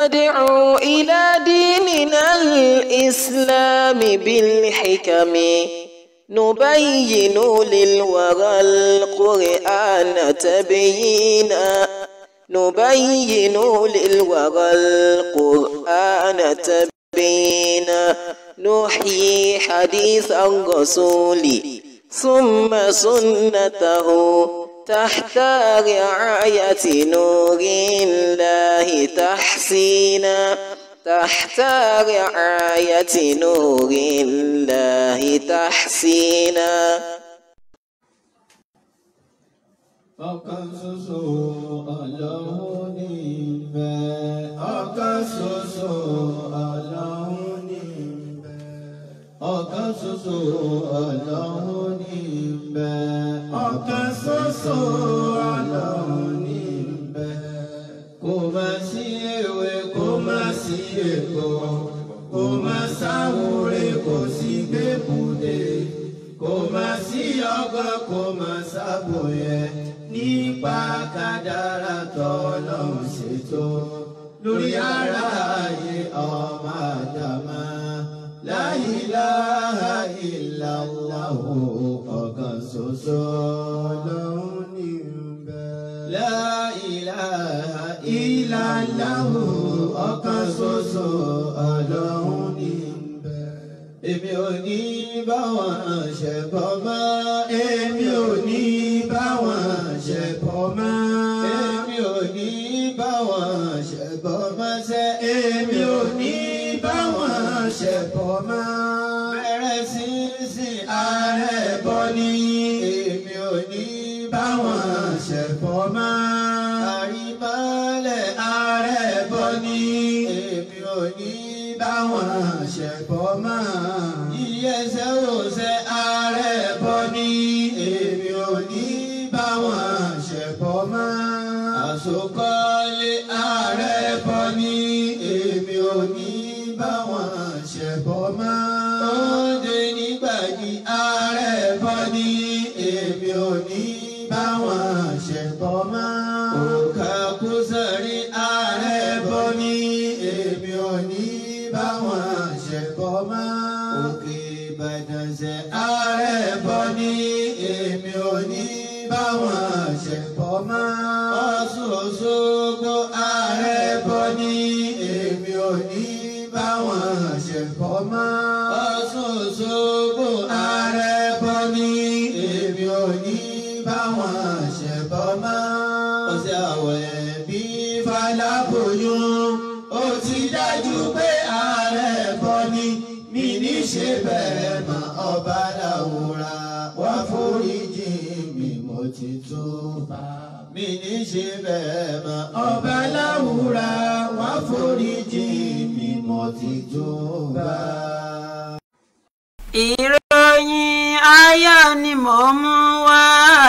ندعو إلى ديننا الإسلام بالحكم نبين للورى القرآن تبيينا نبين للورى القرآن تبيينا نحيي حديث الرسول ثم سنته تحت رعاية نور الله تحسينا تحت رعاية نور الله تحسينا ọ̀kan ṣoṣo ọlọ́run ní ìbẹ̀. ọ̀kan ṣoṣo ọlọ́run ní ìbẹ̀. ọ̀kan ṣoṣo ọlọ́run ní ìbẹ̀. ọ̀kan ṣoṣo ọlọ́run ní ìbẹ̀. kò má sí ewé kò má sí èkó kò má sáwúre kò sí gbẹ́bùdé kò má sí ọgbọ́n kò má sábòyẹ nípa kádàrá tọ́lọ́run ṣètò lórí ara ayé ọmọ àdàmà la ilaha illallah ọ̀kan ṣoṣo lọ́hùn ní bẹ́ẹ̀. la ilaha illallah ọ̀kan ṣoṣo ọlọ́hun ní bẹ́ẹ̀. èmi ò ní bá wọn ṣẹbọ mọ́ èmi ò ní bá wọn ṣẹbọ mọ́ èmi ò ní bá wọn ṣẹbọ mọ́ sẹ́ èmi ò ní bá wọn ṣẹbọ mọ́ bẹ̀rẹ̀ sí sí ààrẹ bọ́ ní èmi ò ní bá wọn ṣẹbọ mọ́ àrímọ́lẹ̀ ààrẹ bọ́ ní èmi ò ní bá wọn ṣẹbọ mọ́ ìyẹsẹ̀ òṣè ààrẹ bọ́ ní èmi ò ní bá wọn ṣẹbọ mọ́ àsokọ́lé ààrẹ bọ́ ní èmi ò ní bá wọn ṣẹbọ mọ́ oúnjẹ nígbàdí ààrẹ bọ́ ní èmi ò ní bá wọn ṣẹbọ mọ́ òkà kúsàrí ààrẹ bọ́ ní èmi ò ní bá wọn ṣẹbọ mọ́ òkè ìbàdàn ṣe ààrẹ bọ́ ní èmi ò ní bá wọn ṣẹbọ mọ́ ọ̀ṣun òṣogbo ààrẹ bọ́ ní èmi ò ní bá wọn ṣẹbọ mọ́ ọ̀ṣun òṣogbo ààrẹ bọ́ ní èmi ò ní bá wọn ṣẹbọ mọ́ ọ̀sẹ̀ àwẹ̀ bí faláboyún ó ti dájú pé ààrẹ bọ́ ní mi ní ṣe bẹ́ẹ̀ mọ́ ọba làwòrà wá foríjì mi mo ti tó bá mi ní ṣe bẹ́ẹ̀ mọ́ ọba làwòrà wá foríjì mi mo ti tó bá. ìròyìn ayọ̀ ni mò ń mú wá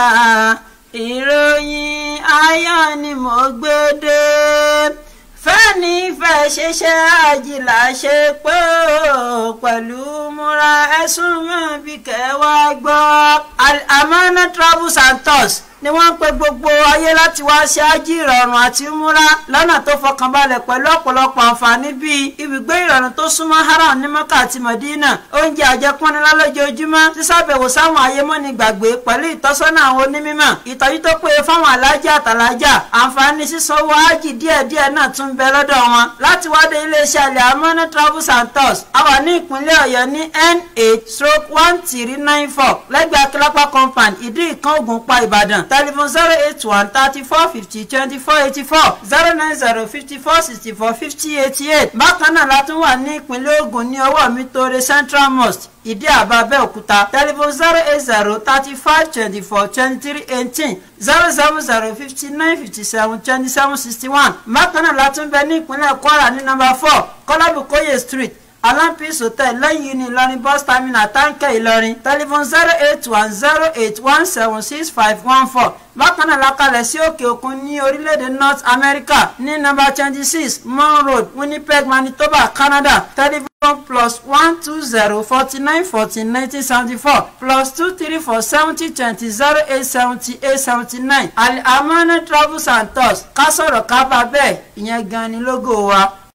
ìròyìn ayọ̀ ni mò ń gbé dé fẹ́ni fẹ́ ṣiṣẹ́ àjìlá ṣe pé ó pẹ̀lú múra ẹ̀sùn mọ́ bí kẹwàá gbọ́ Al-Amana Travels and Tours ni wọ́n ń pe gbogbo ayé láti wá ṣe ájí ìrọ̀rùn àti múra lọ́nà tó fọkànbalẹ̀ pẹ̀lú ọ̀pọ̀lọpọ̀ àǹfààní bíi ibùgbé ìrọ̀rùn tó súnmọ́ haram ní mọ́kà àti mọ̀dínà oúnjẹ àjẹpọ́nilá lójoojúmọ́ sísàbẹ̀wò sáwọn ayémọ́ni gbàgbé pẹ̀lú ìtọ́sọ́nà àwọn onímọ̀ ìtọ́jú tó péye fáwọn alájà àtàlájà àǹfààní sísanwó ájì díẹ̀díẹ̀ náà tún bẹ lọ́dọ̀ wọn láti wádé iléeṣẹ́ Al-Amana Travels and Tours a wà ní ìpínlẹ̀ ọ̀yọ́ ní n8 stroke one three nine four lẹ́gbẹ̀ẹ́ akílápá compound ìdí ìkan ògùnpá ìbàdàn telephone zero eight one thirty four fifty twenty four eighty four zero nine zero fifty four sixty four fifty eighty eight bákan náà la tún wà ní ìpínlẹ̀ Ògùn ní ọwọ́ mi tóore Central Mosque ìdí àbá Abẹ́òkúta telephone zero eight zero thirty five twenty four twenty three eighteen zero seven zero fifty nine fifty seven twenty seven sixty one bákan náà la tún bẹ ní ìpínlẹ̀ Kwara ní number four Kọ́lábùkóyè street alampis hotel lẹ́yìn ní ìlọrin bus terminal táǹkẹ́ ìlọrin telephone zero eight one zero eight one seven six five one four bákan náà lakalẹ̀ sí òkè òkun ní orílẹ̀-èdè north america ní number twenty six mon road winnipeg manitoba canada telephone plus one two zero forty nine fourteen nineteen seventy four plus two three four seventy twenty zero eight seventy eight seventy nine Al-Amana travels and tours ká sọ̀rọ̀ ká bá bẹ́ẹ̀ ìyẹn gan ni lógo wa.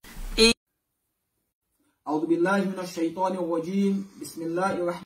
أعوذ بالله من الشيطان الرجيم بسم الله الرحمن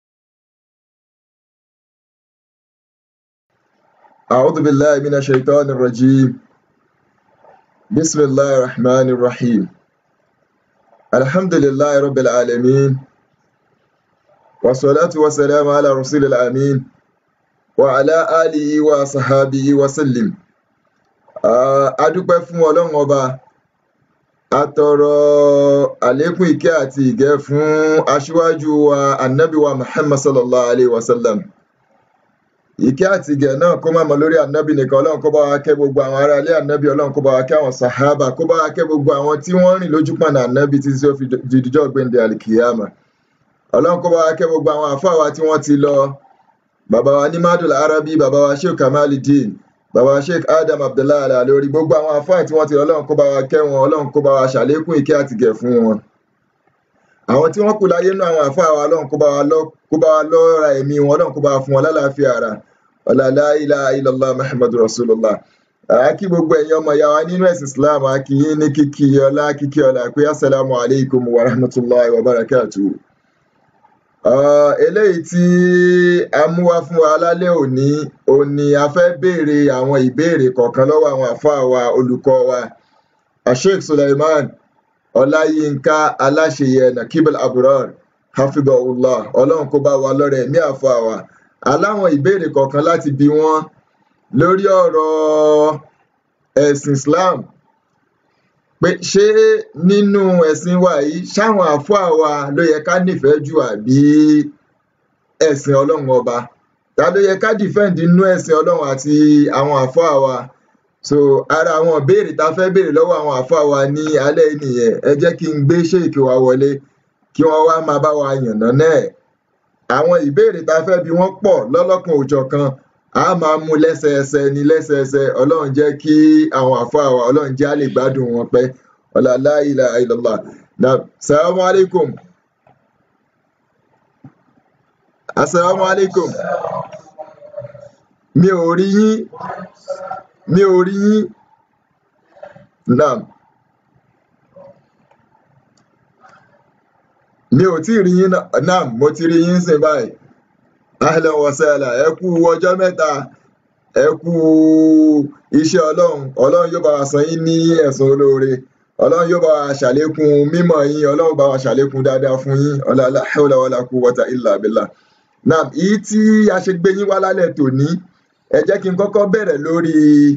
أعوذ بالله من الشيطان الرجيم بسم الله الرحمن الرحيم الحمد لله رب العالمين والصلاة والسلام على رسول الأمين وعلى آله وصحابه وسلم adúpẹ́ fún ọlọ́run ọba atọrọ àlékún ìkẹ́ àti ìgẹ́ fún aṣíwájú wa annabi wa muhammad sallallahu alaihi wasallam ìkẹ́ àti ìgẹ̀ náà kó má mọ lórí ànábì nìkan ọlọ́run kó bá wa kẹ́ gbogbo àwọn ará ilé ànábì ọlọ́run kó bá wa kẹ́ àwọn sàhábà kó bá wa kẹ́ gbogbo àwọn tí wọ́n rìn lójú pọ̀nà ànábì títí tí ó fi dìdíjọ́ gbẹ̀ǹdẹ̀ àlìkìyàmà ọlọ́run kó bá wa kẹ́ gbogbo àwọn àfáà wa tí wọ́n ti lọ bàbá wa ní madul arabi bàbá wa sheikh kamaluddin bàbá wa sheikh adam abdullahi alalori gbogbo àwọn àfáà tí wọ́n ti lọ ọlọ́run kó bá wa kẹ́ wọn ọlọ́run kó bá wa ṣàlékún ìkẹ́ àti ìgẹ̀ fún wọn àwọn tí wọ́n kù láyé nínú àwọn àfáà wa ọlọ́run kó bá wa lọ kó bá wa lọ́ra ẹ̀mí wọn ọlọ́run kó bá wa fún wọn lálàáfíà ara ọ̀làlá ilá ilọ̀lá muhammadu rasulullah àákí gbogbo ẹ̀yin ọmọ ìyá wa nínú ẹ̀sìn islam àákí yín ní kíkí ọlá kíkí ọlá pé assalamu alaikum wa rahmatullahi wa barakatuh eléyìí tí a mú wá fún wa lálẹ́ òní òní a fẹ́ béèrè àwọn ìbéèrè kọ̀ọ̀kan lọ́wọ́ àwọn àfáà wa olùkọ́ wa asheikh suleiman ọláyínká aláṣeyẹ nakibul abrar hafidhahullah ọlọ́run kó bá wa lọ́rẹ̀ ẹ̀mí àfáà wa aláwọn ìbéèrè kọ̀ọ̀kan láti bi wọ́n lórí ọ̀rọ̀ ẹ̀sìn islam pé ṣé nínú ẹ̀sìn wa yìí ṣáwọn àfáà wa ló yẹ ká nífẹ̀ẹ́ jù àbí ẹ̀sìn ọlọ́run ọba ta ló yẹ ká defend nínú ẹ̀sìn ọlọ́run àti àwọn àfáà wa so ara àwọn ìbéèrè tá a fẹ́ béèrè lọ́wọ́ àwọn àfáà wa ní alẹ́ yìí nìyẹn ẹ jẹ́ kí n gbé ṣéèkì wa wọlé kí wọ́n wá máa bá wa yànnà náà àwọn ìbéèrè tá a fẹ́ bi wọ́n pọ̀ lọ́lọ́kan òjọ̀kan a máa mú lẹ́sẹẹsẹ ní lẹ́sẹẹsẹ ọlọ́run jẹ́ kí àwọn àfáà wa ọlọ́run jẹ́ á lè gbádùn wọn pẹ́ ọ̀làlá ilà ilọ̀lá na salamu alaikum assalamu alaikum mi ò rí yín mi ò rí yín naam mi ò tí ì rí yín naam mo ti rí yín sìn báyìí ahlan wa sahlan ẹ kú ọjọ́ mẹ́ta ẹ kú iṣẹ́ ọlọ́run ọlọ́run yóò bá wa san yín ní ẹ̀san olóore ọlọ́run yóò bá wa ṣàlékún mímọ̀ yín ọlọ́run bá wa ṣàlékún dáadáa fún yín ọlá la hawla wala quwwata illa billah naam èyí tí a ṣe gbé yín wá lálẹ́ tòní ẹ jẹ́ kí n kọ́kọ́ bẹ̀rẹ̀ lórí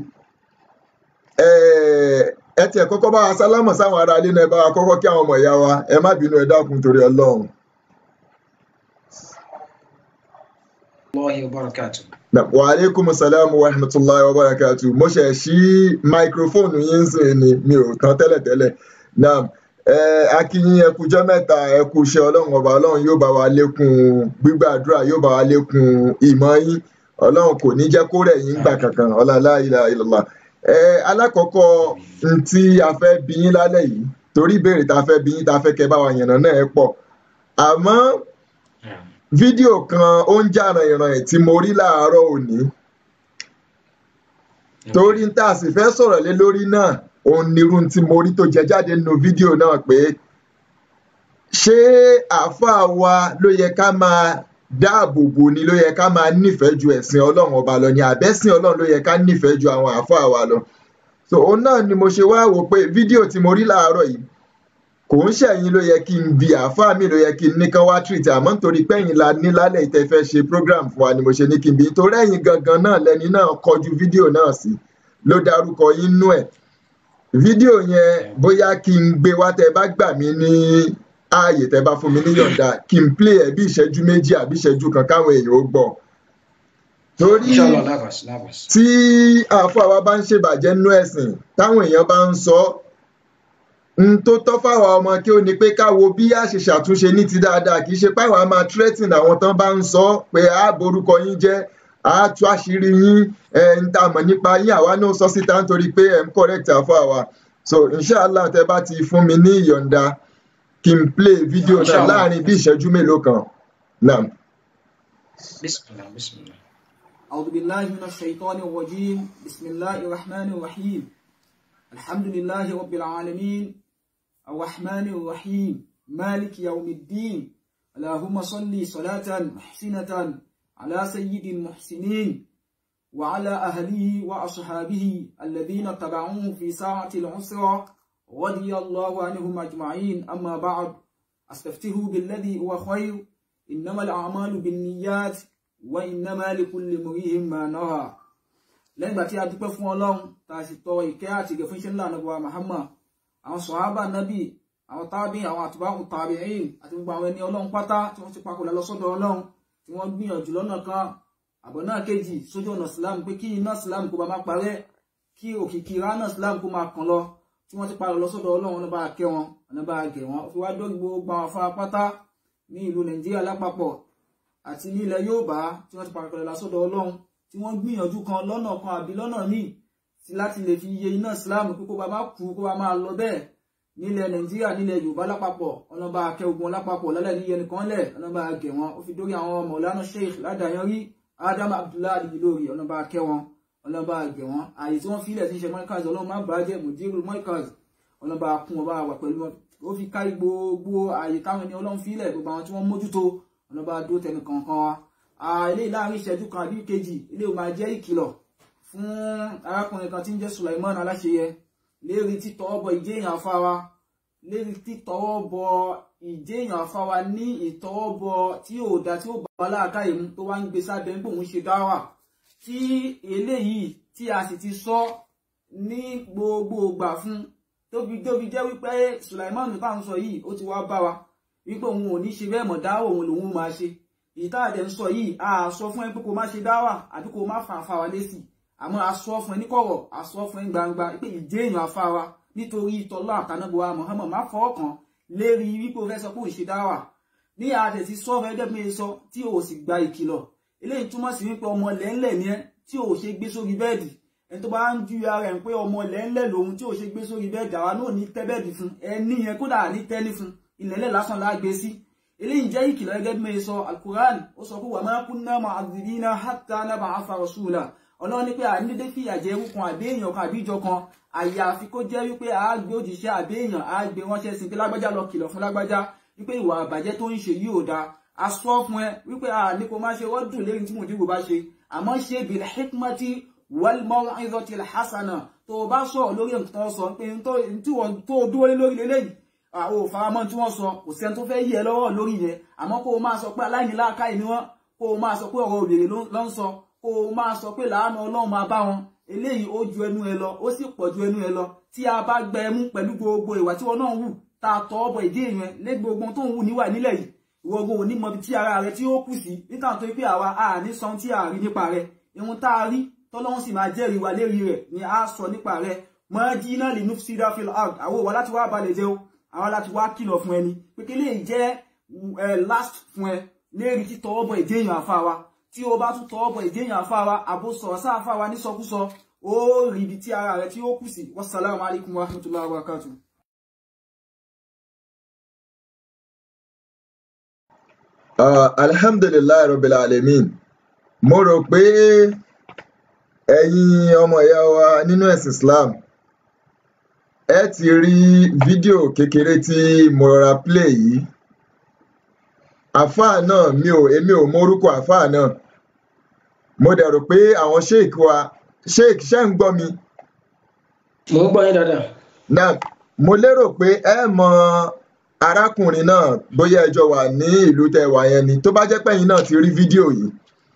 ẹ tiẹ̀ kọ́kọ́ bá wa sálámọ̀ sáwọn ará ilé náà ẹ bá wa kọ́kọ́ kí àwọn ọmọ ìyá wa ẹ má bínú ẹ dákun torí ọlọ́run. الله وبركاته wa aleykum salaam wa rahmatulahi wa barakatu mo ṣe ṣí máikrófóònù yín sìn ni mi ò tán tẹ́lẹ̀tẹ́lẹ̀ naam ẹ akínyìn ẹkújọ́ mẹ́ta ẹkú iṣẹ́ ọlọ́run ọba ọlọ́run yóò bá wa lékún gbígbàdúrà yóò bá wa lékún ìmọ̀ yín ọlọ́run kò ní jẹ́ kó rẹ̀ yín gbà kankan ọlọ́lá ilà ìlọ́lá ẹ alákọ̀ọ́kọ́ n tí a fẹ́ bí yín lálẹ́ yìí torí ìbéèrè tá a fẹ́ bí yín tá a fẹ́ kẹ́ bá wa yànnà náà ẹ pọ̀ àmọ́ fídíò kan ó ń jà ràìnràìn tí mo rí láàárọ̀ òní torí n tá a sì fẹ́ sọ̀rọ̀ lé lórí náà òun nírú tí mo rí tó jẹ jáde nínú fídíò náà pé ṣé àáfàá wa ló yẹ ká máa dáàbò bò ni ló yẹ ká máa nífẹ̀ẹ́ ju ẹ̀sìn ọlọ́run ọba lọ ni àbẹ́sìn ọlọ́run ló yẹ ká nífẹ̀ẹ́ ju àwọn àáfàá wa lọ so òun náà ni mo ṣe wá wò pé fídíò tí mo rí láàárọ̀ yìí kò ń ṣẹ̀yìn ló yẹ kí n bi àáfàá mi ló yẹ kí n ní kán wá treat àmọ́ nítorí pẹ́yìn la ní lálẹ́ ìtẹ́ fẹ́ ṣe program fún wa ni mo ṣe ní kí n bi nítorí ẹ̀yin gangan náà lẹni náà kọjú fídíò náà sí ló dárúkọ yín nú ẹ̀ fídíò yẹn bóyá kí n gbé wá tẹ bá gbà mí ní ààyè tẹ bá fún mi níyọ̀ǹda kí n play ẹ̀ bí ìṣẹ́jú méjì àbí ìṣẹ́jú kan káwọn èèyàn ó gbọ́ torí inshallah labas labas tí àáfàá wa bá ń ṣèbàjẹ́ nú ẹ̀sìn táwọn èèyàn bá ń sọ ọ́ n tó tọ́ fáwọn ọmọ kí ó ní pé ká wo bí a ṣe ṣàtúnṣe ní ti dáadáa kì í ṣe páwọn a máa threaten àwọn tán bá ń sọ pé a borúkọ yín jẹ́ a tú àṣírí yín ẹ ń tà mọ̀ nípa yín àwa náà sọ síta nítorí pé ẹ ń correct àfọ àwa so inshallah tẹ bá ti fún mi ní ìyọ̀ǹda kí n play fídíò náà Inshallah. láàrin bí ìṣẹ́jú mélòó kan náà. bismillah bismillah أعوذ بالله من الشيطان الرجيم بسم الله الرحمن الرحيم الحمد لله رب العالمين الرحمن الرحيم مالك يوم الدين اللهم صل صلاة محسنة على سيد المحسنين وعلى أهله وأصحابه الذين تبعوه في ساعة العسرة رضي الله عنهم أجمعين أما بعد أستفتح بالذي هو خير إنما الأعمال بالنيات وإنما لكل امرئ ما نوى lẹ́yìn ìgbà tí a dúpẹ́ fún ọlọ́run tá a sì tọrọ ìkẹ́ àti ìgẹ̀ fún iṣẹ́ ńlá nàbọ̀ Muhammad àwọn sọ̀hábà nábì àwọn tábì àwọn àtúbáhù tàbíìn àti gbogbo àwọn ẹni ọlọ́run pátá tí wọ́n ti papòlá lọ sọ́dọ̀ ọlọ́run tí wọ́n gbìyànjú lọ́nà kan àbọ̀ náà kejì sójú ọ̀nà Islam pé kí iná Islam kó bá má parẹ́ kí òkìkí ránà Islam kó máa kàn lọ tí wọ́n ti parọ́ lọ sọ́dọ̀ ọlọ́run ọ̀nà bá kẹ́ wọn ọ̀nà bá gẹ̀ wọn fi wá dórí gbogbo àwọn afárá pátá ní ìlú Nàìjíríà lápapọ̀ àti ní ilẹ̀ Yorùbá tí wọ́n ti parọ́ lọ sọ́dọ̀ ọlọ́run tí wọ́n gbìyànjú kan lọ́nà kan àbí lọ́nà míì sí láti lè fi iye iná Islam pé kó bá má kú kó bá máa lọ bẹ́ẹ̀ nílẹ̀ Nàìjíríà nílẹ̀ Yorùbá lápapọ̀ ọlọ́ba akẹ́ ogun lápapọ̀ lálẹ́ ní yẹn kan lẹ̀ ọlọ́ba agẹ̀ wọn ó fi dórí àwọn Maulana Sheikh ládàáyanrí Adam Abdullahi Al-Ilory ọlọ́ba akẹ́ wọn ọlọ́ba agẹ̀ wọn ààyè tí wọ́n fi ilẹ̀ tí ń ṣe mọ́ríkàz ọlọ́run má bàjẹ́ mùdírù mọ́ríkàz ọlọ́ba kún ọba wà pẹ̀lú wọn ó fi kárí gbogbo ààyè táwọn ẹni ọlọ́run fi ilẹ̀ gbogbo àwọn tí wọ́n mójútó ọlọ́ba dó tẹnu kankan wa eléyìí láàrin ìṣẹ́jú kan àbí kejì eléyìí máa jẹ́ ìkìlọ̀ fún arákùnrin kan tí ń jẹ́ Sulaiman Aláṣeyẹ lérí títọwọ́ bọ ìjéèyàn afáwa lérí títọwọ́ bọ ìjéèyàn afáwa ní ìtọwọ́ bọ tí ò dá tí ó bá láàká ìmú tó wá ń gbé sábẹ́ ń pòun ṣe dáwà tí eléyìí tí a sì ti sọ ní gbogbo ìgbà fún tóbi tóbi jẹ́ wípé Sulaiman tá à ń sọ yìí ó ti wá bá wa wípé òun ò ní ṣe bẹ́ẹ̀ mọ̀ dáwọ̀ òun lòun máa ṣe ìta àdẹ ń sọ yìí a sọ fún ẹ pé kó má ṣe dáwà àbí kó má fàǹfà wa lésì àmọ́ a sọ fún ẹ níkọ̀rọ̀ a sọ fún ẹ gbangba pé ìdé èèyàn afá wa nítorí ìtọ́lá àtànábọ̀wá Muhammad má fọwọ́ kan lérí wípé o fẹ́ sọ pé òun ṣe dáwà ní àdẹ ti sọ fẹ́ dẹ́ mi sọ tí o sì gba ìkìlọ̀ eléyìí túmọ̀ sí wípé ọmọ lẹ́ńlẹ̀ ni ẹ tí o ṣe gbé sórí bẹ́ẹ̀dì ẹni tó bá ń ju ara ẹ̀ pé ọmọ lẹ́ńlẹ̀ lòun tí o ṣe gbé sórí bẹ́ẹ̀dì àwa náà ní tẹ́ bẹ́ẹ̀dì fún ẹni yẹn kódà ní tẹ́ni fún ilẹ̀lẹ̀ lásán lágbé sí eléyìí jẹ́ ìkìlọ̀ gẹ́gẹ́ bí mi sọ alukuran ó sọ pé wà máa kunna mu'adhibina hatta nab'atha rasula ọlọ́run ní pé ànídé fìyà jẹ ewu kan àbí èèyàn kan àbí ìjọ kan àyàfi kó jẹ́ wípé a gbé òjìṣẹ́ àbí èèyàn a gbé ránṣẹ́ sí pé lágbájá lọ kìlọ̀ fún lágbájá wípé ìwà àbàjẹ́ tó ń ṣe yìí ò da a sọ fún ẹ wípé a ní kó má ṣe wọ́dùn lérí tí mòdìbò bá ṣe àmọ́ ṣe bil hikmati wal maw'izatil hasana tó o bá sọ̀rọ̀ lórí nǹkan sọ pé tó o dúró lé lórí lélẹ́yìí àwọn òfaramọ́ tí wọ́n sọ kò sẹ́ni tó fẹ́ yí ẹ lọ́wọ́ lórí yẹn àmọ́ kó o máa sọ pé aláìníláàkáì ni wọ́n kó o máa sọ pé ọ̀rọ̀ òbèrè ló ń sọ kó o máa sọ pé làánú ọlọ́run máa bá wọn eléyìí ó ju ẹnu ẹ lọ ó sì pọ̀ ju ẹnu ẹ lọ tí a bá gbẹ ẹmú pẹ̀lú gbogbo ìwà tí wọn náà wù tá a tọ́ ọbọ̀ ìdí èèyàn lé gbogbo tó ń wù níwà nílẹ̀ yìí ìwọ ogun òní mọbi tí ara rẹ tí ó kù sí nígbà tó pé àwa a ní sọ tí a rí nípa rẹ ihun tá a rí tọ́lọ́run sì máa jẹ́rìí wa lérí rẹ̀ ni a sọ nípa rẹ mọ́ jí náà lè nufsida fil ard àwọn òwò láti wá balẹ̀ jẹ́ o àwọn láti wá kìlọ̀ fún ẹni pé kí lè jẹ́ last fún ẹ lérí tí tọwọ́ bọ̀ èdè èèyàn àfa wa tí o bá tún tọwọ́ bọ̀ èdè èèyàn àfa wa àbò sọ̀rọ̀ sáà àfa wa nísọkúsọ ó rí ibi tí ara rẹ tí ó kù sí wassalamu alaikum warahmatullahi wabarakatuh. Uh, alhamdulilayi rabbil alamin mo rò pé ẹ̀yin ọmọ ìyá wa nínú ẹ̀sìn Islam ẹ ti rí fídíò kékeré tí mo rọra play yìí àfáà náà mi ò èmi ò mọ orúkọ àfáà náà mo dẹ̀ rò pé àwọn sheik wa sheik ṣe ń gbọ́ mi. mo ń gbọ́ yín dáadáa. náà mo lérò pé ẹ mọ arákùnrin náà bóyá ẹjọ wà ní ìlú tẹ wà yẹn ni tó bá jẹ́ pẹ́yìn náà ti rí fídíò yìí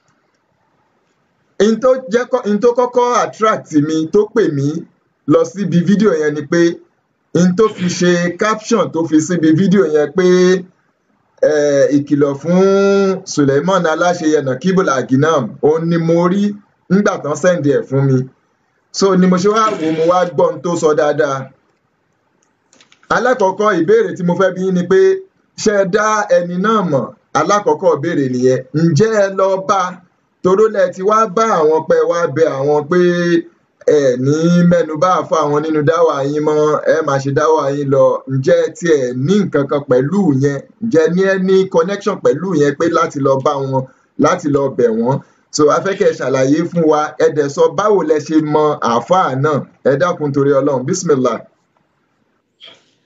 n tó kọ́kọ́ attract mi tó pè mí lọ síbi fídíò yẹn ni pé n tó fi ṣe caption tó fi síbi fídíò yẹn pé ìkìlọ̀ fún Suleiman Aláṣeyẹ Nakibul Aginam òun ni mo rí nígbà tán sẹ́ǹdì ẹ̀ fún mi so ni mo ṣe wá wò mo wá gbọ́ n tó sọ dáadáa alákọ̀ọ́kọ́ ìbéèrè tí mo fẹ́ bí ni pé ṣé ẹ dá ẹni náà mọ̀ alákọ̀ọ́kọ́ ìbéèrè nìyẹn ǹjẹ́ ẹ lọ bá toró lẹ ti wá bá àwọn pẹ́ wá bẹ àwọn pé ẹ ní mẹ́nu bá àfọ àwọn nínú dáwà yín mọ́ ẹ máa ṣe dáwà yín lọ ǹjẹ́ tiẹ̀ ní nǹkan kan pẹ̀lú yẹn ǹjẹ́ ní ẹ ní connection pẹ̀lú yẹn pé láti lọ bá wọn láti lọ bẹ̀ wọ́n so afẹ́kẹ́ ṣàlàyé fún wa ẹ dẹ̀ sọ báwo lẹ ṣe mọ àáfàá náà ẹ dákun torí ọlọ́run bismillah.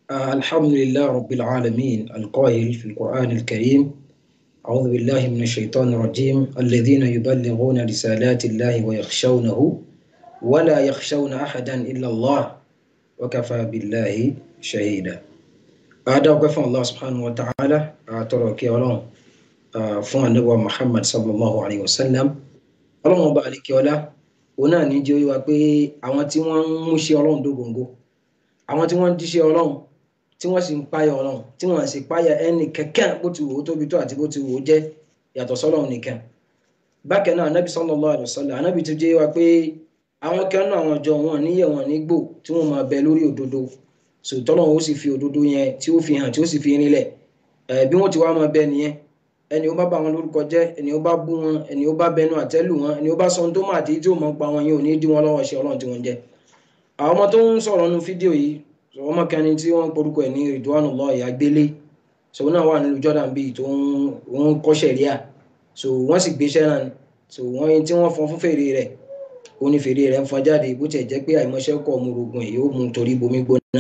الحمد لله رب العالمين القائل في القرآن الكريم أعوذ بالله من الشيطان الرجيم الذين يبلغون رسالات الله ويخشونه ولا يخشون أحدا إلا الله وكفى بالله شهيدا هذا وكفى الله سبحانه وتعالى أترك يولون فون النبي محمد صلى الله عليه وسلم ọlọ́run ọba àlekíọ́lá òun náà ní jẹ́ oyé wa pé àwọn tí wọ́n ń múṣẹ́ ọlọ́run dógóńgó àwọn tí wọ́n ń díṣẹ́ ọlọ́run tí wọ́n sì ń páyà ọlọ́run tí wọ́n sì páyà ẹnì kankan bó ti wò ó tóbi tó àti bó ti wò ó jẹ́ yàtọ̀ sọ́lọ́run nìkan bákan náà anábì sallallahu alaihi wasallam anábì tó jẹ́ wa pé àwọn kan náà àwọn ọjọ́ wọn níyẹ̀ wọn nígbò tí wọ́n máa bẹ lórí òdodo sòtọ́lọ́run ó sì fi òdodo yẹn tí ó fi hàn tí ó sì fi rinlẹ̀ bí wọ́n ti wá máa bẹ nìyẹn ẹni ó bá bá wọn lórúkọ jẹ́ ẹni ó bá bú wọn ẹni ó bá bẹnu àtẹ́lù wọn ẹni ó bá sọ ohun tó máa tí tí ó mọ̀ pa wọn yìí ò ní dí wọn lọ́wọ́ ṣe ọlọ́run tí wọ́n jẹ́ àwọn ọmọ tó ń sọ̀rọ̀ nu fídíò yìí ọmọ kan ní tí wọ́n porúkọ ẹ̀ ní Ridwanullahi Agbélé so náà wà nílùú Jordan bíi tó ń kọ́ ṣẹ̀ríà so wọ́n sì gbéṣẹ́ náà so wọ́n tí wọ́n fọn fún fèrè rẹ̀ ó ní fèrè rẹ̀ ń fọn jáde bó tiẹ̀ jẹ́ pé àìmọṣẹ́ kọ̀ ọmọ orogun ẹ̀ yóò mú torí bomi gbóná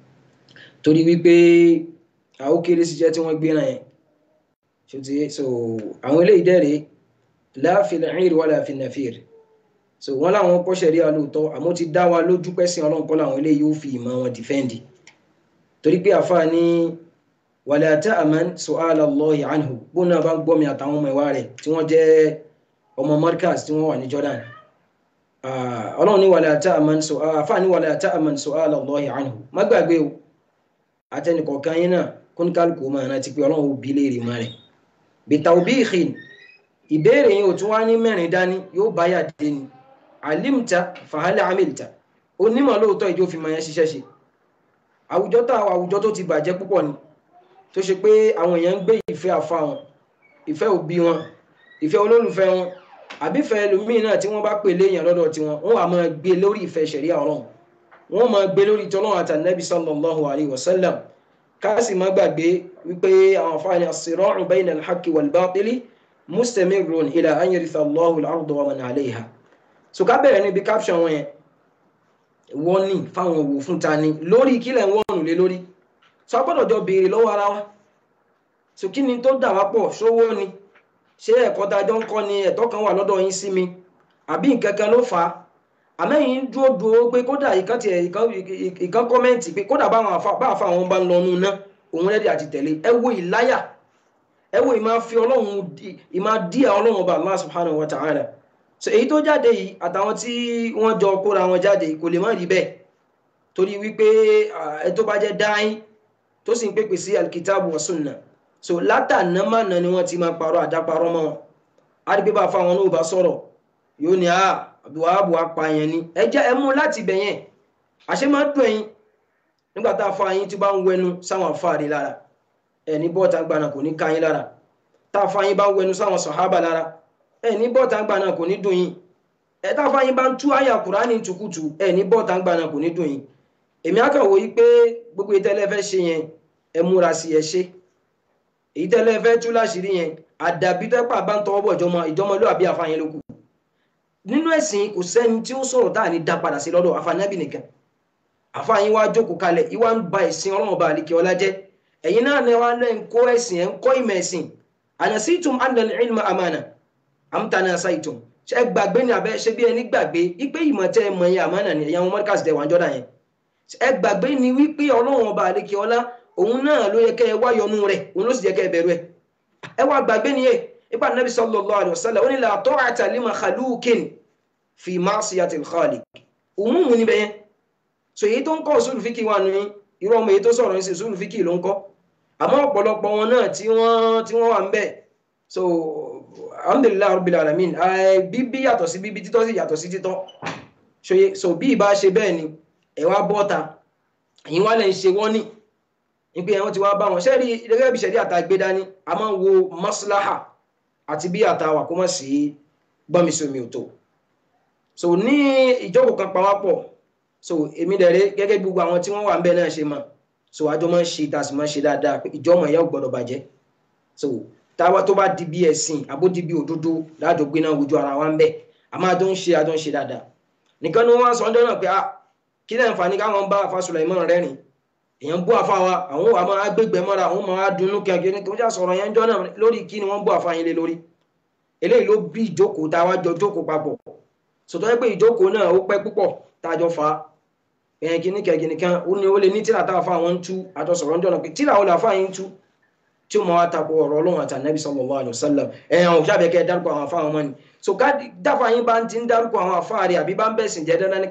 torí wípé àwọn kéré sí jẹ́ tí wọ́n gbé náà yẹn ṣùtì so àwọn eléyìí dẹ́rẹ̀ láàfin ẹ̀rìn wà láàfin nàfíìr so wọ́n láwọn kọ́ ṣẹ̀rí alóòótọ́ àmọ́ ti dá wa lójú pẹ́sìn ọlọ́run kọ́ làwọn eléyìí ó fi ìmọ̀ wọn dìfẹ́ǹdì torí pé àfa ní wàlẹ̀ àtẹ àmán su'ala Allahi anhu bóun náà bá ń gbọ́ mi àtàwọn ọmọ ìwà rẹ̀ tí wọ́n jẹ́ ọmọ Markaz tí wọ́n wà ní Jordan ọlọ́run ní wàlẹ̀ àtẹ àmán àfa ní wàlẹ̀ àtẹ àmán su'ala Allahi anhu má gbàgbé o àtẹnìkọ̀ọ̀kan yín náà kóníkálukú máa rántí pé ọlọ́run ò bí léèrè má rẹ̀ bitawbihin ìbéèrè yìí ò tún wá ní mẹ́rin dání yóò bá yà dé ni alimta fahali amilta onímọ̀ lóòótọ́ ìjọ fi máa yẹn ṣiṣẹ́ ṣe àwùjọ tá àwọn àwùjọ tó ti bàjẹ́ púpọ̀ ni tó ṣe pé àwọn èèyàn ń gbé ìfẹ́ àfa wọn ìfẹ́ òbí wọn ìfẹ́ olólùfẹ́ wọn àbífẹ́ ẹlòmíì náà tí wọ́n bá pè léèyàn lọ́dọ̀ tiwọn wọ́n wà máa gbé lórí ìfẹ́ ṣẹ̀ríà ọlọ́run wọ́n máa gbé lórí tọ́lọ́run àtànẹ́bí sallallahu alayhi wa sallam káàsì má gbàgbé wípé àwọn afáàní as-sira'u bayna al-haqqi wal-batili mustamirrun ila an yaritha Allahu al-arda wa man 'alayha so ká bẹ̀rẹ̀ níbi caption wọn yẹn wọ́n ní fáwọn òwò fún ta ni lórí kílẹ̀ wọ́n lé lórí so a gbọ́dọ̀ jọ béèrè lọ́wọ́ ara wa so kí ni tó dà wá pọ̀ ṣówó ni ṣé ẹ̀kọ́ dájọ́ ń kọ́ ni ẹ̀tọ́ kan wà lọ́dọ̀ yín sí mi àbí nǹkan kan ló fà á àmẹ́yìn dúró dúró pé kódà ìkan tiẹ̀ ìkan kọ́mẹ́ǹtì pé kódà báwọn àfa àwọn bá ń lọ nù ná òun rẹ́dí àti tẹ̀lé ẹ wo ìláyà ẹ wo ìmáa fi ọlọ́run ìmáa díà ọlọ́run ọba Allah subhanahu wa ta'ala so èyí tó jáde yìí àtàwọn tí wọ́n jọ kóra wọn jáde kò lè má rí bẹ́ẹ̀ torí wípé ẹ tó bá jẹ́ dáín tó sì ń pèpè sí alkitabu wa sunna so látàná mànà ni wọ́n ti máa parọ́ àdáparọ́ mọ́ wọn á rí pé bá fáwọn náà bá sọ̀rọ̀ yóò ní àá àbúwáàbù apààyàn ni ẹ jẹ́ ẹ mú láti bẹ̀ yẹn àṣẹ máa dùn ẹ̀yin nígbà tá a fa yín tí bá ń wẹnu sáwọn afáàrí lára ẹ ní bọ́ọ̀tà gbaná kò ní ká yín lára tá a fa yín bá ń wẹnu sáwọn sàhábà lára ẹ ní bọ́ọ̀tà gbaná kò ní dùn yín ẹ tá a fa yín bá ń tú àyà kùránì tukutu ẹ ní bọ́ọ̀tà gbaná kò ní dùn yín èmi á kàn wò yí pé gbogbo ìtẹ́lẹ̀ fẹ́ ṣe yẹn ẹ múra sí ẹ ṣe èyí tẹ́lẹ̀ fẹ́ tú láṣìírí yẹn àdàbí tẹ́pà bá ń tọwọ́ bọ̀ ìjọmọlúwàbí àfàyẹn lókù nínú ẹ̀sìn kò sẹ́ni tí ó sọ̀rọ̀ táà ní dá padà sí lọ́dọ̀ àfànàbì nìkan àfàyín wá jókòó kalẹ̀ ìwà ń ba ẹ̀sìn ọlọ́run ọba àlekè ọlá jẹ́ ẹ̀yin náà ní wá lẹ́ ń kó ẹ̀sìn ẹ̀ ń kọ́ ìmọ̀ ẹ̀sìn ànàsítum annal ilma amana amtana saitum ṣe gbàgbé ní abẹ́ ṣe bí ẹni gbàgbé ipe ìmọ̀ tẹ́ ẹ mọ̀ yẹn àmánà ni ẹ̀yàn mọ́ríkàsì tẹ̀ wọ́n jọ́dá yẹn ẹ gbàgbé ni wípé ọlọ́run ọba àlekè ọlá òun náà ló yẹ kẹ́ ẹ wá yọnu rẹ̀ òun ló sì yẹ kẹ́ ẹ bẹ̀rù ẹ ẹ wá gbàgbé ni yẹ ipa nabi sallallahu alaihi wasallam ó ní la ta'ata li makhluqin fi ma'siyati al-khaliq òmùmù níbẹ̀ yẹn so èyí tó ń kọ́ usul fíkì wà ní irú ọmọ èyí tó sọ̀rọ̀ ní sí usul fíkì ló ń kọ́ àmọ́ ọ̀pọ̀lọpọ̀ wọn náà tí wọ́n tí wọ́n wà ń bẹ̀ so alhamdulillah rabbil alamin bíbí yàtọ̀ sí bíbí títọ́ sí yàtọ̀ sí títọ́ so bí ìbá ṣe bẹ́ẹ̀ ni ẹ̀ wá bọ́ta ẹ̀yin wá lẹ́ ń ṣe wọ́n ní ìpè ẹ̀wọ̀n ti wá bá wọn ṣẹ́rí gẹ́gẹ́ bí ṣẹ̀rí àtàgbé dání a máa ń wo maslaha àti bí àtàwà kó mọ̀ sí gbọ́nmisomi ò tó so ní ìjókòó kan pawápọ̀ so èmi dẹ̀rẹ́ gẹ́gẹ́ bí gbogbo àwọn tí wọ́n wà ń bẹ̀ náà ṣe mọ̀ so àjọ máa ń ṣe tá a sì máa ń ṣe dáadáa pé ìjọmọ̀ ìyá ò gbọ́dọ̀ bàjẹ́ so táwa tó bá di bí ẹ̀sìn àbó di bí òdodo láàjọ gbé náà wojú ara wa ń bẹ̀ a máa tó ń ṣe àjọ ń ṣe dáadáa nìkan ni wọ́n sọ ọdún náà pé ah kí lẹ́yìn fani káwọn bá afa Sulaiman rẹ́rìn èèyàn bú àfa wa àwọn wà máa gbégbé mọ́ra àwọn máa dunnú kẹ́kẹ́ ní kí wọ́n já sọ̀rọ̀ yẹn jọ náà lórí kí ni wọ́n bú àfa yẹn lé lórí eléyìí ló bí ìjókòó tá a wá jọ jókòó papọ̀ sọtọ́ yẹ pé ìjókòó náà ó pẹ́ púpọ̀ tá a jọ fa ẹ̀yìn kìíní kẹ̀kìíní kan ó ní ó lè ní tíra tá a fa àwọn ń tú àjọsọ̀rọ̀ ń jọ̀nà pé tíra ó lè fa yín tú tí ó mọ wá tako ọ̀rọ̀ ọlọ́run àti ànábì sallallahu alaihi wasallam ẹ̀yàn ò sábẹ́ kẹ́ dárúkọ àwọn afá wọn ni so ká dáfà yín bá ti ń dárúkọ àwọn afá rẹ̀ àbí bá ń bẹ̀sìn jẹ́ dandan ní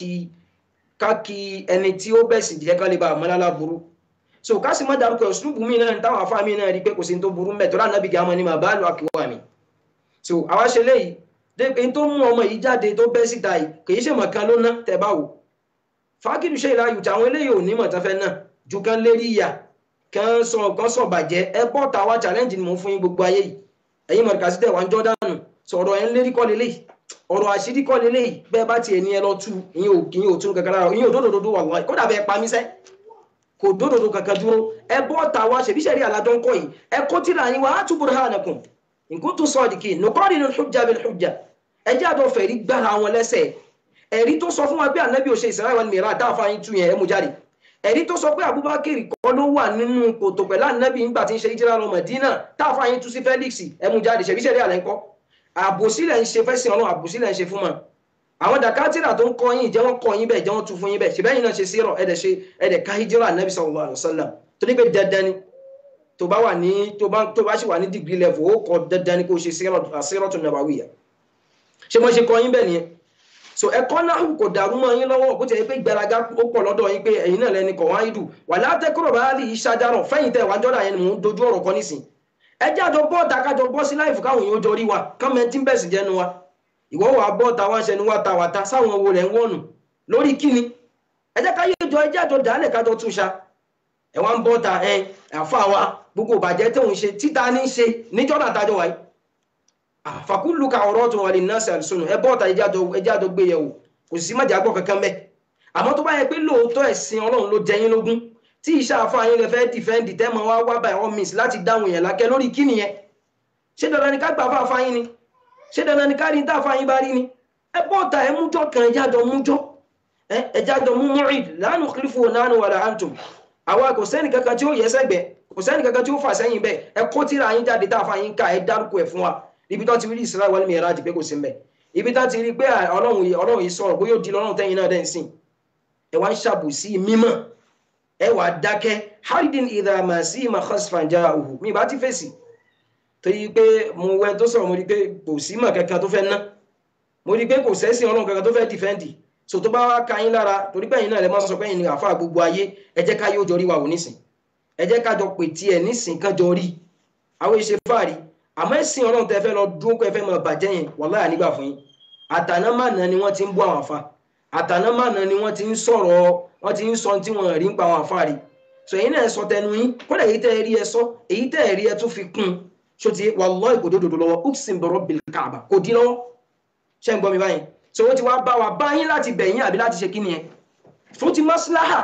ká kí ẹni tí ó bẹ̀sìn jẹ́ ká lè bá àmọ́lálá burú so ká sì má dárúkọ ìṣúlùbù mí náà táwọn afá mi náà rí pé kò sí tó burú mẹ́ tọ́lá ànábì gàmọ́ ni mà bá lọ àkíwá mi so àwa ṣe léyìí dé tó mú ọmọ yìí jáde tó bẹ́ síta yìí kì í ṣe mọ̀ kan ló ná tẹ̀ bá wò fákìlù ṣe ìlà yùtà àwọn eléyìí ò ní mọ̀ tán fẹ́ náà ju kan lérí ìyà kan sọ kan sọ bàjẹ́ ẹ bọ́ ta wá challenge ni mo fún yín gbogbo ayé yìí ẹ̀yin mọ̀rìkà sí tẹ̀wá ń jọ́ dànù sọ̀rọ̀ ẹ̀ ń lérí kọ́ lélẹ́yìí ọ̀rọ̀ àṣírí kọ́ lélẹ́yìí bẹ́ẹ̀ bá tiẹ̀ ní ẹ lọ tú ìyẹn ò ìyẹn ò tún kankan lára ìyẹn ò dódòdó wà lọ́wọ́ kódà bẹ́ẹ̀ pa mí sẹ́ kò dódòdó kankan dúró ẹ bọ́ ta wá ṣèbí ṣẹ̀rí àlájọ ń kọ́ yìí ẹ kó tìrà yín wá á túbọ̀ rẹ̀ hàn ẹkùn nǹkan tó sọ ọ̀dìkì nùkọ́rin ní hujja bil hujja ẹ jẹ́ àdó fẹ̀rí gbára wọn lẹ́sẹ̀ ẹ̀rí tó sọ fún wa pé ànábì ò ṣe Isra wal Miraj táàfà yín tú yẹn ẹ mú jáde ẹ̀rí tó sọ pé Abubakar kọ́ ló wà nínú kòtò pẹ̀lú ànábì nígbà tí ń ṣe ìjìlá lọ Mẹdínà táàfà yín tú sí Felix ẹ mú jáde ṣẹ̀bí ṣẹ̀rí àlẹ́ ńkọ́ àbòsílẹ̀ ń ṣe fẹ́sìn ọlọ́run àbòsílẹ̀ ń ṣe fún wọn àwọn dàkátìrà tó ń kọ́ yín jẹ́ wọ́n kọ́ yín bẹ́ẹ̀ jẹ́ wọ́n tú fún yín bẹ́ẹ̀ ṣe bẹ́yìn náà ṣe sírọ̀ ẹ̀dẹ̀ ṣe ẹ̀dẹ̀ ká hijira ànábì sallallahu alaihi wasallam torí pé dandan ni tó bá wà ní tó bá tó bá sì wà ní degree level ó kọ dandan ni kó ṣe sírọ̀tù nàbàwíyà ṣé wọ́n ṣe kọ́ yín bẹ́ẹ̀ nìyẹn so ẹ̀kọ́ náà kò dàrú mọ́ yín lọ́wọ́ bó ti yẹ pé ìgbéraga ó pọ̀ lọ́dọ̀ yín pé ẹ̀yin náà lẹni kọ̀ wáyé dù wà látẹ́kọ̀rọ̀ bá rí ìṣàjárọ̀ fẹ́yìn tẹ̀ wá jọ́dá yẹn ni mò ń dojú ọ̀rọ̀ kan nísìn ẹ jẹ́ àjọ bọ́ọ̀tà kájọ bọ́ sí láìfù káwọn èèyàn jọ rí wa kọ́mẹ tí ń bẹ̀sì jẹ́nu wa ìwọ́ wà bọ́ọ̀tà wá ṣẹnu wá ta wà ta sáwọn owó rẹ̀ ń wọ̀nù lórí kíni ẹ jẹ́ ká yéjọ ẹ jẹ́ àjọ dálẹ̀ kájọ tún ṣa ẹ wá ń bọ́ọ̀tà ẹ àfa wa gbogbo ìbàjẹ́ tóun ṣe títa ní ṣe níjọ́dá tájọ wáyé àfàkùlùkà ọ̀rọ̀ tó wà lè ná sí àlùsọ̀nù ẹ bọ́ọ̀tà ẹ jẹ́ àjọ gbé yẹ̀wò kò sí má jàgbọ́ kankan mẹ́ àmọ́ tó bá yẹ pé lóòótọ́ ẹ̀sìn ọlọ́run ló jẹ yín lógún tí iṣẹ́ àfáàyín rẹ fẹ́ dìfẹ́ǹdì tẹ́ máa wá wá by all means láti dáhùn yẹn lákẹ́ lórí kí nìyẹn ṣé dandan ni ká gbà fún àfáàyín ni ṣé dandan ni ká rí tá àfáàyín bá rí ni ẹ bọ́ọ̀tà ẹ mújọ́ kan ẹjá jọ mújọ́ ẹjá jọ mú mu'id la nukhlifu nahnu wala antum àwa kò sẹ́ni kankan tí ó yẹ sẹ́gbẹ̀ kò sẹ́ni kankan tí ó fà sẹ́yìn bẹ́ẹ̀ ẹ kó tíra yín jáde tá àfáàyín ká ẹ dárúkọ ẹ̀ fún wa ibi tó ti rí Isra wal Miraj pé kò sí mbẹ́ ibi tá ti rí pé ọlọ́run yìí ọlọ́run yìí sọ̀rọ̀ bóyá ó di lọ́rùn tẹ́yìn náà dẹ́n sìn ẹ wá ń ṣàbòsí mímọ̀ ẹ wà dákẹ́ haridin idha ma sí ma khasfan ja'uhu mi bá ti fèsì torí pé mo wẹ tó sọ̀rọ̀ mo rí pé kò sí mọ̀ kankan tó fẹ́ ná mo rí pé kò sẹ́sìn ọlọ́run kankan tó fẹ́ dìfẹ́ǹdì so tó bá wá ka yín lára torí pé ẹ̀yin náà lè máa sọ pé ẹ̀yin ni àfa gbogbo ayé ẹ jẹ́ ká yóò jọ rí wa wò nísìn ẹ jẹ́ ká jọ pè tiẹ̀ nísìn kan jọ rí àwọn ìṣe fáàrí àmọ́ ẹ̀sìn ọlọ́run tẹ́ fẹ́ lọ dúró pé ẹ fẹ́ máa bàjẹ́ yẹn wàláhì nígbà fún yín àtànámànà ni wọ́n ti ń bú àwọn àfa àtànámànà ni wọ́n ti ń sọ̀rọ̀ wọ́n ti ń sọ tí wọ́n rí ń pa àwọn àfa rí so èyí náà sọ tẹnu yín kódà èyí tẹ́ ẹ rí ẹ sọ èyí tẹ́ ẹ rí ẹ tún fi kún un so ti wallahi kò dódòdó lọ́wọ́ uksin bi rabbil Kaaba kò dín lọ́wọ́ ṣé ń gbọ́ mi báyìí so ó ti wá bá wa bá yín láti bẹ̀yìn àbí láti ṣe kí ni yẹn fún ti maslaha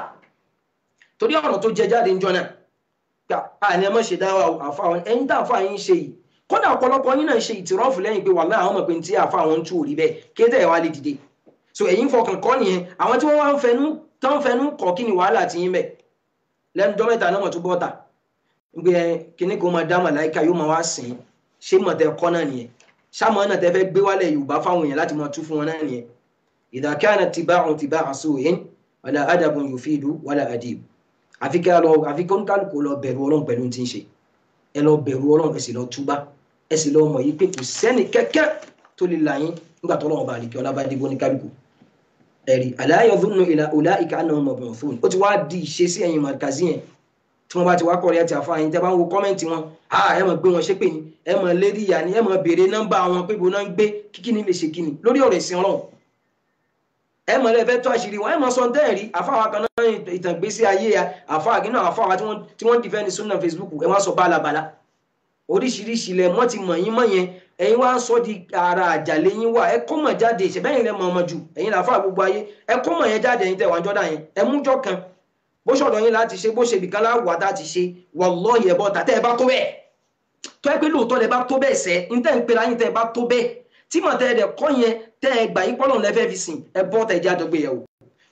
torí ọ̀rọ̀ tó jẹ jáde ń jọ náà gbà àní ẹ má ṣe dáwà àfa àwọn ẹ̀yin tá àfa yín ṣe yìí kódà ọ̀pọ̀lọpọ̀ yín náà ṣe ìtìrọ́fù lẹ́yìn pé wàhálà àwọn ọmọ pé tí àfa àwọn ń tú òrí bẹ́ẹ̀ kéde ẹ̀ wá lè dìde so ẹ̀yin fọkàn kọ́ nìyẹn àwọn tí wọ́n wá ń fẹnu tán fẹnu kọ́ kí ni wàhálà ti yín bẹ̀ lẹ́nu jọ́ mẹ́ta náà mọ̀ tó bọ́ta gbé kíní kó máa dá màláìka yóò máa wá sìn ṣé mọ̀ tẹ kọ́ náà nìyẹn sáàmù náà tẹ fẹ́ gbé wálẹ̀ Yorùbá fáwọn èèyàn láti máa tú fún wọn náà nìyẹn idha kana tiba'un tiba'a su'in wala adabun yufidu wala adib àfi kí kó ń kálukú lọ bẹ̀rù Ọlọ́run pẹ̀lú ti ń ṣe ẹ lọ bẹ̀rù Ọlọ́run ẹ sì lọ túbá ẹ sì lọ mọ̀ yìí pé kò sẹ́ni kẹ́kẹ́ tó lè là yín nígbà tó lọ́wọ́ bá àlèkè ọlá bá dé bó ní kálukú ẹ̀rí ala yadhunnu ulaika annahum mab'uthun ó ti wá di ìṣesí ẹ̀yìn màkàzí yẹn tí wọ́n bá ti wá kọ́ rẹ̀ ti àfa yín tẹ́ bá ń wo kọ́mẹ́ǹtì wọn ẹ mọ̀ gbé wọn ṣépè ní ẹ mọ̀ lérí ìyá ni ẹ mọ̀ béèrè nọ́mbà wọn pé bó náà ń gbé kíkí ni lè ṣe kíni lórí ọ̀rọ̀ ìsìn Ọlọ́run ẹ mọ̀ lẹ́fẹ́ tó àṣírí wọn ẹ mọ̀ sọ dẹ́ẹ̀rí àfáwà kan náà ìtàn gbésí ayé àfáwà gínà àfáwà tí wọ́n dìfẹ́ ní sunna Facebook ẹ wọ́n sọ bálabàla oríṣiríṣi lẹ mọ́ ti mọ̀ yín mọ̀ yẹn ẹ̀yin wá ń sọ di ara àjàlé yín wà ẹ kó mọ̀ jáde ìṣẹ̀bẹ́yìn lẹ mọ̀ ọmọ jù ẹ̀yin làfà gbogbo ayé ẹ kó mọ̀ yẹn jáde ẹ̀yin tẹ̀ wá jọ́dá yẹn ẹ mújọ́ kan bó ṣọ̀dọ̀ yín láti ṣe bó ṣe bìkan láwùwá tá ti ṣe wallahi ẹ̀ bọ́ tàtẹ́ ẹ bá tó bẹ́ẹ̀ tó ẹ pé lóòótọ́ lẹ bá tó bẹ́ẹ̀ sẹ́ ń tẹ́ ń pera yín tẹ́ ẹ bá tó bẹ́ẹ̀ tí mọ̀ tẹ́ ẹ dẹ̀ kọ́ yẹn tẹ́ ẹ gbà yín pọ́lọ̀ lẹ́fẹ́ fi sìn ẹ bọ́ tẹ́ ẹ jẹ́ àdọ́gbé yẹ̀wò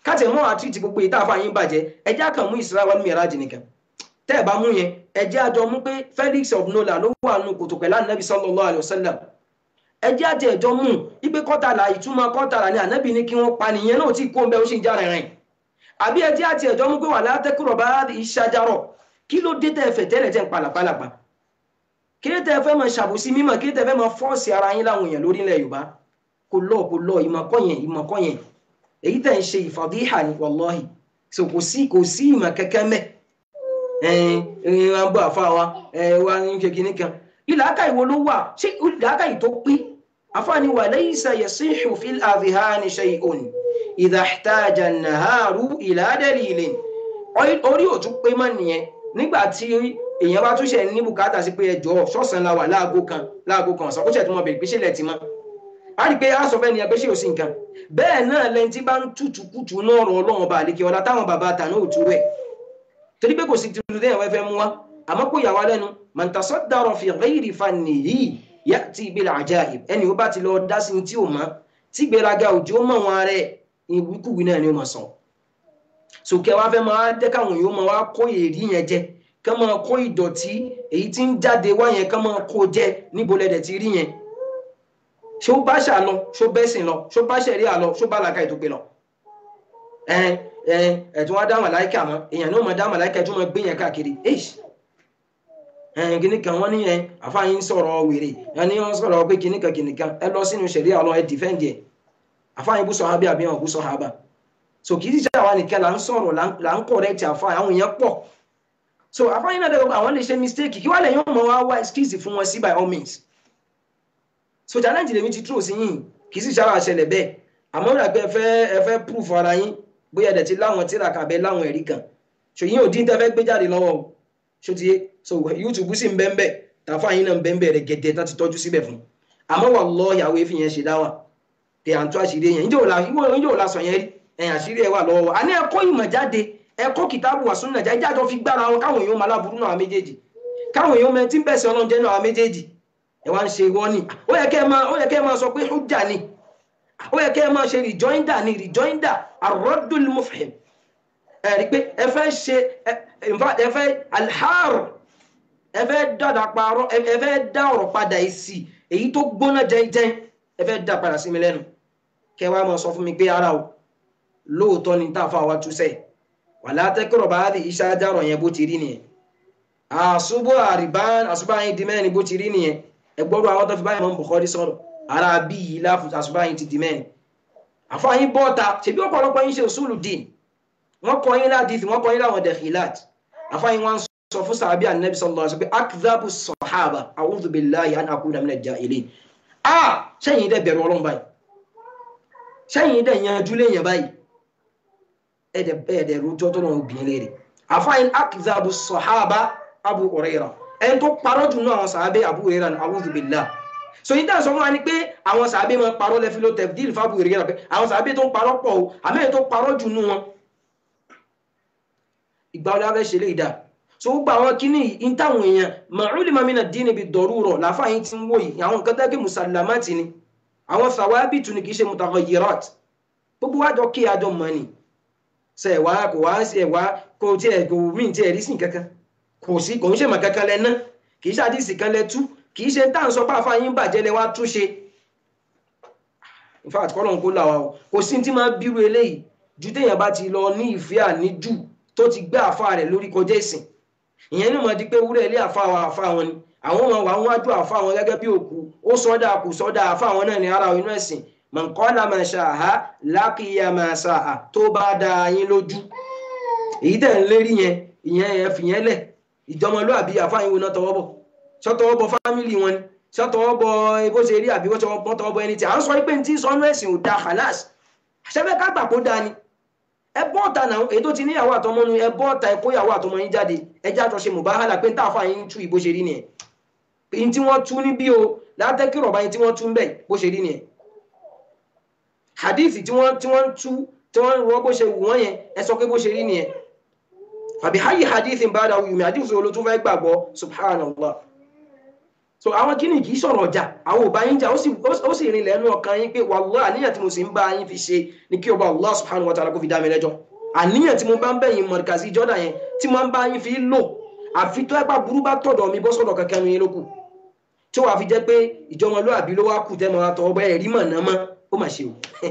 káàtì mọ́ àti ti gbogbo ìta àfààyàn bàjẹ́ ẹjẹ́ àkàn mú Isra wal Miraj nìkan tẹ́ ẹ̀ bá mú yẹn ẹjẹ́ àjọ mú pé Felix of Nola ló wà nù kòtò pẹ̀lú ànábì sallallahu alaihi wasallam ẹjẹ́ àti ẹ̀jọ́ mú ipe kọ́tàlá ìtumọ̀ kọ́tàlá ni ànábì ní kí wọ́n pa nìyẹn náà tí kó ń bẹ ó sì ń já rìnrìn àbí ẹjẹ́ àti ẹ̀jọ́ mú pé wà látẹ́kùrọ̀ bá ìṣàjárọ̀ kí ló dé tẹ́ fẹ̀ tẹ́lẹ̀ tẹ́ ń palàpalàpà kí ló tẹ́ fẹ́ máa ṣàbòsí mímọ̀ kí ló tẹ́ fẹ́ máa fọ́ọ̀sì ara yín láwọn èèyàn lórílẹ̀ Yorùbá kò lọ kò lọ ìmọ̀kọ́ yẹn ìmọ̀kọ́ yẹn èyí tẹ̀ ń ṣe ìfàdíhà ní wàláhì so kò sí kò sí ìmọ̀ kẹ́kẹ́ mẹ́ ẹ̀ẹ́n ẹ̀ẹ́n wọn bọ́ àfa wa ẹ̀ wa ń ṣe kinní kan ìlàkà ìwo ló wà ṣé ìlàkà yìí tó pé àfààní wà laysa yasihu fil adhhani shay'un idha ihtaja an-naharu ila dalilin orí òtún pé mọ́ nìyẹn nígbà tí èèyàn bá tún ṣe ní bùkátà sí pé ẹjọ́ ṣọ́ọ̀sán la wà láago kan láago kan ọ̀sán kó ṣẹ̀ tí wọ́n bẹ̀rẹ̀ pé ṣẹlẹ̀ ti mọ́ a rí pé a sọ fẹ́ ni ẹgbẹ́ ṣe ò sí nǹkan bẹ́ẹ̀ náà lẹ́ni tí bá ń tutù kutù náà rọ ọlọ́run ọba àlekè ọ̀la táwọn bàbá àtàná ò tú rẹ̀ torí pé kò sí tuntun téèyàn fẹ́ fẹ́ mú wa àmọ́ kó yà wá lẹ́nu man tasaddara fi ghairi fannihi ya'ti bil ajaib ẹni ó bá ti lọ dá sí tí ò mọ́ tí gbéraga òjò mọ̀ wọn rẹ̀ ìwíkúwí náà ni ó mọ̀ sàn sòkè wa fẹ́ máa jẹ́ káwọn yóò máa wá kó èrí yẹn jẹ ká máa kó ìdọ̀tí èyí tí ń jáde wá yẹn ká máa kó jẹ níbo lẹ́dẹ̀ ti rí yẹn ṣó bá ṣà lọ ṣó bẹ́sìn lọ ṣó bá ṣẹ̀rí àlọ ṣó bá làkà ètò pé lọ. ẹ̀tún wá dá màláìkà mọ́ èèyàn náà máa dá màláìkà tó máa gbé yẹn káàkiri kìnnì kan wọ́n ní yẹn àfáàyín sọ̀rọ̀ wèrè ẹni wọ́n sọ̀rọ̀ pé kìnnì kan kìnnì kan ẹ lọ sínú ṣẹ̀rí àlọ ẹ dìfẹ́ǹdì ẹ̀ àfáàyín bú sọ̀hábí àbí wọn bú sọ̀hábà so kì í ṣe àwa nìkan là ń sọ̀rọ̀ là ń correct àfáàyín àwọn èèyàn pọ̀ so àfáàyín náà dẹ̀ àwọn lè ṣe mistake kí wàá lè yàn mọ́ wá wá excuse fún wọn sí by all means so challenge lèmi ti tró sí yìí kì í sì sára ṣẹlẹ̀ bẹ́ẹ̀ àmọ́ rẹ̀ pé ẹ fẹ́ ẹ fẹ́ proof ara yín bóyá ẹ̀dẹ̀ ti láwọn tíra kàbẹ́ láwọn ẹ̀rí kan so yín ò dín tẹ́ fẹ́ gbé jáde lọ́wọ́ o so ti yé so youtube sì ń bẹ́ ń bẹ́ tàfà yín náà ń bẹ́ ń bẹ́ rẹ̀ gẹ̀dẹ̀ tá ti tọ́jú síbẹ̀ fún àmọ́ wà lọ ìyàwó efi yẹn ṣe dáwà pé à ń tó àṣírí yẹn ìjọ ò la sọ yẹn rí ẹ̀yìn àṣírí ẹ̀ wà lọ́wọ́ a ní ẹ̀kọ́ ìmọ̀ jáde ẹ̀kọ́ kìtàbù wà súnà jáde jáde fi gbára wọn káwọn èèyàn máa láburú náà méjèèjì káwọn èèyàn mẹ tí ń bẹ̀sẹ̀ ọlọ́njẹ́ náà méjèèjì ẹ wá ń ṣe wọ́n ni ó yẹ kẹ́ ẹ máa ó yẹ kẹ́ ẹ máa sọ pé hujja ni ó yẹ kẹ́ ẹ máa ṣe rejoinder ni rejoinder arọ́dúl mufhim ẹ rí pé ẹ fẹ́ ṣe ẹ fẹ́ alhar ẹ fẹ́ dàdà parọ́ ẹ fẹ́ dá ọ̀rọ̀ padà èsì èyí tó gbóná jẹ́jẹ́ ẹ fẹ́ dá padà sí mi lẹ́nu kẹ́ wá máa sọ fún mi pé ara o lóòótọ́ ni tá a fa wa túṣẹ̀ wàlá tẹ́kọ̀rọ̀ bá rí iṣẹ́ ajárọ̀ yẹn bó ti rí nìyẹn àṣubú àrìbán àṣubá yín di mẹ́rin bó ti rí nìyẹn ẹgbọ́rú àwọn tó fi báyìí mọ́ Bukhari sọ̀rọ̀ ara bí yìí láàfù àṣùbá yìí ti di mẹ́rin àfáyín bọ́ta ṣèbí ọ̀pọ̀lọpọ̀ yín ṣe òṣùlù dín wọ́n kọ́ yín ládìí wọ́n kọ́ yín láwọn dẹ̀kìlát àfáyín wọn sọ fún sàbí ànábì sallallahu alaihi wasallam pé akdhabu sọ̀hábà a'udhu billahi an akuna minal jahilin a sẹ́yìn dẹ̀ bẹ̀rù ọlọ́run báyìí sẹ́yìn dẹ̀ yanjú léèyàn báyìí ẹ̀dẹ̀ ẹ̀dẹ̀ rojọ́ tó lọ́wọ́ obìnrin léèrè àfáyín akdhabu sọ̀hábà Abu Hurairah ẹni tó parọ́ jù náà àwọn sàábé Abu Hurairah ní a'udhu billah so yìí dáhùn sọ fún wa ni pé àwọn sàábé máa parọ́ lẹ́fi ló tẹ̀fídìl fún Abu Hurairah pé àwọn sàábé tó ń parọ́ pọ̀ o àmẹ́yìn tó parọ́ jù nú wọn ìgbà wọlé abẹ́ ṣe lè dà so gbogbo àwọn kíní yìí ń táwọn èèyàn ma'ulima mina dini bi darura láfàáyín ti ń wò yìí àwọn nǹkan tẹ́kẹ́ musalamati ni àwọn sàwábìtù ni kì í ṣe mutaghayyirat gbogbo wájọ kí àjọ mọ̀ ni ṣe ẹ̀wá kò wá sí ẹ̀wá kò tiẹ̀ kò mí tiẹ̀ rí sí kankan kò sí kò ń ṣe mọ̀ kankan lẹ ná kì í ṣe àdìsí kan lẹ tú kì í ṣe tá à ń sọ pé àfààyàn bàjẹ́ lẹ wá túnṣe in fact kọ́lọ̀ ń kó là wa o kò sí tí máa bírú eléyìí ju téèyàn bá ti lọ ní ìfẹ́ àníjù tó ti gbé àfa rẹ̀ lórí kọjá ìsìn ìyẹn ní mo di pé wúrẹ́ ilé àfa wa àfa wọn ni àwọn ọmọ wa wọn wájú àfa wọn gẹ́gẹ́ bí òkú ó sọ́dà kù sọ́dà àfa wọn náà ní ara inú ẹ̀sìn mọ̀nkọ́lá máa ṣàhá lákìyà máa ṣàhá tó bá da yín lójú èyí tẹ̀ ń lérí yẹn ìyẹn ẹ̀ fìyẹn lẹ̀ ìjọmọlúàbí àfáàyìn wo náà tọwọ́ bọ̀ ṣọ́tọwọ́ bọ̀ fámìlì wọn ni ṣọ́tọwọ́ bọ̀ bó ṣe rí àbí wọ́n tọwọ́ bọ̀ ẹni tí à ń sọ pé ní tí sọnú ẹ̀sìn ò da halas àṣẹfẹ́ ká gbà kó da ni ẹ bọ́ ọ̀tà náà èyí tó ti níyàwó àtọmọ nu ẹ bọ́ ọ̀tà ẹ kó yàwó àtọmọ yín jáde ẹ já àtọ̀ṣe mùbáhálà pé ní tá àfáàyìn tú ìbó ṣe rí nìyẹn èyí tí wọ́n tú níbí o látẹ́kì rọ̀bá yín tí wọ́n tú ń bẹ̀ bó ṣe rí nìyẹn hadith tí wọ́n tí wọ́n tú tí wọ́n rọ bó ṣe wù wọ́n yẹn ẹ sọ pé bó ṣe rí nìyẹn àbí hayi hadithin bá dáwọ́ yùmí hadith wo ló tún fẹ́ gbàgbọ́ subhanallah so àwọn kíni kì í sọ̀rọ̀ ọjà àwọn ò bá yín jà ó sì ó sì rìn lẹ́nu ọkàn yín pé wàlúwà àníyàn tí mo sì ń bá yín fi ṣe ni kí ọba Allah subhanahu wa ta'ala kó fi dá mi lẹ́jọ́ àníyàn tí mo bá ń bẹ̀yìn mọ̀rìkàsí jọ́dá yẹn tí mo bá yín fi lò àfi tó ẹgbà burú bá tọ̀dọ̀ mi bọ́ sọ̀dọ̀ kankan ní lókù tí wàá fi jẹ́ pé ìjọmọlúàbí ló wá kù tẹ́ mọ́ àtọ̀ ọgbẹ́ ẹ̀rí mọ̀ náà mọ́ ó mà ṣe o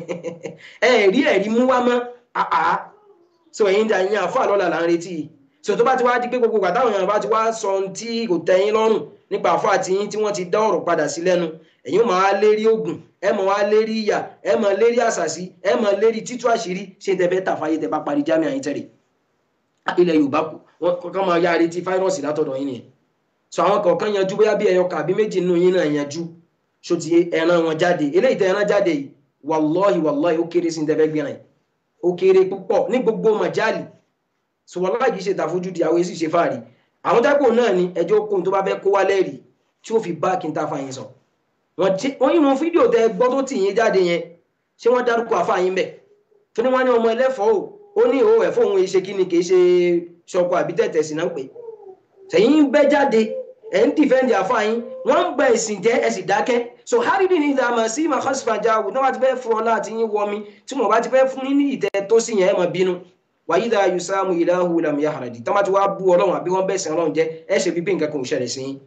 ẹ̀rí ẹ̀rí mú wá mọ́ àá so ẹ̀yin dà yín àfọ́ àlọ́là là ń retí so tó bá ti wá di pé gbogbo ìgbà táwọn èèyàn bá ti wá sọ ohun tí kò tẹ́yìn lọ́rùn nípa àfọ́ àti yín tí wọ́n ti dá ọ̀rọ̀ padà sí lẹ́nu ẹ̀yin ó máa lérí ogun ẹ máa wá lérí ìyà ẹ máa lérí àṣàsí ẹ máa lérí títú àṣírí ṣé tẹ fẹ́ tàfáyé tẹ bá parí jámẹ́ àyín tẹ̀lé ilẹ̀ yorùbá kù wọn kọ́kọ́ máa yá retí fáírọ́ọ̀sì látọ̀dọ̀ yín nìyẹn so àwọn kọ̀ọ̀kan yanjú bóyá bí ẹyọ kàbí méjì nínú yín náà yanjú so ti ẹran wọn jáde eléyìí tẹ ẹran jáde yìí wàlọ́ọ̀hì wàlọ́ọ̀hì ó kéré sí ní tẹ́fẹ́ gbìyànjú ó kéré púpọ̀ ní gbogbo màjálì so wàlọ́ọ̀hì kì í ṣe tàfojú di àwọn èsì ṣe fàárì àwọn tákò náà ni ẹjọ́ kóhun tó bá fẹ́ kó wá lẹ́rìí tí ó fi bá kí n ta fa yín sọ wọ́n yìí wọn fídíò tẹ gbọ́ tó tì yín jáde yẹn ṣé wọ́n dárúkọ àfa yín bẹ̀ tó ní wọ́n ní ọmọ ẹlẹ́fọ̀ọ́ ó ní ìhó ẹ̀fọ́ òun ṣe kí ni kì í ṣe ṣọkọ àbí tẹ̀tẹ̀ sí náà pé sẹ́yìn bẹ́ jáde ẹ̀ ń dìfẹ́ǹdì àfa yín wọ́n ń gba ẹ̀sìn jẹ́ ẹ̀ sì dákẹ́ so haridi ní ìdààmú sí mahasfajà wò tí wọ́n ti fẹ́ fún ọ láti yín wọmi tí wọ́n bá ti fẹ́ fún yín ní ìtẹ́ tó sì yẹn ẹ̀ mọ̀ bínú wàyí dáa yusamu ilahu lam yahradi tí wọ́n bá ti wá bú ọlọ́run àbí wọ́n bẹ̀sẹ̀ ọlọ́run jẹ́ ẹ̀ ṣe bíbí nǹkan kan ò ṣẹlẹ̀ sí yín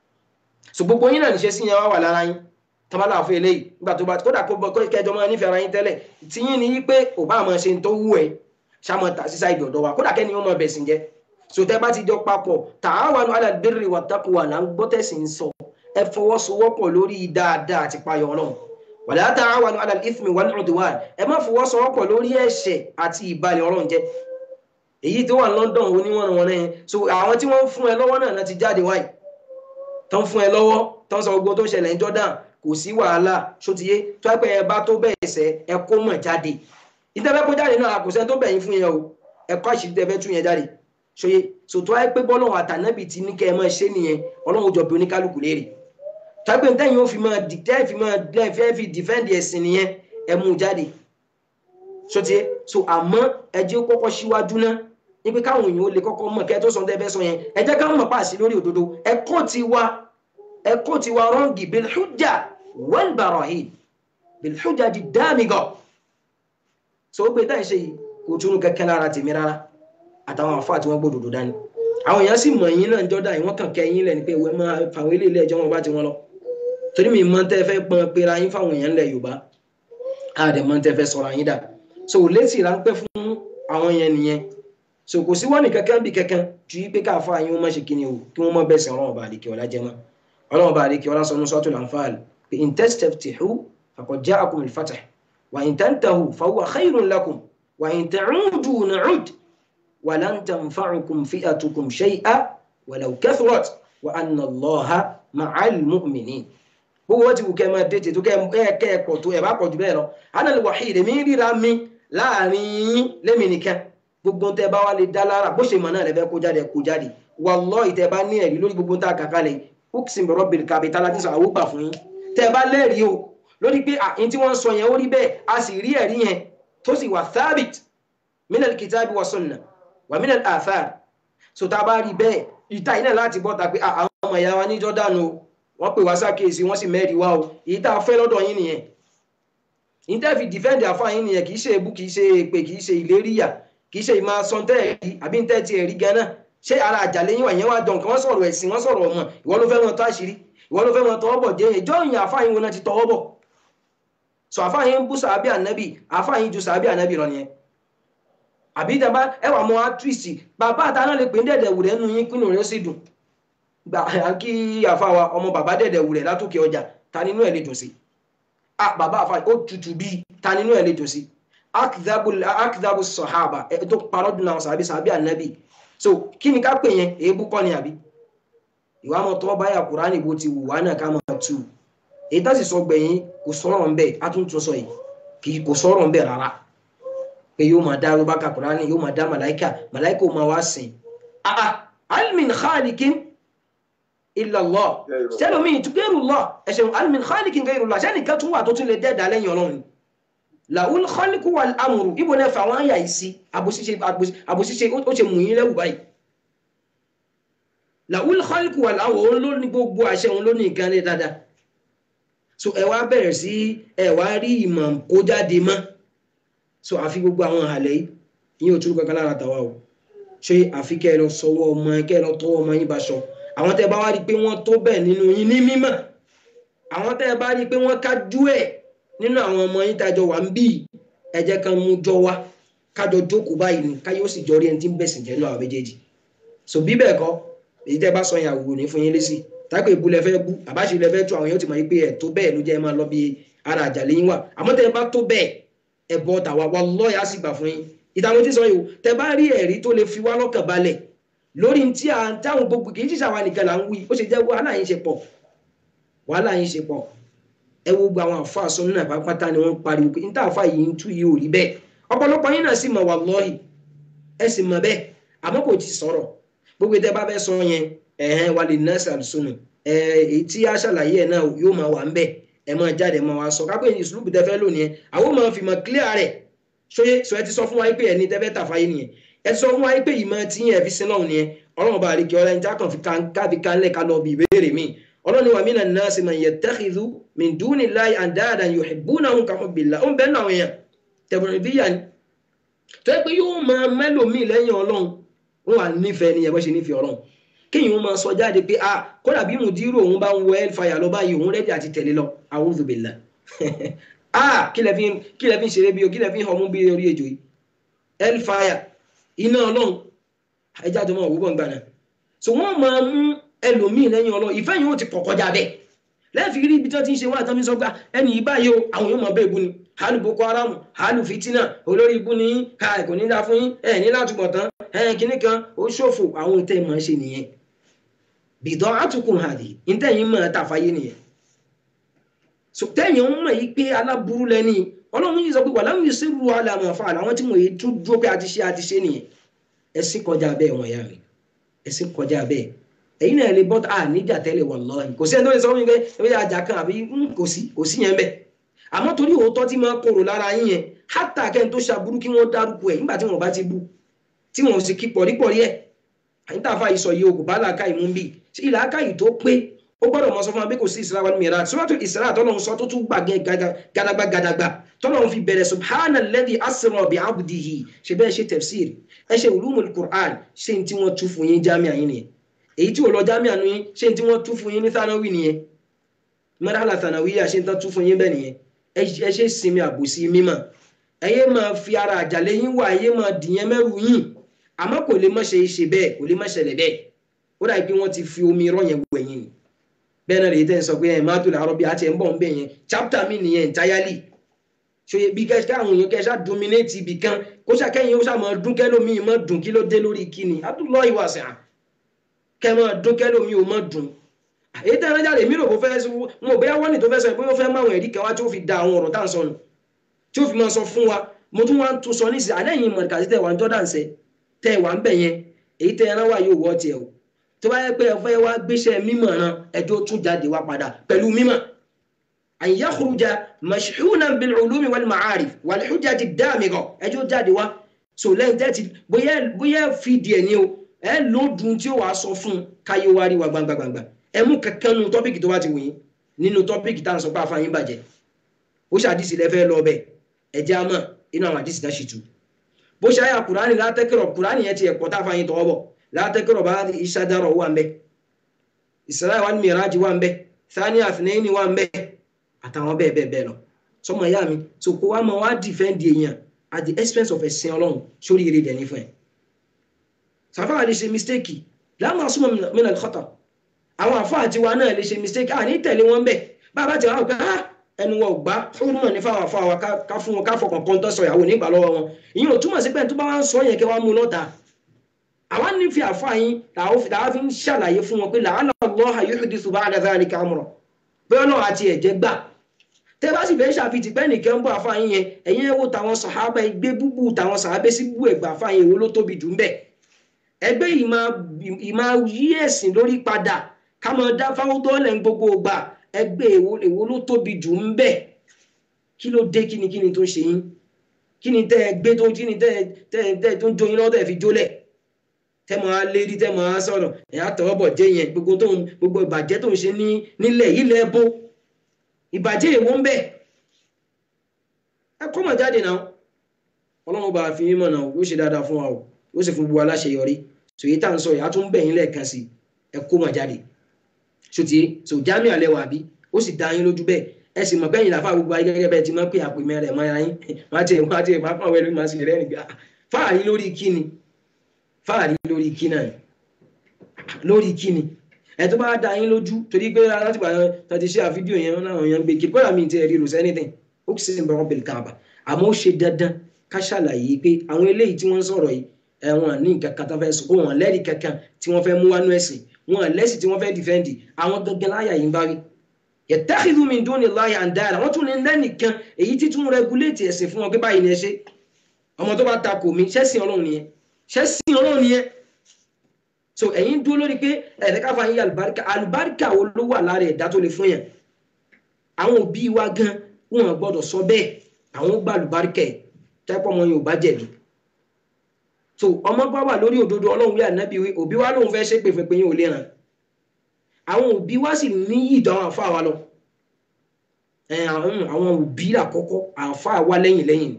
so gbogbo yín náà níṣẹ́ sí yẹn wá wà lára yín tọ́mọ́lá àfọ eléyìí nígbà tó bá kódà kó kẹjọ máa nífẹ̀ẹ́ ara yín tẹ́lẹ̀ tí yín ni yí pé ò bá máa ṣe tó wù ẹ́ ṣàmọ̀ tà sísá ibi ọ̀dọ́ wa kódà kẹ́ni ó máa bẹ̀sìn jẹ́ so tẹ́ bá ti jọ papọ̀ ta'awanu 'ala al-birri wat-taqwa là ń gbọ́ tẹ̀sí ń sọ ẹ fọwọ́sowọ́pọ̀ lórí dáadáa àti payọ̀ ọlọ́run wala ta'awanu 'ala al-ithmi wal-'udwan ẹ má fọwọ́sowọ́pọ̀ lórí ẹ̀ṣẹ̀ àti ìbalẹ̀ ọlọ́run jẹ́ èyí tó wà ní London oníwọ̀n wọn náà so àwọn tí wọ́n ń fún ẹ lọ́wọ́ náà ti jáde wáyé tán fún ẹ lọ́wọ́ tán sọ gbogbo tó ṣẹlẹ̀ ní Jordan kò sí wàhálà ṣótiyé tó ẹ pé ẹ bá tó bẹ̀ẹ̀ sẹ́ ẹ kó mọ̀ jáde ìtẹ́fẹ́ kó jáde náà kò sẹ́ni tó bẹ̀yìn fún yẹn o ẹ kọ́ àṣírí tẹ́fẹ́ tún yẹn jáde ṣòye sòtò ẹ pé bọ́lọ́wọ́ àtànábì ti ní kẹ́ ẹ máa ṣe nìyẹn ọlọ́run jọ bí oníkálukú léèrè tó ẹ pé ntẹ́yìn ó fi máa dìtẹ́ fi máa fẹ́ fi dìfẹ́ǹdì ẹ̀sìn nìyẹn ẹ mú jáde ṣótiyé so àmọ́ ẹ jẹ́ kọ́kọ́ síwájú náà ní pé káwọn èèyàn ó lè kọ́kọ́ mọ̀ kẹ́ ẹ tó sọ tẹ́fẹ́ sọ yẹn ẹ jẹ́ káwọn mọ̀ pàṣẹ lórí òdodo ẹ̀kọ́ ti wá ẹ̀kọ́ ti wá rọ́ǹgì bilhujja wal-barahin bilhujja di dámigọ̀ so ó pé táyì ṣe yìí kò túnú kẹ́kẹ́ lára tèmi rárá àtàwọn àfáà tí wọ́n gbódòdó dání àwọn èèyàn sì mọ̀ yín náà jọ́dá yìí wọ́n kàn kẹ́ yín lẹ́ni pé ìwé máa fàwọn ilé ilé ẹjọ́ wọn bá ti wọn lọ torí mi mọ́ tẹ́ fẹ́ pọn pera yín fáwọn èèyàn lẹ̀ Yorùbá àdè mọ́ tẹ́ fẹ́ sọ̀rọ̀ yín dà so létí ráńpẹ́ fún àwọn yẹn nìyẹn so kò sí wọ́n ní kankan bí kankan ju yí pé káfa yín wọ́n má ṣe kíni o kí wọ́n má bẹ̀sẹ̀ ọlọ́run bá àdìkẹ́ ọlá jẹ́ mọ́ ọlọ́run bá àdìkẹ́ ọlá sọnù suratul Anfal pé in tastaftihu faqad ja'akum al-fath wa in tantahu fahuwa khayrun lakum wa in ta'udu na'ud wa lan tanfa'ukum fi'atukum shay'an walau kathurat wa anna Allaha ma'al mu'minin gbogbo wọ́n ti wù kẹ́ máa dètè tó kẹ́ ẹ pọ̀ tó ẹ̀ bá pọ̀ jù bẹ́ẹ̀ lọ ana al-wahid èmi ríra mi láàrin yín lémi nìkan gbogbo tẹ bá wà lè dá lára bó ṣe mọ̀ náà lè fẹ́ kó jáde kó jáde wallahi tẹ bá ní ẹ̀rí lórí gbogbo tá a kà kalẹ̀ uksim bi rabbil kaaba tálá tí sọ àwọn gbà fún yín tẹ bá lẹ́rìí o lórí pé àyín tí wọ́n sọ yẹn ó rí bẹ́ẹ̀ a sì rí ẹ̀rí yẹn tó sì wà thabit minal kitabi wa sunna wa minal athar so tá a bá rí bẹ́ẹ̀ ìta yìí náà láti bọ́ ta pé àwọn ọmọ ìyá wa ní Jordan o wọ́n pè wá sákèsí wọ́n sì mẹ́rin wá o èyí tá a fẹ́ lọ́dọ̀ yín nìyẹn ìtẹ́fì dìfẹ́ǹdì àfáàyín nìyẹn kì í ṣe ebú kì í ṣe èpè kì í ṣe ìléríyà kì í ṣe ìmọ̀ sọ́ńtẹ́ ẹ̀rí àbí ń tẹ́tí ẹ̀rí gan-an ṣé ara àjàlẹ́yìn wà yẹn wá jọ nǹkan wọ́n sọ̀rọ̀ ẹ̀sìn wọ́n sọ̀rọ̀ ọmọ ìwọ ló fẹ́ wọn tó àṣírí ìwọ ló fẹ́ wọn tọwọ́ bọ̀ jẹ́ ìjọ ìyìn àfáàyín wọn ti tọwọ́ bọ̀ sọ àfáàyín ń bú sàábì ànábì àfáàyín ju sàábì ànábì lọ nìyẹn àbí ìjàmbá ẹwà mọ àtúìsì bàbá àtàná lè pè ń dẹ̀dẹ̀ wù rẹ̀ nù yín kínú rẹ̀ sì dùn gbà kí àfáwa ọmọ bàbá dẹ̀dẹ̀ wù rẹ̀ látòkè ọjà ta nínú ẹ̀ lè dùn sí ah bàbá àfa ó tutù bíi ta nínú ẹ̀ lè dùn sí akdabu sọ̀hábà ẹ̀ tó parọ́ dùn àwọn sàbí sàbí ànábì so kí ni ká pè yẹn èébú kọ́ ni àbí ìwà mọ̀ tọ́ báyà kúránì bó ti wù wá náà ká máa tù èyí tá sì sọ gbẹ̀yìn kò sọ̀rọ̀ ń bẹ̀ á tún tún sọ yìí kì í kò sọ̀rọ̀ ń bẹ̀ rárá pé yóò máa dá ló bá ka kúránì yóò máa dá màláìkà màláìkà ó máa wá sìn ah almin khalikin illallah sẹ́lómi ghayrullah ẹ̀ṣẹ̀ almin khalikin ghayrullah sẹ́nìkan tún wà tó tún lè dẹ́ẹ̀dá lẹ́yìn ọlọ́run làwọn khaliku wal amru ibo náà fà wọ́n àyà yìí sí àbòsíṣe ó ṣe mú yín lẹ́wù báyìí làwùl khalqu wà láwọ̀ òun ló ní gbogbo àṣẹ òun ló ní nǹkan ní dáadáa so ẹ wá bẹ̀rẹ̀ sí ẹ wá rí ìmọ̀ kó jáde mọ́ so àfi gbogbo àwọn àlẹ́ yìí ìyẹn ò túrú kankan lára tàwa o ṣé àfi kẹ́ ẹ lọ sọwọ́ ọmọ kẹ́ ẹ lọ tọwọ́ ọmọ yín bá ṣọ àwọn tẹ́ ẹ bá wá rí i pé wọ́n tó bẹ́ẹ̀ nínú yín ní mímọ̀ àwọn tẹ́ ẹ bá rí i pé wọ́n kájú ẹ̀ nínú àwọn ọmọ yín tájọ wà ń bí ẹ jẹ́ kan mú jọ wá kájọ jókòó báyìí ni káyọ̀ sì jọ rí ẹni tí ń bẹ̀sìn jẹ́ nínú àwọn méjèèjì so bí bẹ́ẹ̀ kọ́ èyí tẹ́ bá sọ yẹn àwòrán ní fún yín lésì táìpé ìbú lẹ fẹ́ bú àbáṣe lẹ fẹ́ tú àwọn yóò ti mọ̀ yín pé ẹ̀ tó bẹ́ẹ̀ ló jẹ́ ẹ máa lọ bí ara àjàlẹ́ yín wà àmọ́ tẹ́ ẹ bá tó bẹ́ẹ̀ ẹ bọ́ tàwa wà lọ́ọ̀yà sì gbà fún yín ìtàwọn tí sọ yìí o tẹ́ bá rí ẹ̀rí tó lè fi wá lọ́kàn balẹ̀ lórí tí à ń táwọn gbogbo kì í ṣiṣẹ́ àwa nìkan là ń wí ó ṣe jẹ́ wàhálà yín ṣe pọ̀ wàhálà yín ṣe pọ̀ ẹ wo gbogbo àwọn àfa àsọ nínú àpapátá ni wọ́n pariwo pé níta àfa yìí ń tú yìí ò rí bẹ́ẹ̀ ọ̀pọ̀lọpọ̀ yín náà sì mọ̀ wallahi ẹ sì mọ̀ bẹ́ẹ̀ àmọ́ kò ti sọ̀rọ̀ gbogbo tẹ́ bá fẹ́ sọ yẹn ẹ̀hẹ́n wà lè ná sàlùsùnù èyí tí a ṣàlàyé ẹ̀ náà yóò máa wà ń bẹ̀ ẹ máa jáde máa wá sọ kápẹ́ ìṣùlùkù tẹ́ fẹ́ lónìí ẹ̀ àwọn máa fi mọ̀ clear rẹ̀ ṣóyé sọ ẹ ti sọ fún wa pé ẹni tẹ́ fẹ́ tà fáyé nìyẹn ẹ ti sọ fún wa pé ìmọ̀ tí yẹn fi sin náà nìyẹn ọlọ́run bá àríkẹ́ ọlá ẹni jákàn fi kábi kánlẹ̀ ká lọ bí ìbéèrè mi ọlọ́run ni wà mí nàá sí man yattakhidhu min dunillahi andadan yuhibbunahum ka hubbillah ó ń bẹ́ẹ̀ náà yẹn tẹ̀bùrẹ̀ bí yà ni tó yẹ pé yóò máa mẹ́lòmíì lẹ́yìn ọlọ́run wọn wà nífẹ̀ẹ́ ni ẹ̀bọ́n ṣe nífẹ̀ẹ́ ọlọ́run kéèyàn máa sọ jáde pé ah kódà bí mùdírò òun bá ń wọ hellfire lọ báyìí òun rẹ́dí àti tẹ̀lé lọ a'udhu billah ah kí lẹ fi kí lẹ fi ń ṣeré bí o kí lẹ fi ń họmú bí orí ejò yìí hellfire iná ọlọ́run ẹja tó máa wò bọ̀ ń gbà náà so wọ́n máa mú ẹlòmíì lẹ́yìn ọlọ́run ìfẹ́ yìí ó ti pọ̀ kọjá bẹ́ẹ̀ lẹ́ẹ̀fi rí ibi tí wọ́n ti ń ṣe wá àtàmì sọ pé ẹni yìí báyìí o àwọn yóò máa bẹ́ẹ̀ bu ni hàlù boko haram hàlù fitina olórí ibu ni kò ní dá fún yín ẹ ní látúbọ̀ tán ẹ kíní kan ó ṣòfò àwọn ohun tẹ́ ẹ máa ń ṣe nìyẹn bìdọ́ àtúkùn hàdì ìtẹ̀yìn máa tàfáyé nìyẹn so tẹ́yìn ń mọ̀ yìí pé aláburú lẹ́ni ọlọ́run yìí sọ pé wàlámù yìí sẹ́rù àlàmù àfa àwọn tí mo yìí tún dúró pé a ti ṣe a ti ṣe nìyẹn ẹ̀sìn kọjá bẹ́ẹ̀ wọ̀n ya mi ẹ̀sìn kọjá bẹ́ẹ̀ ẹ̀yin náà lè bọ́ à níjà tẹ́lẹ̀ wallahi kò sí ẹni tó lè sọ fún mi pé ẹ̀wẹ́ ajá kan àbí kò sí kò sí yẹn bẹ́ẹ̀ àmọ́ torí òótọ́ tí máa korò lára yín yẹn hátà kẹ́ni tó ṣàbúrú kí wọ́n dárúkọ ẹ̀ nígbà tí wọ́n bá ti bú tí wọ́n sì kí pọ̀rípọ̀rí ẹ̀ àyíntà fà ìsọ yìí òkú bàálà ká ìmú bí tí ìlà ká yìí tó pé ó gbọ́dọ̀ mọ sọ fún wa bí kò sí ìsirá wa mìíràn sọ́tò ìsirá tọ́lọ́run sọ tó tún gbàgẹ́ gadagba gadagba tọ́lọ́run fi bẹ̀rẹ̀ subhana alladhi asra bi abdihi ṣe bẹ́ẹ̀ ṣe tafsir ẹ ṣe ulumul qur'an ṣe tí wọ́n tú fún yín jámíà yín nìyẹn èyí tí ò lọ jámíà nu yín ṣe tí wọ́n tú fún yín ní thanawi nìyẹn mọ́dàlá thanawiya ṣe tán tú fún yín bẹ́ẹ̀ nìyẹn ẹ ṣe sinmi àbòsí mímọ́ ẹ yé máa fi ara àjàlẹ̀ yín wà ẹ yé máa dìyẹn mẹ́rù yín àmọ́ kò lè má ṣe ṣe bẹ́ẹ̀ kò lè má ṣẹlẹ̀ bẹ́ẹ̀ ó dàbí pé wọ́n ti fi omi irọ́ yẹn wọ ẹ̀yìn ni bẹ́ẹ̀ náà lè tẹ́ ń sọ pé ẹ̀ má tó làárọ̀ bí a ti ẹ̀ ń bọ̀ ń bẹ̀ yẹn chapter mi nìyẹn entirely ṣòye bí kẹ́kẹ́ àwọn èèyàn kẹ́ṣá dominate ibì kan kó ṣàkẹ́yìn ó ṣàmọ́ dún kẹ́lómi mọ́ dùn kí ló dé lórí kíni Abdullahi wàṣẹ à kẹ́ mọ́ dún kẹ́lómi ò mọ́ dùn èyí tẹ́ ẹran jáde mírò kó fẹ́ wọn ò bẹ́ẹ̀ wọ́n ní tó fẹ́ sọ pé ó fẹ́ máwọn ẹ̀rí kan wá tí ó fi da àwọn ọ̀rọ̀ tá à ń sọ nù tí ó fi máa sọ fún wa mo tún wá ń tún sọ nísìnyí àlẹ́yìn mọ̀ọ́kàtí tẹ̀ wá ń jọ́dá ń sẹ́ tẹ́ wà ń bẹ̀ yẹn èyí tẹ́ ẹran wà yóò wọ́ tiẹ̀ o tó bá yẹ pé ẹ fẹ́ wá gbéṣẹ́ mímọ̀ ran ẹjọ́ tún jáde wá padà pẹ̀lú mímọ̀ an yakhruja mashhunan bil ulumi wal ma'arif wal hujjati damigha ẹjọ́ jáde wá so lẹ́yìn tẹ́tí bóyá bóyá fìdí ẹ̀ ní o ẹ lódùn tí ó wàá sọ fún káyé wá rí wa gbangbangba ẹ mú kankan nu tọ́pìkì tó bá ti wù yín nínú tọ́pìkì tá à ń sọ pé àfààyàn bàjẹ́ ó ṣàdísì lẹ́fẹ́ lọ bẹ́ẹ̀ ẹ̀jẹ̀ àmọ́ inú àwọn àdísì náà ṣì tù bó ṣe àyà kùránì látẹ́kẹ̀rọ̀ kùránì yẹn ti ẹ̀pọ̀ táfààyàn tọwọ́ bọ̀ látẹ́kẹ̀rọ̀ bá ìṣàdárọ̀ wà ń bẹ́ ìsìláì wà ní mìíràn wà ń bẹ́ thani àfìnẹ́yìn wà ń bẹ́ àtàwọn bẹ́ẹ̀ bẹ́ẹ̀ bẹ́ẹ̀ lọ sọmọ ìyá mi so kó wá mọ wá dìfẹ́ǹdì èèyàn at the expense of ẹ̀sìn ọlọ́run sórí eré dẹ̀ ní fún ẹ̀ sàfáà lè ṣe mistake láwọn asúmọ̀ mìíràn kọ́tà àwọn àfáà tiwa náà lè ṣe mistake à ní tẹ̀lé wọn bẹ́ẹ̀ bàbá tí wọn gbà á ẹnu wọn ò gbá fúnmọ̀ ní fáwọn àfáà wa ká fún wọn ká fọkàn kan tó sọ ìyàwó nígbà lọ́wọ́ wọn ìyẹn ò túmọ̀ sí pé tó bá wá ń sọ yẹn kí wọ́n mú lọ́ta àwa nífi àfáà yín làwọn fi ń ṣàlàyé fún wọn pé làálà Allaha yuhdithu ba'da dhalika amra bóyá náà àti ẹ̀jẹ̀ gbà tẹ́ bá sì fẹ́ ṣàfihàn pé nìkan ń bọ̀ àfáà yín yẹn ẹ̀yin ẹ̀ wò táwọn sàhábà ẹgbẹ́ búbú táwọn sàhábà sí bú ẹ̀gbà àfáà yín èwo ló tóbi jù ń bẹ̀ ẹgbẹ́ ìmọ̀ yí ẹ̀sìn lórí padà ká máa dá fáwọn dọ́ọ̀lẹ̀ ń gbogbo gbà ẹgbẹ́ èwo ló tóbi jù ń bẹ̀ kí ló dé kíni kíni tó ń ṣe yín kíni tẹ́ ẹ gbé tó kíni tẹ́ ẹ tó ń jó yín lọ́wọ́ tẹ́ ẹ fi jólẹ̀ tẹ́ máa lérí tẹ́ máa sọ̀rọ̀ ẹ̀ àtọwọ́bọ̀ jẹ́ yẹn gbogbo tó ń gbogbo ìbàjẹ́ tó ń ṣe ní nílẹ̀ ilẹ̀ bó ìbàjẹ́ èwo ń bẹ ẹ kọ́ mọ̀ jáde náà ọlọ́run bá fi mímọ̀ náà yóò ṣe dáadáa fún wa o yóò sì fún gbogbo aláṣeyọrí sòyí tá à ń sọ yìí á tún bẹ̀yìn lẹ́ẹ̀kan sí ẹ kó mọ̀ jáde sòtì sò jámì àlẹ́ wà bí ó sì dá yín lójú bẹ́ẹ̀ ẹ sì mọ̀ bẹ́yìn làfà gbogbo ayé gẹ́gẹ́ bẹ́ẹ̀ ti máa ń pè àpè mẹ́rẹ̀ mọ́ ara yín wọ́n á ti wọ́n á ti máa pàwọn ẹlòmíì máa sì rẹ́rìn gbà fáàrí lórí kíni fáàrí lórí kíni lórí kíni ẹ tó bá dá yín lójú torí pé látìgbà tó ti ṣe àfídíò yẹn náà yẹn gbé kiri kódà mi ti rí rò anything ó sì ń bọ̀rọ̀ bẹ̀rẹ̀ káàbà àmọ́ ó ṣe dandan ká ṣàlàyé pé àwọn eléyìí tí wọ́n ń sọ̀rọ̀ yìí ẹ̀wọ̀n ní nǹkan kan tó fẹ́ sọ wọn lẹ́rìí kankan tí wọ́n fẹ́ mú wánú ẹ̀sìn wọn lẹ́sìn tí wọ́n fẹ́ dìfẹ́ǹdì àwọn gangan láyà yìí ń bá rí yẹtẹ́kìlú mi dún ní láyà ń dára wọ́n tún ní lẹ́nìkan èyí tí tún rẹguléètì ẹ̀sìn fún wọn pé báyìí ni ẹ ṣe ọmọ tó bá ta kò mí ṣẹ́sìn ọlọ́run nìyẹn ṣẹ́sìn ọlọ́run nìyẹn so ẹ̀yin dúró lórí pé ẹ̀rẹ́ káfa yín àlùbáríkà àlùbáríkà wo ló wà lára ẹ̀dá tó lè fún yẹn àwọn òbí wa gan wọn gbọ́dọ̀ sọ bẹ́ẹ̀ àwọn gba àlùbáríkà ẹ̀ tẹ́pọ̀ ọmọ yẹn ò bá jẹ̀bi so ọmọ bá wà lórí òdodo ọlọ́run wí ànábì wí òbí wa lóun fẹ́ ṣépè fún pé yín ò lè ràn àwọn òbí wa sì ní ìdán àwọn àfa wa lọ àwọn òbí àkọ́kọ́ àfa wa lẹ́yìn lẹ́yìn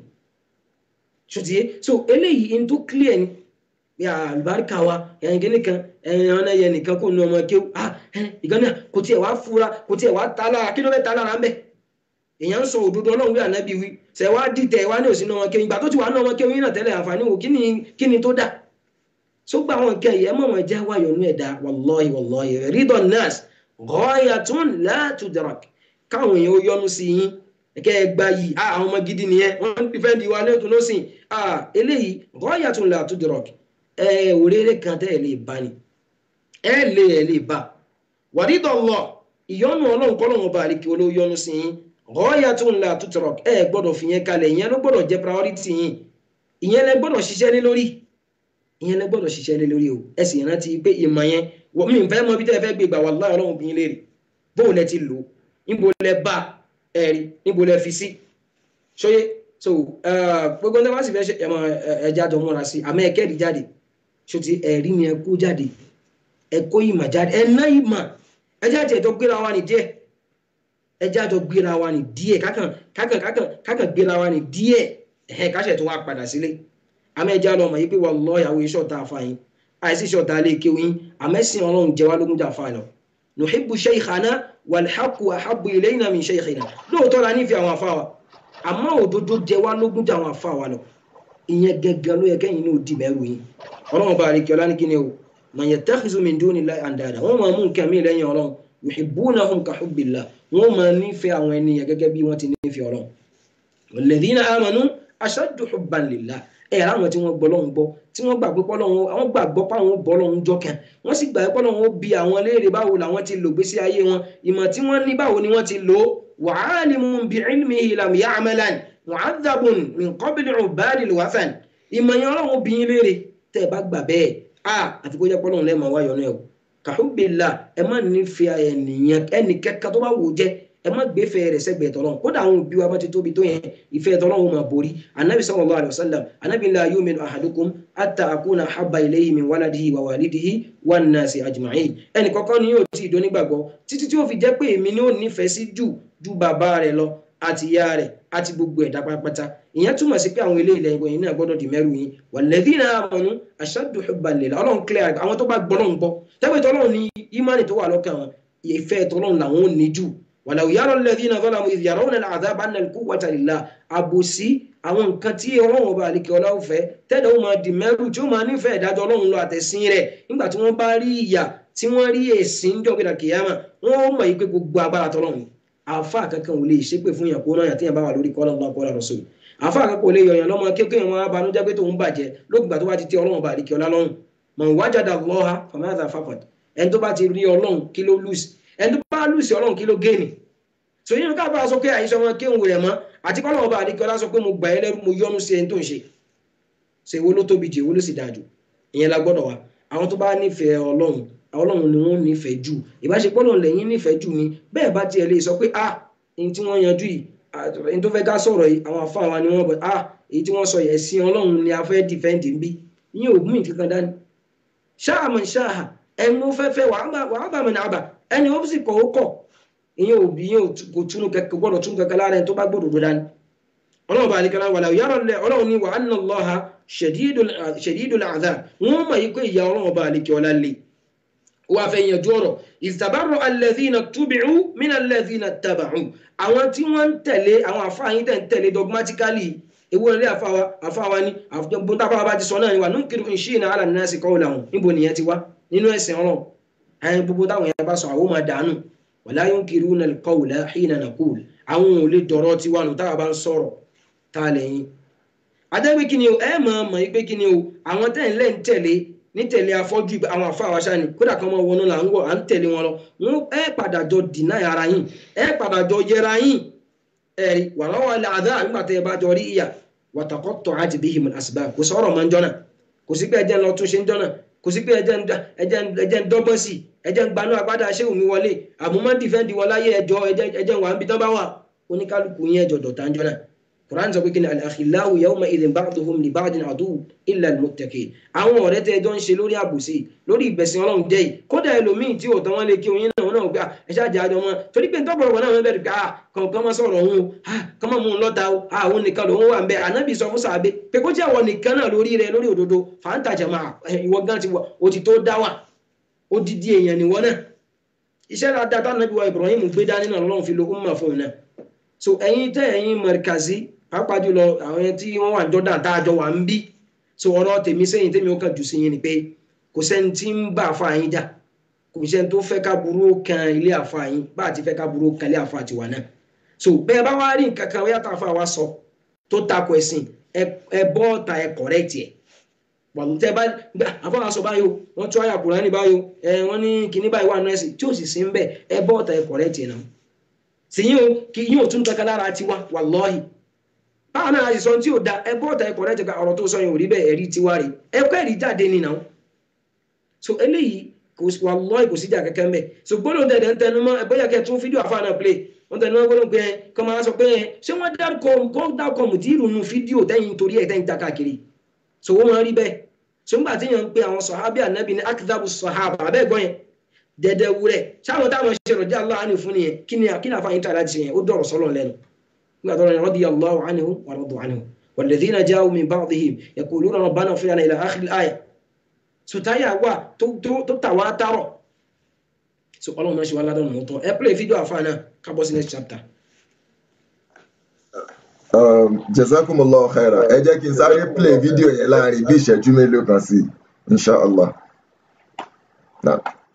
ṣùtìyẹ so eléyìí n tó clear ni ya àlùbáríkà wa ẹ̀yìn kìíní kan ẹ̀yìn ọ̀nà yẹn nìkan kò nu ọmọ kéwù ah ìgbọ́n náà kò tiẹ̀ wá fura kò tiẹ̀ wá ta lára kí ló fẹ́ ta lára ń bẹ̀ èèyàn ń sọ òdodo ọlọ́run wí ànábì wí ṣẹ̀ wá dìtẹ̀ wá ní òsínú ọmọ kéwù ìgbà tó ti wà ní ọmọ kéwù yìí náà tẹ́lẹ̀ àǹfààní wò kí ni tó dà sógbà àwọn nǹkan yìí ẹ mọ̀ wọn jẹ́ wáyọ̀ nú ẹ̀dá wàlọ́ọ̀hì wàlọ́ọ̀hì rídọ̀ nọ́ọ̀sì ghayatun la tudrak káwọn èèyàn ó yọnu sí yín ẹ̀kẹ́ ẹ gba yìí àwọn ọmọ gidi nìyẹn wọ́n ń dìfẹ́ǹdì wa lẹ́tùn lọ́sìn eléyìí ghayatun la tudrak ẹ òréré kan tẹ́ ẹ lè bá ni ẹ lè ẹ lè bá wàrídọ̀ lọ ìyọnu ọlọ́run kọ́lọ́run ọba àríkì olóyọnu sí yín ghayatun la tudrak ẹ gbọ́dọ̀ fìyẹn kalẹ̀ ìyẹn ló gbọ́dọ̀ jẹ́ priority yín ìyẹn lẹ gbọ́dọ̀ ṣiṣẹ́ lé lórí ìyẹn lẹ gbọ́dọ̀ ṣiṣẹ́ lé lórí o ẹ sì rántí pé ìmọ̀ yẹn wọ́n mi fẹ́ mọ bí tẹ́ ẹ fẹ́ gbé gbà wà láì ọlọ́run bí yín léèrè bóun lẹ ti lò ó níbo lẹ bá ẹ̀rí níbo lẹ fi sí ṣóyé so gbogbo ní wọ́n sì fẹ́ ṣe ẹ̀mọ ẹja jọ múra sí àmọ́ ẹ̀kẹ́rì jáde ṣòtí ẹ̀rí ni ẹ kó jáde ẹ kó ìmọ̀ jáde ẹ ná ìmọ̀ ẹjẹ́ àti ẹ̀jọ́ gbéra wa ní díẹ̀ ẹjẹ́ àjọ gbéra wa ní díẹ̀ kákàn kákàn kákàn kákàn gbéra wa ní díẹ̀ ẹ̀hẹ́ káṣẹ̀ tó wá padà sílé àmọ́ ẹjẹ́ àlọ́ ọmọ yìí pé wà lọ́ọ́ ìyàwó iṣẹ́ ọ̀tá àfààyàn àìsí iṣẹ́ ọ̀tá lè kéwìn àmẹ́sìn ọlọ́run jẹ́ wá lógún jà fà lọ nùhìbù shaykhana wàlhàkù àhàbù ilayna min shaykhina lóòótọ́ la nífẹ̀ẹ́ àwọn afáwa àmọ́ òdodo jẹ́ wá lógún jà àwọn afáwa lọ ìyẹn gẹ́gẹ́ ló yẹ kẹ́yìn ní òdì mẹ́rù yín ọlọ́run bá àríkẹ́ ọlá ní kíni o man yattakhidhu min dunillahi andada wọ́n máa mú nǹkan mí lẹ́yìn ọlọ́run yuhibbunahum ka hubbillah wọ́n máa nífẹ̀ẹ́ àwọn ènìyàn gẹ́gẹ́ bí wọ́n ti nífẹ̀ẹ́ ọlọ́run walladhina amanu ashaddu hubban lillah ẹ̀ láwọn tí wọ́n gbọ́ lọ́hún gbọ́ tí wọ́n gbàgbé pọ́lọ́hún àwọn gbàgbọ́ páwọn bọ́ lọ́hún jọ́kàn wọ́n sì gbàgbé pọ́lọ́hún ó bi àwọn léèrè báwo làwọn ti lò gbésí ayé wọn ìmọ̀ tí wọ́n ní báwo ni wọ́n ti lò ó wa alimun bi ilmihi lam ya'malan mu'adhabun min qabli ubadil wathan ìmọ̀ yẹn ọlọ́run bí yín léèrè tẹ́ ẹ bá gbà bẹ́ẹ̀ a àfi kó jẹ́ pọ́lọ́hún lẹ́ẹ̀mọ́ wáyọ̀ náà o kàhúbìlà ẹ má nífẹ̀ẹ́ ẹnìyàn ẹnì kẹ́kẹ́ tó bá wò jẹ́ ẹ má gbé fẹ́ rẹ̀ sẹ́gbẹ̀ẹ́ tọ́lọ́run kódà àwọn òbí wa bá ti tóbi tó yẹn ìfẹ́ tọ́lọ́run máa borí anabi sallallahu alayhi wa sallam anabi la yu'minu ahadukum hatta akuna habba ilayhi min waladihi wa walidihi wan nasi ajma'in ẹnì kọ́kọ́ ni yóò ti ìdó nígbàgbọ́ títí tí ó fi jẹ́ pé èmi ni ó nífẹ̀ẹ́ sí jù ju bàbá rẹ̀ lọ àti ìyá rẹ̀ àti gbogbo ẹ̀dá pátápátá ìyẹn túmọ̀ sí pé àwọn ilé ilẹ̀ ìwọ̀nyí náà gbọ́dọ̀ di mẹ́rù yín walladhina amanu ashaddu hubban lillah ọlọ́run clear àwọn tó bá gbọ́ lọ́run gbọ́ tẹ́gbẹ́ tọ́lọ́run ní ìmánì tó wà lọ́kàn wọn ìfẹ́ tọ́lọ́run làwọn ò ní jù wàlàwù yàrá lẹ́dínà zalamu idh yarawna al-'adhaba anna al-quwwata lillah àbòsí àwọn nǹkan tí ọlọ́run ọba àlekè ọlá òfẹ́ tẹ́lẹ̀ ó máa di mẹ́rù tí ó máa nífẹ̀ẹ́ ìdájọ́ ọlọ́run lọ àtẹ̀sìn rẹ̀ nígbà tí wọ́n bá rí ìyà tí wọ́n rí èsìn jọ̀gbìnà kìyàmà wọ́n ó mọ̀ yí pé gbogbo agbára tọ́lọ́run àfa kankan ò lè ṣépè fún yàn kó náà yàn tí yàn bá wà lórí kọ́lọ́ lọ́wọ́ kọ́lá rọ̀ sóyè àfa kankan ò lè yọ̀yàn lọ́mọ kékeré wọn abanújẹ́ pé tòun bàjẹ́ lókùgbà tó bá ti tẹ ọlọ́run ọba àlekè ọlá lọ́rùn mọ̀ wájàdà lọ́ha fàmáàtà fàfàt ẹni tó bá ti rí ọlọ́run kí ló lùsì ẹni tó bá lùsì ọlọ́run kí ló géènì so yín ká bá a sọ pé àyíṣẹ́ wọn kéwòn rẹ̀ mọ́ àti kọ́lọ́ ọba àdìkọ́lá sọ pé mo gbà ẹ́ lẹ́rú mo yọ́nú sí ẹni tó ń ṣe ṣe èwo ló tóbi jù èwo ló sì dáa jù ìyẹn la gbọ́dọ̀ wá àwọn tó bá nífẹ̀ẹ́ ọlọ́run ọlọ́run ni wọ́n nífẹ̀ẹ́ jù ìbáṣepọ̀ náà lẹ́yìn nífẹ̀ẹ́ jù ni bẹ́ẹ̀ bá tiẹ̀ lè sọ pé ah èyí tí wọ́n yanjú yìí èyí tó fẹ́ ká sọ̀rọ̀ yìí àwọn afọ àwọn ni wọ́n bọ̀ ah èyí tí wọ́n sọ yẹn sí ọlọ́run ni a fẹ́ dìfẹ́ǹdì ń bí yín ògùn ìkankan dání ṣáà mọ̀ ṣáà ẹnu fẹ́fẹ́ wàá bà mí nàbà ẹni ó sì kọ̀ ó kọ̀ ìyẹn ò bí ìyẹn kò túnú kẹkẹ gbọ́dọ̀ tún kẹkẹ lára ẹni tó bá gbọ́dọ̀ dúdá ni ọlọ́run bá àlekẹ́lá wà láwùjọ yàrá lẹ ọlọ́run ní wa anna Allaha shadidul adhab wọ́n mọ̀ yí pé ìyá ọlọ́run bá àlekẹ́ ọlá lè wà fẹ́ yanjú ọ̀rọ̀ ìtàbárò alladhina tubi'u min alladhina taba'u àwọn tí wọ́n ń tẹ̀lé àwọn àfáàyín tẹ̀ ń tẹ̀lé dogmatically ewu ilé àfáwa ní àfọ̀gbọ́n tábà bá ti sọ náà ni wà nunkiru in shi'na ala an-nasi qawlahum níbo nìyẹn ti wá nínú ẹ̀sìn ọlọ́run ẹ̀yìn gbogbo táwọn yẹn bá sọ àwọn máa dànù wala yunkiruna al-qawla hina naqul àwọn ò lè dọ̀rọ̀ tiwa nù táwa bá ń sọ̀rọ̀ tá a lẹ́yìn. adẹ́gbẹ́ kí ni o ẹ mọ̀ mọ̀ pé kí ni o àwọn tẹ̀ ń lẹ́ ń tẹ̀lé ní tẹ̀lé afọ́jú àwọn àfa àwa ṣáà ni kódà kan máa wọnú là ń wọ̀ à ń tẹ̀lé wọn lọ wọn ẹ padà jọ dìnnà ara yín ẹ padà jọ yẹra yín ẹ̀rí wàhálà wà láàdá nígbà tẹ́ ẹ bá jọ rí ìyà wàtàkọ́tọ̀ àti bihim al-asbab kò sọ̀rọ̀ mọ́ ń jọ́nà kò sí pé ẹjẹ́ ń lọ tún ṣe ń jọ́nà kò sí pé ẹjẹ́ ń dọ́gbọ́n sí ẹjẹ́ ń gbanú agbádá ṣéwù mi wọlé àmúmọ́ dìfẹ́ǹdì wọn láyé ẹjọ́ ẹjẹ́ ń wà ń bi tán bá wà oníkálukú yẹn ẹjọ́ dọ̀tá ń jọ́nà Quran sọ pé kí ni al-akhillahu yawma idhin ba'duhum li ba'din aduwwun illa al-muttaqin àwọn ọ̀rẹ́ tẹ́ ẹjọ́ ń ṣe lórí àbòsí lórí ìgbẹ̀sìn ọlọ́run jẹ́ yìí kódà ẹlòmíì tí òótọ́ wọn lè kí oyin náà wọn náà gbà ẹ ṣáà jẹ́ àjọ wọn torí pé tọ́pọ̀lọpọ̀ náà wọn bẹ̀rẹ̀ pé ah kọ̀ọ̀kan máa sọ̀rọ̀ òun o ah kọ́ máa mú un lọ́ta o ah òun nìkan lòun wà ń bẹ ànábì sọ fún sàbẹ pé kó jẹ́ àwọn nìkan náà lórí rẹ lórí òdodo fàǹtà jẹ̀mọ́ ìwọ gan ti wọ o ti tó dá wà ó dídí èèyàn nìwọ náà iṣẹ́ dáadáa tánàbí wa Ibrahim gbé dání náà lọ́run fi lo umma fún un náà so ẹ̀yin tẹ́ ẹ̀yin mọ̀rìkàzí pàápàá jùlọ àwọn tí wọ́n wà jọ́dá tá a jọ wà ń bí so ọ̀rọ̀ tèmi sẹ́yìn tèmi ó kàn jù sí yín ni pé kò sẹ́ni tí ń bá àfa yín jà kò sẹ́ni tó fẹ́ ká burú kan ilé àfa yín bá àti fẹ́ ká burú kan ilé àfa tiwa náà so bẹ́ẹ̀ bá wá rí nǹkan kan wíyá tá a fa wa sọ tó takò ẹ̀sìn ẹ bọ́ ọ̀tà ẹ correct ẹ̀ wàlú tẹ́ bá gbà àfọwọ́ aṣọ báyò wọ́n tún àyà Kùránì báyò ẹ wọ́n ní kíní báyìí wà nọ́ọ̀sì tí ò sì sí ń bẹ̀ ẹ bọ́ ọ̀tà ẹ correct ẹ̀ náà sì yín o kì yín ò tún kankan lára tiwa wàlọ́ọ̀hì báwọn náà sọ tí ò da ẹgbẹ́ ọ̀tá ẹ̀kọ́ rẹ̀ ti ka ọ̀rọ̀ tó sọ yẹn ò rí bẹ́ẹ̀ ẹ̀rí tiwa rè ẹ̀kọ́ ẹ̀rí jáde nínà ó so eléyìí kò wà lọ́ọ̀ kò síjà kẹ́kẹ́ mbẹ́ so gbọ́dọ̀ tẹ̀lé ń tẹnu mọ́ ẹ̀bọ́ yẹ kẹ́ tún fídíò àfa náà play wọ́n tẹnu mọ́ gbọ́dọ̀ pé ẹ kọ́ máa sọ pé ẹ ṣé wọ́n dárúkọ kọ́ dárúkọ mùdírù nu fídíò tẹ́yìn torí ẹ̀ tẹ́yìn ta káàkiri so wọ́n máa rí bẹ́ẹ̀ so ńgbà tí yẹn ń pe àwọn sọ̀hábì ànábì ní akitabu sọ̀hábà abẹ́ gbọ́ yẹn dẹ̀dẹ̀ wúrẹ̀ sáwọn táwọn ṣe rọ̀dí aláàánú fún nìyẹn kí ni kí ni àfààní tó àláti ṣe yẹn ó dọ̀rọ̀ sọ́lọ̀ lẹ́nu قال رضي الله عنه ورضوا عنه والذين جاءوا من بعضهم يقولون ربنا اغفر لنا الى اخر الايه sotaya wa tó tó tó tà wá tààrọ so Ọlọ́run náà ṣe wá ládọọnù mọtò ẹ play fídíò àfáà náà ká bọ́ sí next chapter. Um, jazakumullahu khaira ẹ jẹ́ kí n sáré play fídíò yẹn láàrin bí ìṣẹ́jú mélòó kan sí inshallah. Nah.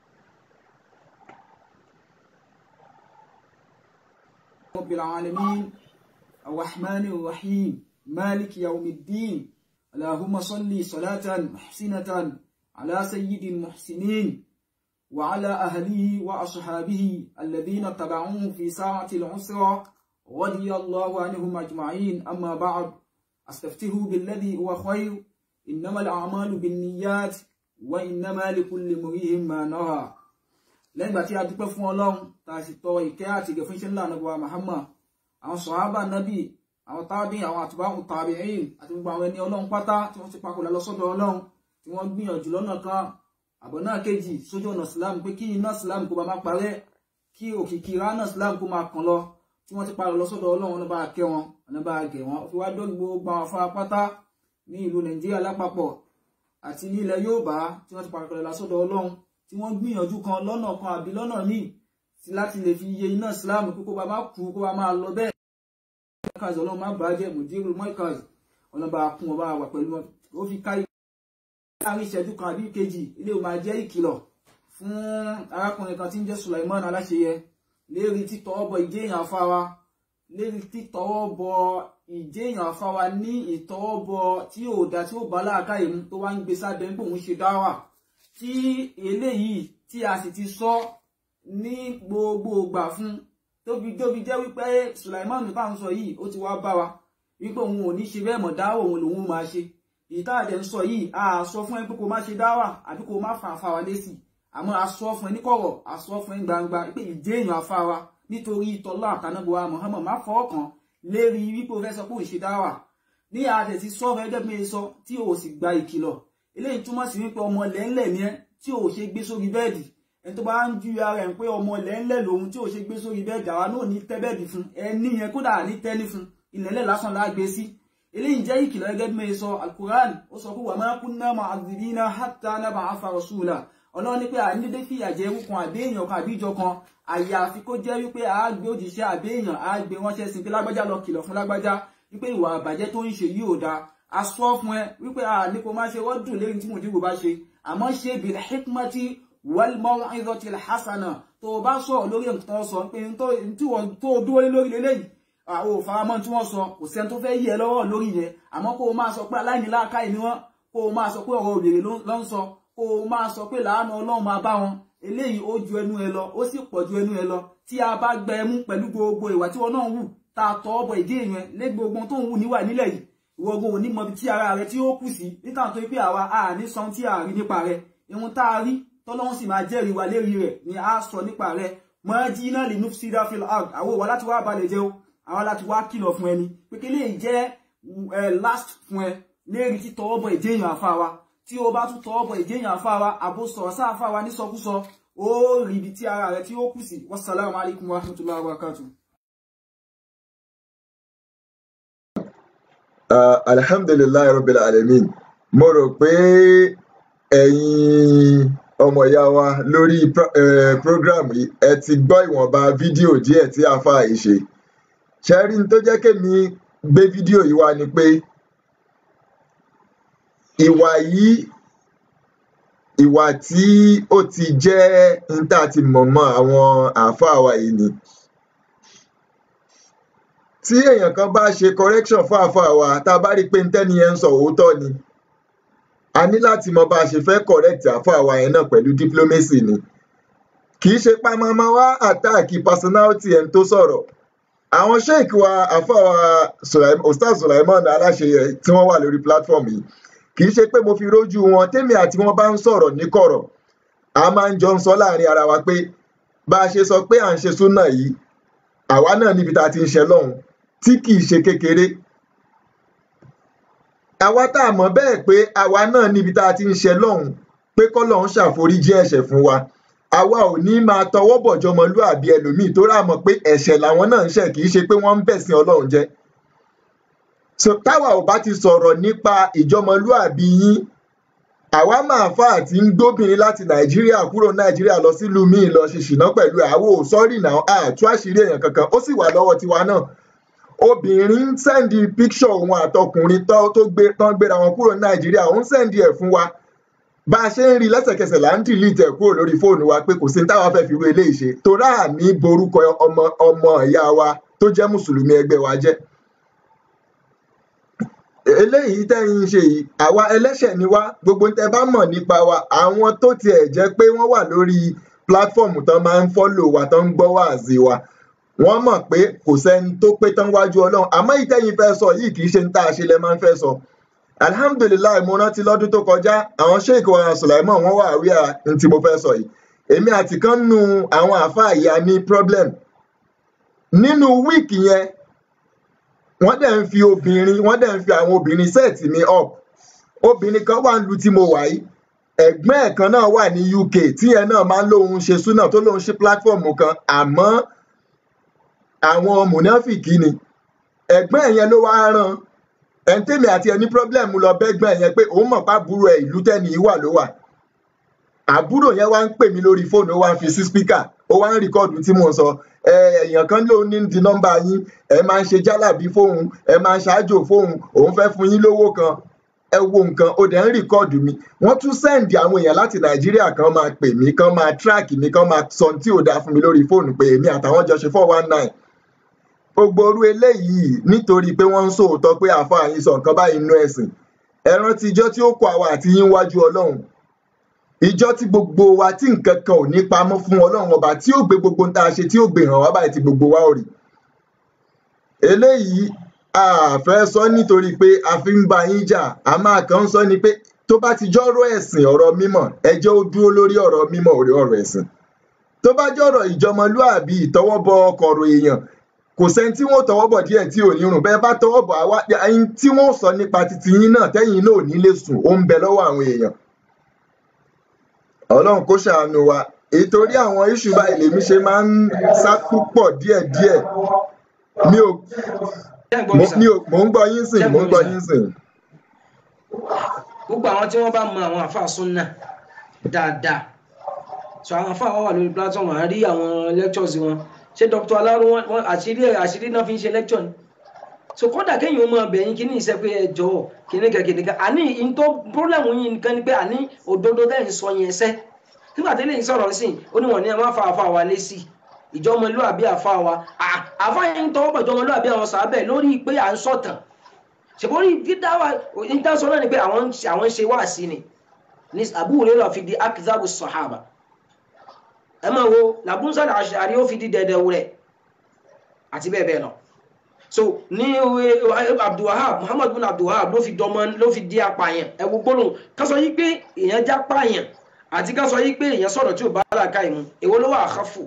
رب العالمين الرحمن الرحيم مالك يوم الدين اللهم صل صلاة محسنة على سيد المحسنين وعلى أهله وأصحابه الذين تبعوه في ساعة العسرة رضي الله عنهم أجمعين أما بعد أستفتح بالذي هو خير إنما الأعمال بالنيات وإنما لكل امرئ ما نوى lẹ́yìn ìgbà tí a dúpẹ́ fún ọlọ́run tá a sì tọ ìkẹ́ àti ìgẹ̀ fún iṣẹ́ ńlá nàbọ̀ Muhammad àwọn sọ̀hábà nábì àwọn tábì àwọn àtúbáhùn tàbíìn àti gbogbo àwọn ẹni ọlọ́run pátá tí wọ́n ti papòlá lọ sọ́dọ̀ ọlọ́run tí wọ́n gbìyànjú lọ́nà kan àbọ̀ náà kejì sójú ọ̀nà Islam pé kí iná Islam kó bá má parẹ́ kí òkìkí ránà Islam kó máa kàn lọ tí wọ́n ti parọ́ lọ sọ́dọ̀ ọlọ́run ọ̀nà bá kẹ́ wọn ọ̀nà bá gẹ̀ wọn fi wá dórí gbogbo àwọn afárá pátá ní ìlú Nàìjíríà lápapọ̀ àti ní ilẹ̀ Yorùbá tí wọ́n ti parọ́ lọ sọ́dọ̀ ọlọ́run tí wọ́n gbìyànjú kan lọ́nà kan àbí lọ́nà míì sí láti lè fi iye iná Islam kó kó bá má kú kó bá máa lọ bẹ́ẹ̀. mọ́ìkàz ọlọ́run má bàjẹ́ mùdírù mọ́ìkàz ọlọ́run bá kún ọba wà pẹ̀lú wọn ó fi ká láàrin ìṣẹ́jú kan àbí kejì ilé ò máa jẹ́ ìkìlọ̀ fún arákùnrin kan tí ń jẹ́ Sulaiman Aláṣeyẹ lérí títọ́ bọ ìjéèyàn afáwa lérí títọ́ bọ ìjéèyàn afáwa ní ìtọ́wọ́ bọ tí ò dá tí ó bá láàkáyé mu tó wá ń gbé sábẹ́ ń pòun ṣe dáwà tí eléyìí tí a sì ti sọ ní gbogbo ìgbà fún tóbi tóbi jẹ́ wípé Sulaiman tá à ń sọ yìí ó ti wá bá wa wípé òun ò ní ṣe bẹ́ẹ̀ mọ̀ dáwà òun lòun máa ṣe ìta àdẹ̀ ń sọ yìí a sọ fún ẹ pé kó má ṣe dáwà àbí kó má fà fà wá lésì àmọ́ a sọ fún ẹ ní kọ̀rọ̀ a sọ fún ẹ gbangba pé ìdé èèyàn afá wa nítorí ìtọ́lá àtànábọ̀wá Muhammad má fọwọ́ kan lérí wípé o fẹ́ sọ pé òun ṣe dáwà ní àdẹ̀ ti sọ fẹ́ gẹ́gẹ́ bí sọ tí o sì gba ìkìlọ̀ eléyìí túmọ̀ sí wípé ọmọ lẹ́ńlẹ̀ ni ẹ́ tí ò ṣe gbé sórí bẹ́ẹ̀dì ẹni tó bá ń ju ara ẹ̀ pé ọmọ lẹ́ńlẹ̀ lòun tí ò ṣe gbé sórí bẹ́ẹ̀dì àwa náà ní tẹ́ bẹ́ẹ̀dì fún ẹni yẹn kódà ní tẹ́ni fún ilẹ̀lẹ̀ lásán lágbé sí eléyìí jẹ́ ìkìlọ̀ gẹ́gẹ́ bí mo sọ alukuran ó sọ pé wà máa kún náà máa dìbí náà hàtà náà bá afa rasúlà ọlọ́run ní pé à ń dédé fìyà jẹ ewu kan àbí èèyàn kan àbí ìjọ kan àyàfi kó jẹ́ wípé a gbé òjìṣẹ́ àbí èèyàn a gbé ránṣẹ́ sí pé lágbájá lọ kìlọ̀ fún lágbájá wípé ìwà àbàjẹ́ tó ń ṣe yìí ò dáa a sọ fún ẹ wípé a ní kó má ṣe wọ́dùn lérí tí mòdìbò bá ṣe àmọ́ ṣe bil hikmati wal maw'izati al hasana tó o bá sọ̀rọ̀ lórí nǹkan tó sọ pé tí wọ́n tó dúró lórí lélẹ́yìí àwọn òfaramọ́ tí wọ́n sọ kò sẹ́ni tó fẹ́ yẹ lọ́wọ́ lórí yẹn àmọ́ kó o máa sọ pé aláìníláàkáì ni wọ́n kó o máa sọ pé ọ̀rọ̀ òbèrè ló ń sọ kó o máa sọ pé làánà ọlọ́run máa bá wọn eléyìí ó ju ẹnu ẹ lọ ó sì pọ̀ ju ẹnu ẹ lọ tí a bá gbẹ ẹ mú pẹ̀lú gbogbo ìwà tí wọn náà wù tá a tọ́ ọbọ̀ ìdí èèyàn lé gbogbo tó ń wù níwà nílẹ̀ yìí ìwọ ogun ò ní mọ ibi tí ara rẹ tí ó kù sí níta tó pé àwa a ní sọ tí a rí nípa rẹ ihun tá a rí tọ́lọ́run sì máa jẹ́rìí wa lérí rẹ̀ ni a sọ nípa rẹ mọ́ jí náà lè nú sí dáfíl ag àwọn òwà láti wá balẹ̀ jẹ́ o àwọn láti wá kìlọ̀ fún ẹni pé kí lè jẹ́ last fún ẹ lérí tí tọwọ́ bọ ìdí èèyàn àfa wa tí o bá tún tọwọ́ bọ ìdí èèyàn àfa wa àbò sọ̀rọ̀ sáà àfa wa nísọkúsọ ó rí ibi tí ara rẹ tí ó kù sí wassalamu alaikum warahmatullahi wabarakatuh. Uh, alhamdulilayi rabbil alamin mo rò pé ẹ̀yin ọmọ ìyá wa lórí pro uh, program yìí ẹ ti gbọ́ ìwọ̀nba fídíò díẹ̀ tí afa yìí ṣe ṣẹ́rí tó jẹ́ kémi gbé fídíò yìí wá ni pé ìwà yìí ìwà tí ó ti jẹ́ níta ti mọ̀mọ́ àwọn àáfàá wa yìí ni tí èèyàn kan bá ṣe correction fún àáfàá wa tá a bá rí i pé ntẹ́ni yẹn ń sọ òótọ́ ni a ní láti mọ bá a ṣe fẹ́ correct àáfàá wa yẹn náà pẹ̀lú diplomacy ni kì í ṣe pamọ́mọ́ wá àtàkì personality ẹni tó sọ̀rọ̀ àwọn sheik wa àfàwà ustaz sulaiman aláṣeyẹ tí wọ́n wà lórí platform yìí kì í ṣe pé mo fi rójú wọn tèmi àti wọn bá ń sọ̀rọ̀ níkọ̀rọ̀ a máa ń jọ ń sọ láàrin ara wa pé bá a ṣe sọ pé à ń ṣe súnà yìí àwa náà níbi tá a ti ń ṣe lọ́hùn tí kì í ṣe kékeré àwa tá a mọ̀ bẹ́ẹ̀ pé àwa náà níbi tá a ti ń ṣe lọ́hùn pé kọ́lọ́hún ṣàforíjì ẹ̀ṣẹ̀ fún wa àwa ò ní máa tọwọ́ bọ̀jọ́ ọmọlúàbí ẹlòmíì tó rà mọ̀ pé ẹ̀ṣẹ̀ làwọn náà ń ṣẹ̀ kì í ṣe pé wọ́n ń bẹ̀sìn ọlọ́run jẹ́ so táwa ò bá ti sọ̀rọ̀ nípa ìjọmọlúàbí yín àwa máa fà àti ń gbóbìnrin láti nàìjíríà kúrò nàìjíríà lọ sílùú míì lọ ṣe ṣìná pẹ̀lú àwo sọ́rí náà àtú àṣírí èèyàn kankan ó sì wà lọ́wọ́ tiwa náà obìnrin ń sẹ́ndì píkṣọ̀ òun àtọkùnrin tó gbé tán gbéra wọn kúrò nàìjíríà òun sẹ́ndì ẹ̀ fún wa bá a ṣe ń rí lẹ́sẹ̀kẹsẹ̀ là ń dìlítì ẹ̀ kúrò lórí fóònù wa pé kò sí ní táwa fẹ́ fi ru eléyìí ṣe torá àní borúkọ ọmọ ọmọ ìyá wa tó jẹ́ mùsùlùmí ẹgbẹ́ wa jẹ́ eléyìí tẹ́yìn ṣe yìí àwa ẹlẹ́ṣẹ̀ ni wá gbogbo tẹ́ bá mọ̀ nípa wa àwọn tó tiẹ̀ jẹ́ pé wọ́n wà lórí pílátífọ̀mù tán máa ń fọ́lò wa tán ń gbọ́ wáàzí wa wọ́n mọ̀ pé kò sẹ́ni tó pé tán wájú ọlọ́run àmọ́ ìtẹ́yìn fẹ́ sọ yìí kì í ṣe ń tá a ṣe lẹ́ máa ń fẹ́ sọ alhamdulilayi mo rántí lọ́dún tó kọjá àwọn sheik wa sulaiman wọ́n wà rí à ń tí mo fẹ́ sọ yìí èmi àti kan nu àwọn àáfàá ìyá ní problem nínú wíìkì yẹn wọ́n dẹ̀ ń fi obìnrin wọ́n dẹ̀ ń fi àwọn obìnrin set mi up obìnrin kan wà ń lu tí mo wà yìí ẹ̀gbọ́n ẹ̀ kan náà wà ní uk tí ẹ náà máa ń lóun ṣe súnà tó lóun ṣe platform kan àmọ́ àwọn mùnáfìkì ni ẹ̀gbọ́n ẹ̀ yẹn ló wá rán ẹni tèmi àti ẹni problem lọ bẹ́gbọ́n ẹ̀ yẹn pé òun mọ̀ pàbúrò ẹ̀ ìlú tẹ́ni yìí wà ló wà àbúrò yẹn wá ń pè mí lórí fóònù ó wá ń fi sí spíkà ó wá ń rìkọ́ọ̀dù tí mò ń sọ èèyàn kan ló ní di nọ́mbà yín ẹ máa ń ṣe jálàbí fóun ẹ máa ń ṣáájò fóun òun fẹ́ fún yín lówó kan ẹ wo nǹkan ó dẹ̀ ń rìkọ́ọ̀dù mi wọ́n tún sẹ́ǹdì àwọn èèyàn láti nàìjíríà kan máa pè mí kan máa tíráàkì mi kan máa sọ tí ò dáa fún mi lórí fóònù pé èmi àtàwọn jọ ṣe four one nine gbogbo orú eléyìí nítorí pé wọ́n ń sòótọ́ pé àáfàá yín sọ nǹkan báyìí nínú ẹ̀sìn ẹ rántí ijọ́ tí ó kọ àwa àti yín wájú ọlọ́run ìjọ tí gbogbo wa tí nǹkan kan ò ní pamọ́ fún ọlọ́run ọba tí ó gbé gbogbo tá a ṣe tí ó gbé hàn wá báyìí tí gbogbo wa ò rí eléyìí a fẹ́ sọ nítorí pé a fi ń bá yín jà a máa kàn ń sọ ni pé tó bá ti jọ́rọ̀ ẹ̀sìn ọ̀rọ̀ mímọ̀ ẹ jẹ́ ó dúró lórí ọ̀rọ̀ mímọ̀ orí ọ̀rọ̀ ẹ̀sìn tó bá jọ́rọ̀ ìjọmọlúàbí ìtọwọ́bọ ọkọ̀rọ̀ èèyàn kò sẹ́ni tí wọ́n tọwọ́ bọ̀ díẹ̀ tí ò ní rùn bẹ́ẹ̀ bá tọwọ́ bọ̀ àwa ẹyin tí wọ́n sọ nípa titi yín náà tẹ́yìn náà ò ní lè sùn ó ń bẹ lọ́wọ́ àwọn èèyàn ọlọ́run kó ṣàánú wa ìtorí àwọn iṣu báyìí lèmi ṣe máa ń sá púpọ̀ díẹ̀díẹ̀ mi ò Ṣé ẹ̀ ń gbọ́ mi mo sà? mi ò mò ń gbọ́ yín sìn Ṣé mò ń mo gbọ́ ní yín sìn. gbogbo àwọn tí wọ́n bá mọ àwọn àfáà súnà dáadáa so àwọn àfáà wà lórí platform à ń rí àwọn lectures wọn ṣé dr alaro wọn wọn àṣírí àṣírí náà fi ń ṣe lecture ni so kódà kéèyàn ó mọ ọbẹ̀ yín kí ní ìṣe pé ẹ jọ̀ọ́ kìnìún kan kìnìún kan àní in tó problem yín nìkan ni pé àní òdodo tẹ́ ń sọ yẹn sẹ́ nígbà tí lèyìn sọ̀rọ̀ sí ó ní wọ́n ní ẹ má fa àfa wa lé sí ìjọmọlúàbí àfa wa À- àfa yẹn ń tọwọ́ bọ̀ ìjọmọlúàbí àwọn sàábẹ̀ lórí pé à ń sọ̀tàn ṣèbórí dídá wa ìtàn náà ni pé àwọn ń ṣe- àwọn ń ṣe wáàsí ni ní Abu Hurairah fi di akizabu sahaba ẹ máa wo làbúnsá àṣàrí ó fi di dẹ̀dẹ̀ wúrẹ̀ àti bẹ́ẹ̀ bẹ́ẹ̀ lọ so ní ìwé abdulwahab muhammad bin abdulwahab ló fi dọmọ ló fi di apààyàn ẹ wo gbólóhùn ká sọ yí pé èèyàn já pààyàn àti ká sọ yí pé èèyàn sọ̀rọ̀ tí ò bá làákà ìmú èwo ló wà àkàfù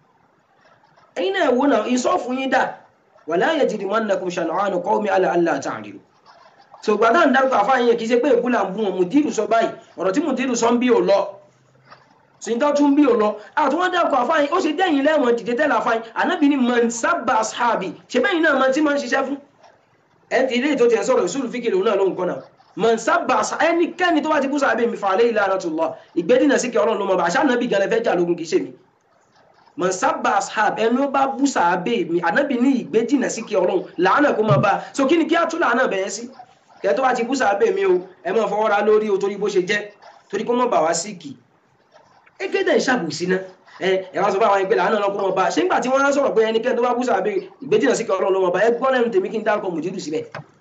ẹ̀yin náà wo náà ìsọ́fù yín dà wala yajrimannakum shan'anu qawmin ala alla ta'dilu so gbàdá ń dárúkọ àfáàyàn yẹn kì í ṣe pé èbú là ń bú wọn mùdírù sọ báyìí ọ̀rọ̀ tí mùdírù sọ ń bí ò lọ sìntọ́ tún bí ò lọ àtúwọ́n dárúkọ àfáàyàn ó ṣe dẹ́yìn lẹ́wọ̀n dìde tẹ́lẹ̀ àfáàyàn ànábì ní man sabba ashabi ṣe bẹ́yìn náà máa tí máa ń ṣiṣẹ́ fún ẹ ti ilé ètò tiẹ̀ sọ̀rọ̀ ìṣúlù fíkì lòun náà ló ń kọ́ náà man sabba ashabi ẹnikẹ́ni tó bá ti bú sàbẹ̀ mi fa alayhi la'natullah ìgbẹ́dínà sí kí ọlọ́run ló mọ̀ bá àṣà ànábì gan lẹ́fẹ́ jà lógun kì í ṣe mi man sabba ashab ẹni ó bá bú sàbẹ̀ mi ànábì ní ìgbẹ́dínà sí kí ọlọ́run làánà kó máa bá a so kí ni kí á tún làánà bẹ̀yẹn sí kẹ́ tó bá ti bú sàbẹ̀ mi o ẹ máa fọwọ́ ra lórí o torí bó ṣe jẹ́ torí kó mọ̀ bà wá sí kì ẹgbẹ́dẹ̀ ń ṣàbùsí ná ẹ ẹ wá sọ fún àwọn ẹgbẹ́ làánà lọ́kọ́ mọ̀ bá ṣé nígbà tí wọ́n á sọ̀rọ̀ pé ẹnikẹ́ni tó bá bú sàbẹ̀ ìgbẹ́dínà sí kí ọlọ́run ló mọ̀ bá ẹ gbọ́ lẹ́nu tèmi kí n dárúkọ mùjúdù síbẹ̀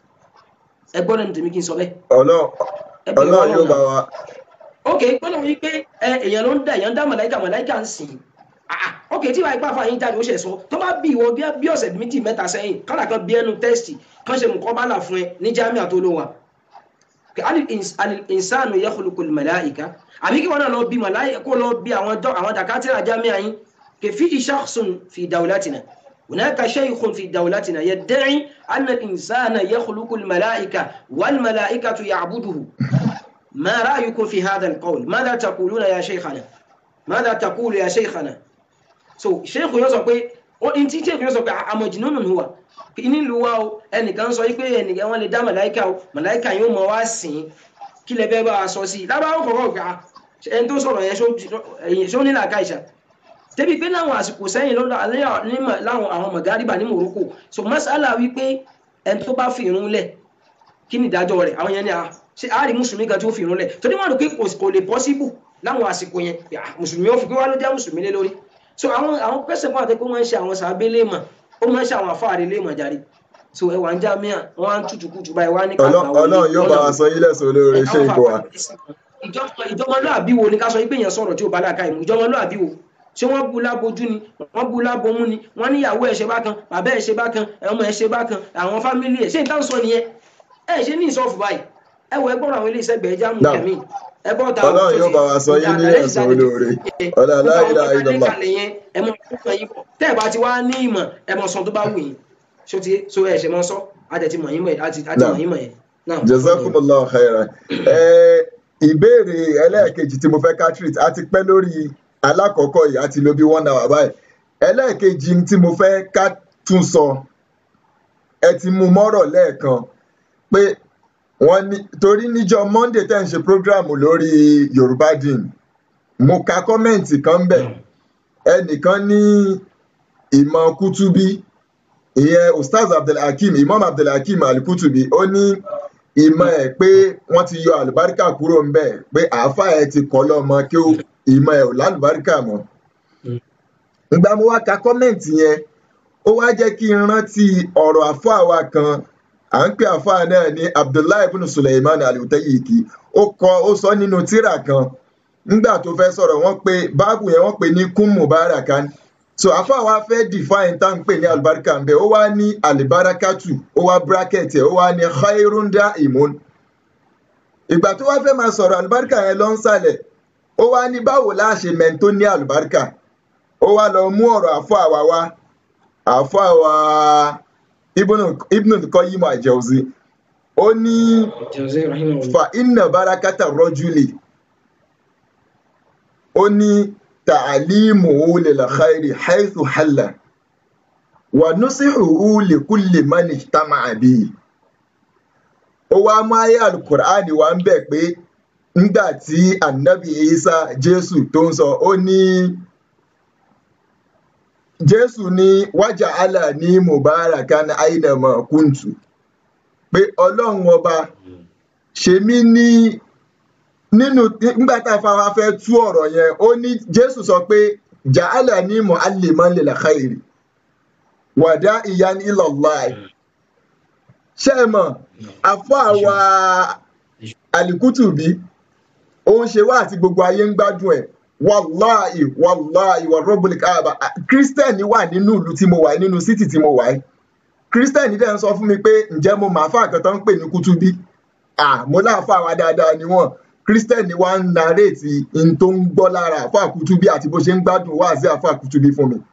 ẹ gbọ́ lẹ́nu tèmi kí n sọ bẹ́ẹ̀ ọlọ́run ẹ bẹ̀rù ọlọ́run yóò Ọlọ́run bá náà wa ok gbọ́dọ̀ wí pé ẹ èèyàn ló ń dá èèyàn ń dá màláìka màláìka ń sìn ah ok tí wàá ipá fàáyín jáde ó ṣe sọ tó bá bí ìwọ bí- bí ọ̀sẹ̀ méjì mẹ́ta sẹ́yìn kọ́nà kan bí ẹnu tẹ́sítì kan ṣe mùkọ́ bálà fún ẹ ní jámíà tó ló wà alìsànù yakhluqul màláìka àbí kí wọn náà lọ bí màláìka kó lọ bí àwọn dọ́ àwọn dàkátìrà jámíà yín kẹfí shakhsun fi dawlatina هناك شيخ في دولتنا يدعي أن الإنسان يخلق الملائكة والملائكة يعبده ما رأيكم في هذا القول ماذا تقولون يا شيخنا ماذا تقول يا شيخنا so sheikh yóò sọ pé ó ní tí sheikh yóò sọ pé àmọ̀jìnnú nù wà ní ìlú wa o ẹnìkan sọ pé ẹnìkan wọn lè dá màláìka o màláìka yóò mọ wá sìn kí lè bẹ́ẹ̀ bá a sọ sí i lábàá ó kọ̀ọ̀kan gbà ẹni tó sọ̀rọ̀ yẹn ṣó ní làákà ìṣà débi pé láwọn àsìkò sẹ́yìn lọ́dọ̀ alẹ́ nímọ̀ láwọn àwọn mọ̀gáríbà ní Morocco so masala wípé ẹni tó bá fi irun lẹ̀ kí ni ìdájọ́ rẹ̀ àwọn yẹn ni a ṣe àárí mùsùlùmí kan tí ó fi irun lẹ̀ torí wọn rò pé kò kò lè possible láwọn àsìkò yẹn pé, ah, mùsùlùmí ó fi pé wá ló jẹ́ mùsùlùmí lé lórí so àwọn àwọn pẹ́sẹ̀ fún àtẹ́kọ́ wọn ń ṣe àwọn sàbẹ̀ léèmọ̀ ó máa ń ṣe àwọn àfáàrí léèmọ̀ jáde so ẹwà ń já míà wọn á ń tutù kutù báyìí wá ní Ọlọ́- ọlọ́run yóò bá wa sọ yín lẹ́sùn olóore ṣé ìkó wa ìjọmọlúàbí wo ni ká sọ wípé èèyàn sọ̀rọ̀ tí ò bá láàka ìmú ìjọmọlúàbí wo ṣé wọ́n bu lábojú ni wọ́n bu lábomú ni wọ́n níyàwó ẹ̀ ṣe bákan bàbá ẹ̀ ṣe bákan ọmọ ẹ̀ ṣe bákan àwọn fámílì ẹ̀ ṣé ìtàn sọ nìyẹn ẹ̀ ṣe ní ìsọfù báyìí ẹ wọ ẹgbọ́n àwọn ilé iṣẹ́ gbẹ̀ẹ́ jáàmù Náà. kẹ̀mí ẹgbọ́n ta ọlọ́run yóò bá wa sọ yín ní ẹ̀sùn olóore ọlá la ilaha illallah ẹ mọ ọkàn yín bọ̀ tẹ́ ẹ bá ti wá ní ìmọ̀ ẹ mọ sọ tó bá wù yín ṣó ti so ẹ ṣe mọ sọ àtẹ̀tí mọ̀ yín mọ̀ àti àti Náà. mọ̀ yín mọ̀ yẹn náà. jazakumullahu khairan ẹ ìbéèrè ẹlẹ́ẹ̀kejì tí mo fẹ́ ká treat a ti pẹ́ lórí alákọ̀ọ́kọ́ yìí a ti lo bí one hour báyìí ẹlẹ́ẹ̀kejì tí mo fẹ́ ká tún sọ ẹ ti mú mọ́rọ̀ lẹ́ẹ̀kan pé wọ́n ní torí níjọ́ monday tẹ́ ń ṣe program lórí yorùbá dìn mo ka kọ́mẹ̀ǹtì kan bẹ̀ ẹnìkan ní ìmọ̀ kútúbí ìyẹn ustaz abdulhakeem imam abdulhakeem alikutubi ó ní ìmọ̀ ẹ̀ pé wọ́n ti yọ àlùbáríkà kúrò ń bẹ̀ pé àáfàá ẹ̀ ti kọ́ lọ́mọ kí ó- ìmọ̀ ẹ̀ ò lálùbáríkà mọ́. ìgbà mo wá ka kọ́mẹ̀ǹtì yẹn ó wá jẹ́ kí n rántí ọ̀rọ̀ àáfàá wa kan à ń pè àáfàá náà ní abdullahi ibn suleiman alutayiki ó kọ ó sọ nínú tírà kan nígbà tó fẹ́ sọ̀rọ̀ wọ́n pe báàbù yẹn wọ́n pe ní kum mubarakan so àáfàá wa fẹ́ define tá à ń pè ní àlùbáríkà ń bẹ ó wá ní àlìbárakàtù ó wá bracket ẹ̀ ó wá ní khairunda imun ìgbà tó wá fẹ́ máa sọ̀rọ̀ àlùbáríkà yẹn lọ ń sàlẹ̀ ó wá ní báwo la ṣe mẹ́ni tó ní àlùbáríkà ó wá lọ mú ọ̀rọ̀ àfọ àwa wá àáfàá wa ibn al-Qayyim al-Jawzi ó ní Jawzi rahimahullah. fa inna barakata rajuli ó ní ta'alimuhu lil khairi haythu halla wa nusihuhu li kulli man ijtama'a bihi ó wá mú ayé alukur'ani wá ń bẹ̀ pé nígbà tí anabi isa jésù tó ń sọ ó ní jésù ní wájà allah ní mubarakan ainama kuntu pé ọlọ́run ọba ṣe mí ní nínú nígbà tá a fa wa fẹ́ tú ọ̀rọ̀ yẹn ó ní jésù sọ pé ja'ala ní mu'alliman lil khairi wàdá ìyan ilallahi ṣé ẹ mọ̀ àfọ́ àwa alikutubi ó ń ṣe wá àti gbogbo ayé ń gbádùn ẹ̀ wàláì wàláì wà rọ́bùlì káàbà kírísítẹ́nì wà nínú ìlú tí mo wà nínú sítì tí mo wà yìí kírísítẹ́nì dẹ̀ ń sọ fún mi pé ǹjẹ́ mo máa fà kan tó ń pè ní kútúbí à mo láàfà wa dáadáa ni wọ́n kírísítẹ́nì wa ń naréètì n tó ń gbọ́ lára àfà kútúbí àti bó ṣe ń gbádùn wá sí àfà kútúbí fún mi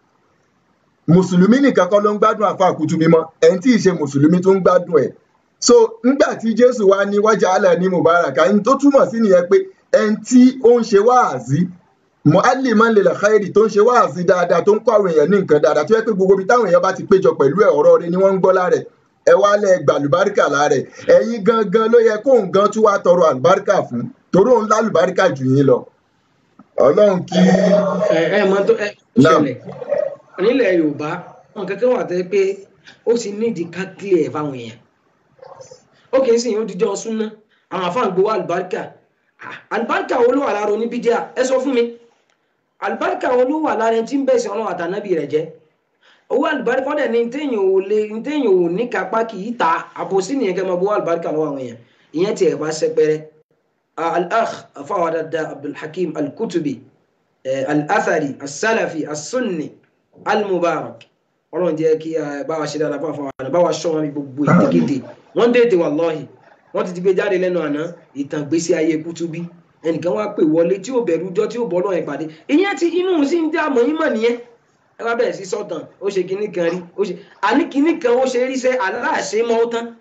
mùsùlùmí nìkan kọ́ ló ń gbádùn àfà kútúbí mọ́ ẹni tí ì ṣe mùsùlùmí tó ń gbádùn ẹ̀ so nígbà tí jésù wá ní wájà alẹ́ ní mubarak ẹni tó túmọ̀ sí nìyẹn pé ẹni tí ó ń ṣe wáàzí mu'alliman lil khairi tó ń ṣe wáàzí dáadáa tó ń kọ́ àwọn èèyàn ní nǹkan dáadáa tó yẹ pé gbogbo ibi táwọn èèyàn bá ti péjọ pẹ̀lú ẹ̀ ọ̀rọ̀ rẹ̀ ni wọ́n ń gbọ́ lára ẹ̀ ẹ wá lẹ gbàlùbáríkà lára ẹ̀ ẹ̀yin gangan ló yẹ kóun gan tún wá tọrọ àlùbáríkà fún torí òun lálùbáríkà jù yín lọ ọlọ́run kí ẹ ẹ mọ tó ẹ ṣẹlẹ̀ nílẹ̀ yorùbá wọn kankan wà tẹ́ pé ó ti nídìí ká clear fáwọn èèyàn ó kì í sìn ó dijọ́ súná àwọn àfáà ń gbowó àlùbáríkà àlùbáríkà wo ló wà lára oníbídíà ẹ sọ fún mi àlùbáríkà wo ló wà lára ẹni tí ń bẹ̀sẹ̀ ọlọ́run àtànábì rẹ̀ jẹ́ owó àlùbáríkà ọ̀dẹ̀ ni téèyàn ò lè téèyàn ò ní kápá kì í ta àbòsí nìyẹn kẹ́ máa gbowó àlùbáríkà lọ́wọ́ àwọn èèyàn ìyẹn tiẹ̀ bá sẹpẹrẹ al-akh afáwọn dada abdulhakeem al-kutubi al-athari as-salafi as-sunni al-mubarak ọlọ́run jẹ́ kí bá wa ṣe dáadáa fún àwọn àwọn bá wa ṣọ́ wọn bí gbogbo ìdígédé wọ́n déètè wallahi wọ́n ti ti gbé jáde lẹ́nu àná ìtàn gbésí ayé kútúbí ẹnìkan wá pè wọlé tí ó bẹ̀rù jọ tí ó bọ́ lọ́yìn pàdé ìyẹn ti inú sí ń dá àmọ́ yín mọ̀ nìyẹn ẹ wá bẹ̀rẹ̀ sí sọ̀tàn ó ṣe kinní kan rí ó ṣe àní kinní kan ó ṣe rí sẹ́ aláàṣẹ mọ́ ó tán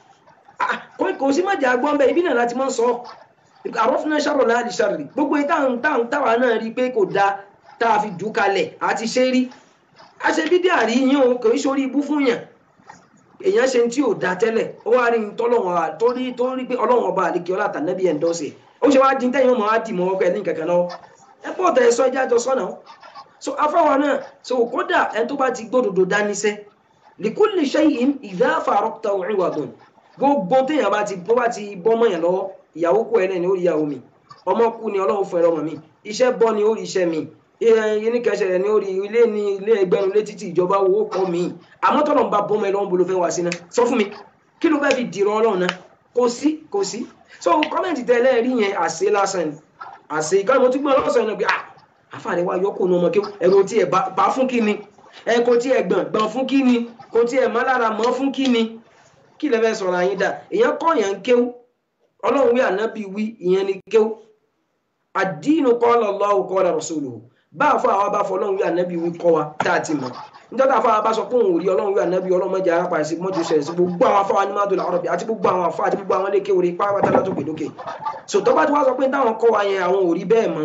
kò sí mọ̀jà gbọ́n bẹ́ẹ̀ ibi náà láti mọ̀ sọ àrọ́fúnná ṣàrọ̀ láàdì ṣàrì gbogbo ìtàn táwọn táwa náà rí pé kò dáa tá a fi jù kalẹ̀ àti ṣe rí a ṣe bídí àrí yín o kò í ṣorí ibú fún yàn èèyàn ṣe tí ò da tẹ́lẹ̀ ó wá rí tọ́lọ́wọ́n torí tó rí pé ọlọ́wọ́n ọba àlekè ọlá àtànẹ́bí ẹ̀ ń dọ́sẹ̀ ó ṣe wá dín tẹ́yìn ọmọ wa dì mọ́ ọkọ ẹ̀ ní kankan lọ́wọ́ ẹ pọ̀ tẹ̀ sọ ẹjẹ́ àjọ sọ́nà so afáwa náà so kódà ẹ tó bá ti gbódòdó dáníṣẹ́ likulli shay'in idha faraqta iwadun gbogbo téèyàn bá ti bó bá ti bọ́ mọ́ yẹn lọ́wọ́ ìyàwó kú ẹ náà ni ó rí ìyàwó mi ọmọ kú ni ọlọ́run fún ẹ lọ́mọ mi iṣẹ́ bọ́ ni ó rí iṣẹ́ mi yíní kẹsẹ̀ ní orí ilé ní ilé ẹgbẹ́rún létí tí ìjọba owó kan mi àmọ́ tọ́lọ̀ ń bá bọ́mọ ẹ lọ́wọ́ bolo fẹ́ wá sí náà sọ fún mi kí ló fẹ́ fi dìrọ̀ ọlọ́run náà kò sí kò sí so kọ́mẹ̀ntì tẹ́lẹ̀ rí yẹn àṣẹ lásán ni àṣẹ ìkànnì mo tún gbọ́n lọ́sàn náà pé ah àfààní wa yọkùn ní ọmọ kí ẹ̀rọ tí ẹ̀ bá fún kí ni ẹ̀ kò tí ẹ̀ gbọ̀n gbọ̀n fún kí ni kò tí ẹ̀ má lára mọ́ fún kí ni kí lẹ fẹ́ sọ̀rọ̀ àyín dà èèyàn kọ́ yẹn ń kéwú ọlọ́run wí ànábì wí ìyẹn ni kéwú àdínú qala Allahu qala rasuluhu bá a fọ àwọn bá fọ ọlọ́run wí ànábì wí kọ́ wa tá a ti mọ̀ níjọ́ tá a fọ àwọn bá sọ pé òun ò rí ọlọ́run wí ànábì ọlọ́run mọ́jà ara pàṣẹ mọ́jú ṣẹlẹ̀ sí gbogbo àwọn afọ àwọn adùn àrọ̀bì àti gbogbo àwọn afọ àti gbogbo àwọn ilé kéwòrè pàápàá látó gbèdókè so tó bá ti wá sọ pé táwọn kọ́ wa yẹn àwọn ò rí bẹ́ẹ̀ mọ́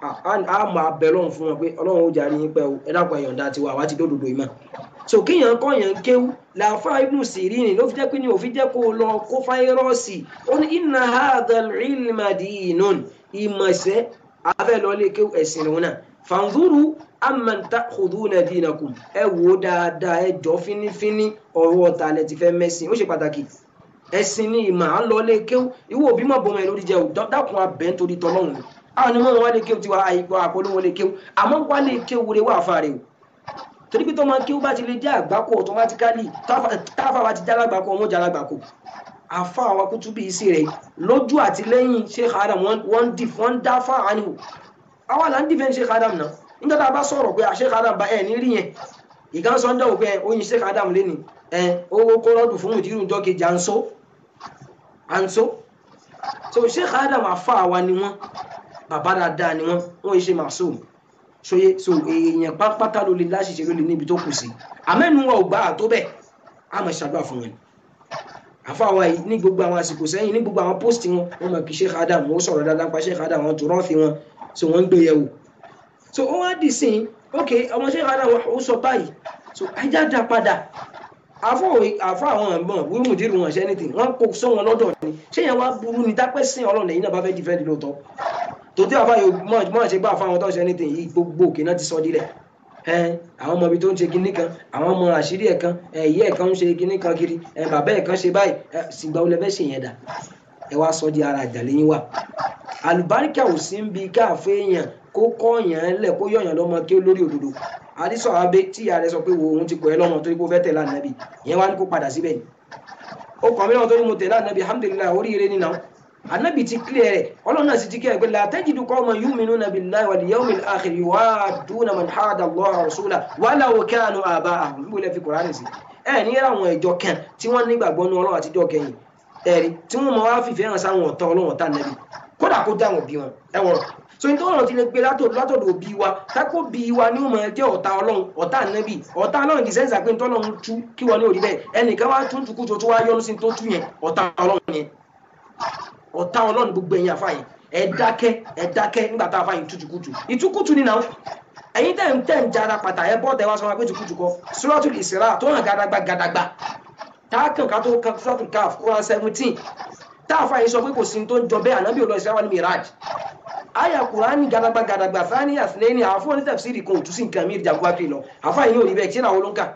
a máa bẹ̀ lọ́run fún wọn pé ọlọ́run ó jàre yín pẹ́ o ẹ dákun ẹ̀yọ̀ǹda tiwa àwa ti dódòdó ìmọ̀ so kéèyàn kọ́ yẹn kéwú làáfà ibnu sirini ló fi jẹ́ pé ní òfin jẹ́ kó lọ kó fáírọ́ọ̀sì ó ní inna hadhal ilma dinun ìmọ̀ṣẹ́ afẹ́ lọ lé kéwú ẹ̀sìn lòun náà fanzuru amman ta'khuduna dinakum ẹ wò dáadáa ẹ jọ fínífíní ọ̀rọ̀ ọ̀tá lẹ ti fẹ́ mẹ́sìn ó ṣe pàtàkì ẹ̀sìn ní ìmọ̀ à ń lọ lé kéwú ìwọ òbí mọ̀ bọ́mọ ẹ lórí jẹ́ dákun abẹ́ nítorí tọ́lọ́run ni àwọn onímọ̀ wọn wá lé kéwú tiwa àìkú àpolówó lé kéwú àmọ́ wá lé kéwú rẹ wà fàrẹ̀ o torí pé tó máa kéwú bá ti lè jẹ́ àgbákò automatically táfà bá ti já lágbàkò ọmọ jà lágbàkò àfa àwọn kútúbí sí rẹ̀ lójú àti lẹ́yìn Sheikh Adam wọ́n dì wọ́n dá fà ánìwò àwọn àlà ń dìfẹ́ Sheikh Adam náà nígbà tá a bá sọ̀rọ̀ pé Sheikh Adam bá ẹ̀ ní rí yẹn ìkan sọ ń dẹ̀wò pé oyin Sheikh Adam lé ní ẹ owó kó rọ́dù fún ìdírù ìjọ kejì à ń so à ń so so Sheikh Adam àfa àwa ni wọ́n bàbá dáadáa ni wọ́n wọ́n ṣe màsúù sóye so èèyàn pápátá ló lè láṣìṣe ló lè níbi tó kù sí àmẹ́nu wa ò gbà á tó bẹ́ẹ̀ á mọ̀ ṣàdúrà fún wọn àfáwa yìí ní gbogbo àwọn àsìkò sẹ́yìn ní gbogbo àwọn post wọn wọn mọ̀ kí Sheikh Adam ó sọ̀rọ̀ dáadáa pa Sheikh Adam wọn tó rọ́ọ̀fì wọn so wọ́n ń gbé yẹ̀wò so ó wá dì sí ok ọmọ Sheikh Adam ó sọ báyìí so ajá dá padà àfọ àfọ àwọn ọmọ wíwú mùdírù wọn ṣe anything wọn kò sọ wọn lọ́dọ̀ ni ṣé yẹn wá burú ni dápẹ́ sí ọlọ́run lẹ́yìn náà bá fẹ́ defend lóòótọ́ tòtí àfa yóò mọ̀ ṣe gbà fáwọn tó ń ṣe anything yìí gbogbo òkè náà ti sọ dílẹ̀ àwọn ọmọ ibi tó ń ṣe kinní kan àwọn ọmọ àṣírí ẹ̀ kan ẹ̀yẹ́ ẹ̀ kan ń ṣe kinní kan kiri bàbá ẹ̀ kan ṣe báyìí ṣìgbà olè fẹ́ ṣe yẹn dà ẹ wá sọ di ara àjàlẹ̀ yín wà àlùbáríkà ò sí ń bi káàfé èèyàn kó kọ́ yàn lẹ̀ kó yọ̀yàn lọ́mọ kí ó lórí òdodo àdìsọ abẹ tí ìyá rẹ sọ pé wo òun ti pọ̀ ẹ́ lọ́mọ torí pé ó fẹ́ tẹ̀lé ànábì ìyẹn wá ní kó padà síbẹ̀ ni ó kàn mí lọ́wọ́ torí mo tẹ̀lé ànábì alhamdulilayi oríire nínú ànábì ti kílẹ̀ rẹ̀ ọlọ́run náà sì ti kílẹ̀ pé la tajidu qawman yu'minuna billahi wal yawmil akhir yuwadduna man hada Allaha wa rasulahu walau kanu aba'ahum níbo lẹ́ fi Kùránì sí ẹ ní àwọn ìjọ kan tí wọ́n nígbàgbọ́ ní ọlọ́run àtijọ́ kẹyìn ẹ̀rí tí wọ́n mọ̀ wá fìfẹ́ hàn sáwọn ọ̀tá ọlọ́run ọ̀tá ànábì kódà kó dá wọn bí wọn ẹ wọ̀rọ̀ so ní tọ́lọ́run ti lè gbé látọ̀dọ̀ òbí wa tákó bí wa ní òmò ẹjẹ́ ọ̀tá ọlọ́run ọ̀tá ànábì ọ̀tá ọlọ́run kì í sẹ́ńsà pé tọ́lọ́run tú kí wọ́n ní òrí bẹ́ẹ̀ ẹnìkan wá tún tukú tó tó wá yọnu sí tó tú yẹn ọ̀tá ọlọ́run yẹn ọ̀tá ọlọ́run gbogbo ẹ̀yìn àfàyìn ẹ dákẹ́ ẹ dákẹ́ nígbà tá a fàyìn tútukùtù ìtukùtù ni náà ẹ̀yin tẹ̀ ń tẹ̀ ń jara pàtà ẹ bọ́ọ̀tẹ̀ wá sọ wọn pé tukùtù kọ Suratul Isra tó hàn gàdàgbà gàdàgbà táàkàn ká tó kan Suratul Kahf Quran seventeen táàfàyìn sọ pé kò sí tó ń jọ bẹ́ẹ̀ ànábì olóòsì àwọn ní miraj aya kurani gadagba gadagba fani asileni àfọ ní tafsiri kan òtún sí nǹkan mi ìjàgbá kiri lọ àfáàyìn yóò rí bẹ́ẹ̀ tí àwọn olóńkà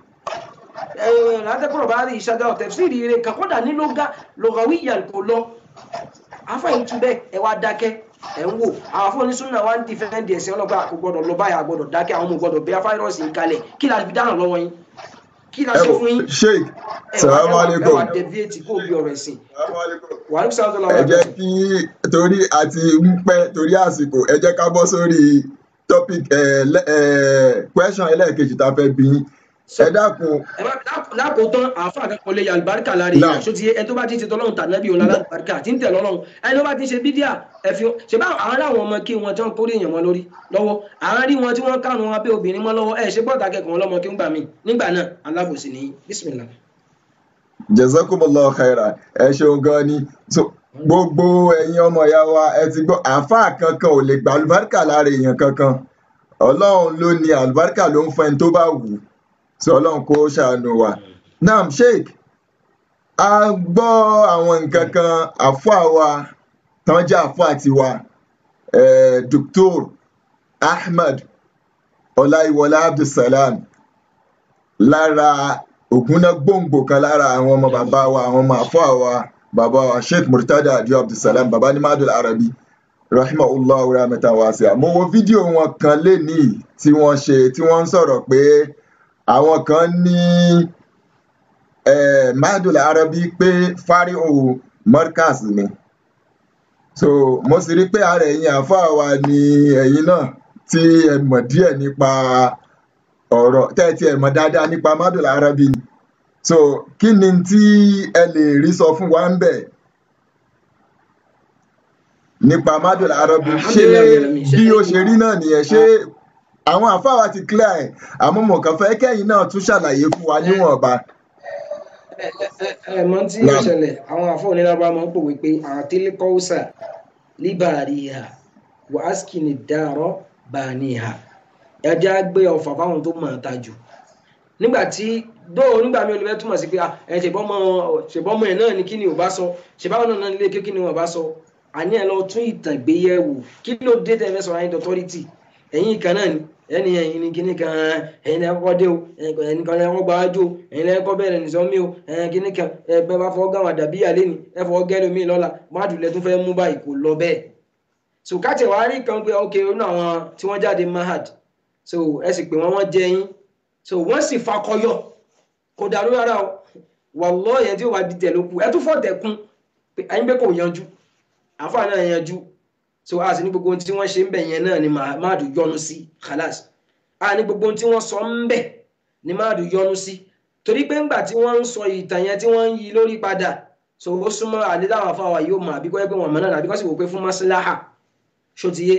látẹ́kọ̀rọ̀ bá rí ìṣàgá tafsiri rẹ̀ kakọ́dà ní lóga lọ́gàwíyà kò lọ àfáàyìn tún bẹ́ẹ̀ ẹ wá dákẹ́ ẹ ń wò àwọn afọ onísúnà wa ń dìfẹ́ǹdì ẹ̀sìn ọlọ́gbà kò gbọdọ̀ lọ báyà gbọdọ̀ dákẹ́ àwọn ọmọ gbọdọ̀ bẹ́ẹ̀ fáírọ́ọ̀sì ń kalẹ̀ kí la fi dáhùn lọ́wọ́ yín kí la ṣe fún yín sheik salamu alaikum ẹ wà deviate kó bí ọ̀rọ̀ ẹ̀sìn wàhálà sáwọn ọlọ́wọ́ ẹ jẹ́ kí torí àti ń pẹ́ torí àsìkò ẹ jẹ́ ká bọ́ sórí topic question ẹlẹ́ẹ̀kejì tá a fẹ́ bí ẹ dákun. lákòótán àáfà akẹ́kọ̀ọ́ lè yà àlùbáríkà lára èèyàn ṣó ti yé ẹni tó bá ti ń ṣe tọ́lọ́run tànàbí òun lára àlùbáríkà tí ń tẹ̀ lọ́lọ́run ẹni tó bá ti ń ṣe bídíà ẹ̀fín ṣe bá àwọn aráwọn ọmọ kí wọn tí wọn kórè èèyàn wọn lórí lọ́wọ́ àwọn rí wọn tí wọ́n kánú wọn pé obìnrin mọ́ lọ́wọ́ ẹ̀ ṣe gbọ́dọ̀ akẹ́kọ̀ọ́ lọ́mọ kí ń gbà mí nígbà náà alábòsí ni bísímìlà. jazakumullahu khairan ẹ ṣeun gan ni gbogbo ẹ̀yin ọmọ ìyá wa ẹ ti gbọ́ àáfàá kankan ò lè gba àlùbáríkà lára èèyàn kankan ọlọ́run ló ní àlùbáríkà ló ń fẹ́ ní tó bá wù ú tí ọlọ́run kó ṣàánú wa. naam sheik a gbọ́ àwọn nǹkan kan àfáà wa tán jẹ́ àfáà tiwa Dr. Ahmed Ọláyíwọlá Abdulsalam lára ògúnná gbòǹgbò kan lára àwọn ọmọ bàbá wa àwọn ọmọ àfáà wa bàbá wa Sheikh Murtada Adio Abdulsalam bàbá ní Madul Arabi rahimahullah rahmatan wasi'a mo wo fídíò wọn kan lénìí tí wọ́n ṣe tí wọ́n ń sọ̀rọ̀ pé àwọn kan ní Madul Arabi pé fáríhù Markaz ni so mo sì rí pé ara ẹ̀yin àáfàá wa ni ẹ̀yin náà tí ẹ mọ̀ díẹ̀ nípa ọ̀rọ̀ tẹ́tí ẹ mọ̀ dáadáa nípa Madul Arabi ni so kí ni tí ẹ lè rí sọ fún wa ń bẹ̀ nípa Madul Arabi ṣé bí ó ṣe rí náà nìyẹn ṣé àwọn àáfàá wa ti clear ẹ̀ àmọ́ mo kàn fẹ́ kẹ́yìn náà tún ṣàlàyé fún wa níwọ̀nba. ẹ ẹ mọ tí yóò ṣẹlẹ̀ àwọn àfọ onílábà máa ń pòwe pé àtìlẹkọọsà líbàríhà wàásìkìnì dàrọ bàníhà ẹjẹ á gbé ọfà fáwọn tó mọ̀ ọ́n ta jù nígbà tí dóò nígbà mi ò lè fẹ́ túmọ̀ sí pé ẹ ṣèbọ́mọ ṣèbọ́mọ ẹ̀ náà ni kí ni ò bá sọ ṣèbáwọn náà nílé kí ni ò bá sọ àní ẹ lọ tún ìtàn gbéyẹ̀wò kí ló dé tẹ́ fẹ́ sọ àyìn dọ́tọ́rìtì ẹ̀yin kan náà ni ẹni ẹ̀yin ni kíní kan ẹ̀yin lẹ kọ́kọ́ dé o ẹ̀yin kan lẹ kọ́kọ́ gba ájú o ẹ̀yin lẹ kọ́kọ́ bẹ̀rẹ̀ nìsọ mi o ẹ̀yin kíní kan ẹgbẹ́ bá fọwọ́ gáwọn àdàbí yàlẹ́ ni ẹ fọwọ́ gẹ́lẹ́ mi lọ́la mádùú lẹ tún fẹ́ mú báyìí kò lọ bẹ́ẹ̀ so káàtì wàá rí kan pé ok inú àwọn tí wọ́n jáde mahad so ẹ sì pé wọ́n wọ́n jẹ yín so wọ́n sì fakọyọ kò dàrú rárá o wàlọ́ yẹn tí ó wà di tẹ̀ ló kù ẹ tún fọ́ tẹ̀kún ẹ̀yin pé kò yanjú àǹfààní náà yanjú so a sì ní gbogbo ohun tí wọ́n ṣe ń bẹ̀ yẹn náà ni máàdù yọnu sí khalas a ní gbogbo ohun tí wọ́n sọ ń bẹ̀ ni máàdù yọnu sí torí pé ńgbà tí wọ́n ń sọ ìtàn yẹn tí wọ́n ń yí lórí padà so ó súnmọ́ àdédáwọn afáwà yóò mọ̀ àbíkọ́ ẹgbẹ́ wọn mọ̀ náà àbíkọ́ sì wò pé fún mọ́síláhà ṣòtìyé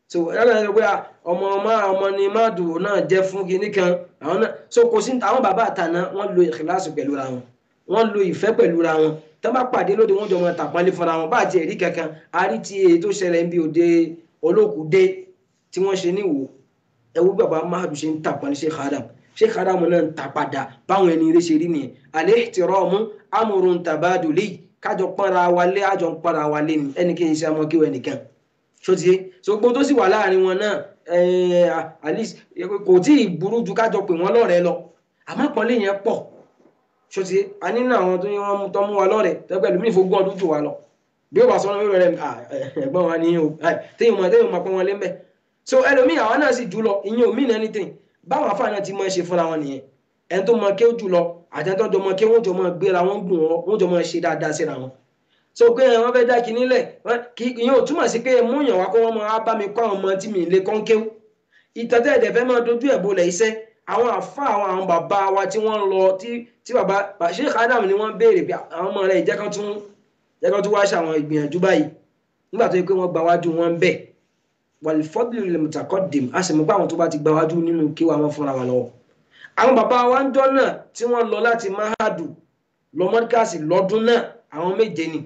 so yálà ẹni pé ọmọ ọmọ ọmọ ni máàdù náà jẹ́ fún kinní kan àwọn náà so kò sí àwọn bàbá àtàná wọ́n lo ìkìláàsì pẹ̀lú ra wọn wọ́n lo ìfẹ́ pẹ̀lú ra wọn tó bá pàdé lóde wọ́n jọ mọ tàpọ́nlé fúnra wọn bá àti ẹ̀rí kankan a rí ti èyí tó ṣẹlẹ̀ ń bí òde olókùdé tí wọ́n ṣe níwò ẹwú bàbá máàdù ṣe ń tàpọ́nlé Sheikh Adam Sheikh Adam náà ń ta padà báwọn ẹni eré ṣe rí nìyẹn al-ihtiramu amrun tabaduli kájọ pọ́nra wa lé àjọ ń pọ́nra wa lé ni ẹnì kí n ṣe ọmọ kí wọ́n ẹnìkan ṣòtìyé so gbogbo tó sì wà láàrin wọn náà at least kò tí ì burú ju kájọ pé wọ́n lọ́rẹ̀ẹ́ lọ àmọ́ pọ́nlé yẹn pọ̀ ṣòtìyé a nínú àwọn tó wọ́n mú tọ́ mú wa lọ́rẹ̀ẹ́ tẹ́gbẹ́ lómi ìfowópamọ́ ọdún jù wa lọ bí ó bá sọ ọ́nà rẹ̀ ẹ̀gbọ́n wa ní o téèyàn máa téèyàn máa pọ́n wọn lé mbẹ́ so ẹlòmíì àwọn náà sì jù lọ ìyẹn ò mean anything báwọn afáà náà ti máa ṣe fúnra wọn nìyẹn ẹni tó mọ kéwù jù lọ àtẹnudọ́ jọ mọ kéwù wọn jọ mọ gbéra wọn gùn wọn wọn jọ mọ ṣe dáadáa síra wọn so pé wọn fẹ́ dá kinní lẹ̀ kí ìyẹn ò túmọ̀ sí pé mú yàn wá kó wọn máa bá mi kọ́ àwọn ọmọ tí mi lè kọ́ ń kéwù ìtọ́tẹ́ ẹ̀dẹ̀ fẹ́ máa dojú ẹ̀ bolẹ̀ iṣẹ́ àwọn àfa àwọn àwọn bàbá wa tí wọ́n lọ tí tí bàbá Sheikh Adam ni wọ́n béèrè pé àwọn ọmọ rẹ̀ ìjẹ́kan tún jẹ́kan tún wáá ṣàwọn ìgbìyànjú báyìí nígbà tó yẹ pé wọ́n gba wájú wọn ń bẹ̀ wàlífọ́dúlù lè mùtàkọ́dìm a sì mọ̀ pé àwọn tó bá ti gba wájú nínú kí wọ́n fúnra wọn lọ́wọ́ àwọn bàbá wa ń jọ náà tí wọ́n lọ láti mahadu lọ mọ́díkàsì lọ́dún náà àwọn méje ni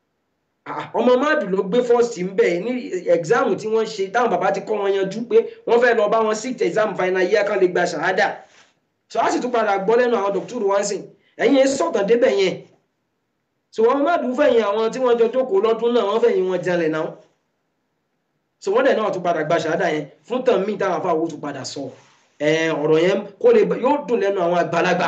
ọmọ mahadu ló gbé fọ́ọ̀sì ń bẹ̀ ní ẹ̀gzáàmù tí wọ́n ṣe táwọn bàbá ti kọ́ wọn yanjú pé wọ́n fẹ́ lọ bá wọn sí exam final year kan lè gba ṣàhádà so a sì tún padà gbọ́ lẹ́nu àwọn dọ́kítọ́rù wá sí ẹ̀yìn ẹ̀ sọ̀tàn débẹ̀ yẹn so wọn mahadu fẹ̀yìn àwọn tí wọ́n jọ jókòó lọ́dún náà wọ́n fẹ̀yìn wọn jalè náà so wọ́n dẹ̀ náà tún padà gba ṣàhádà yẹn fún tàn míì táwọn afáwọ́ tún padà sọ ọ̀rọ̀ yẹn kó lè yóò dùn lẹ́nu àwọn àgbàlagbà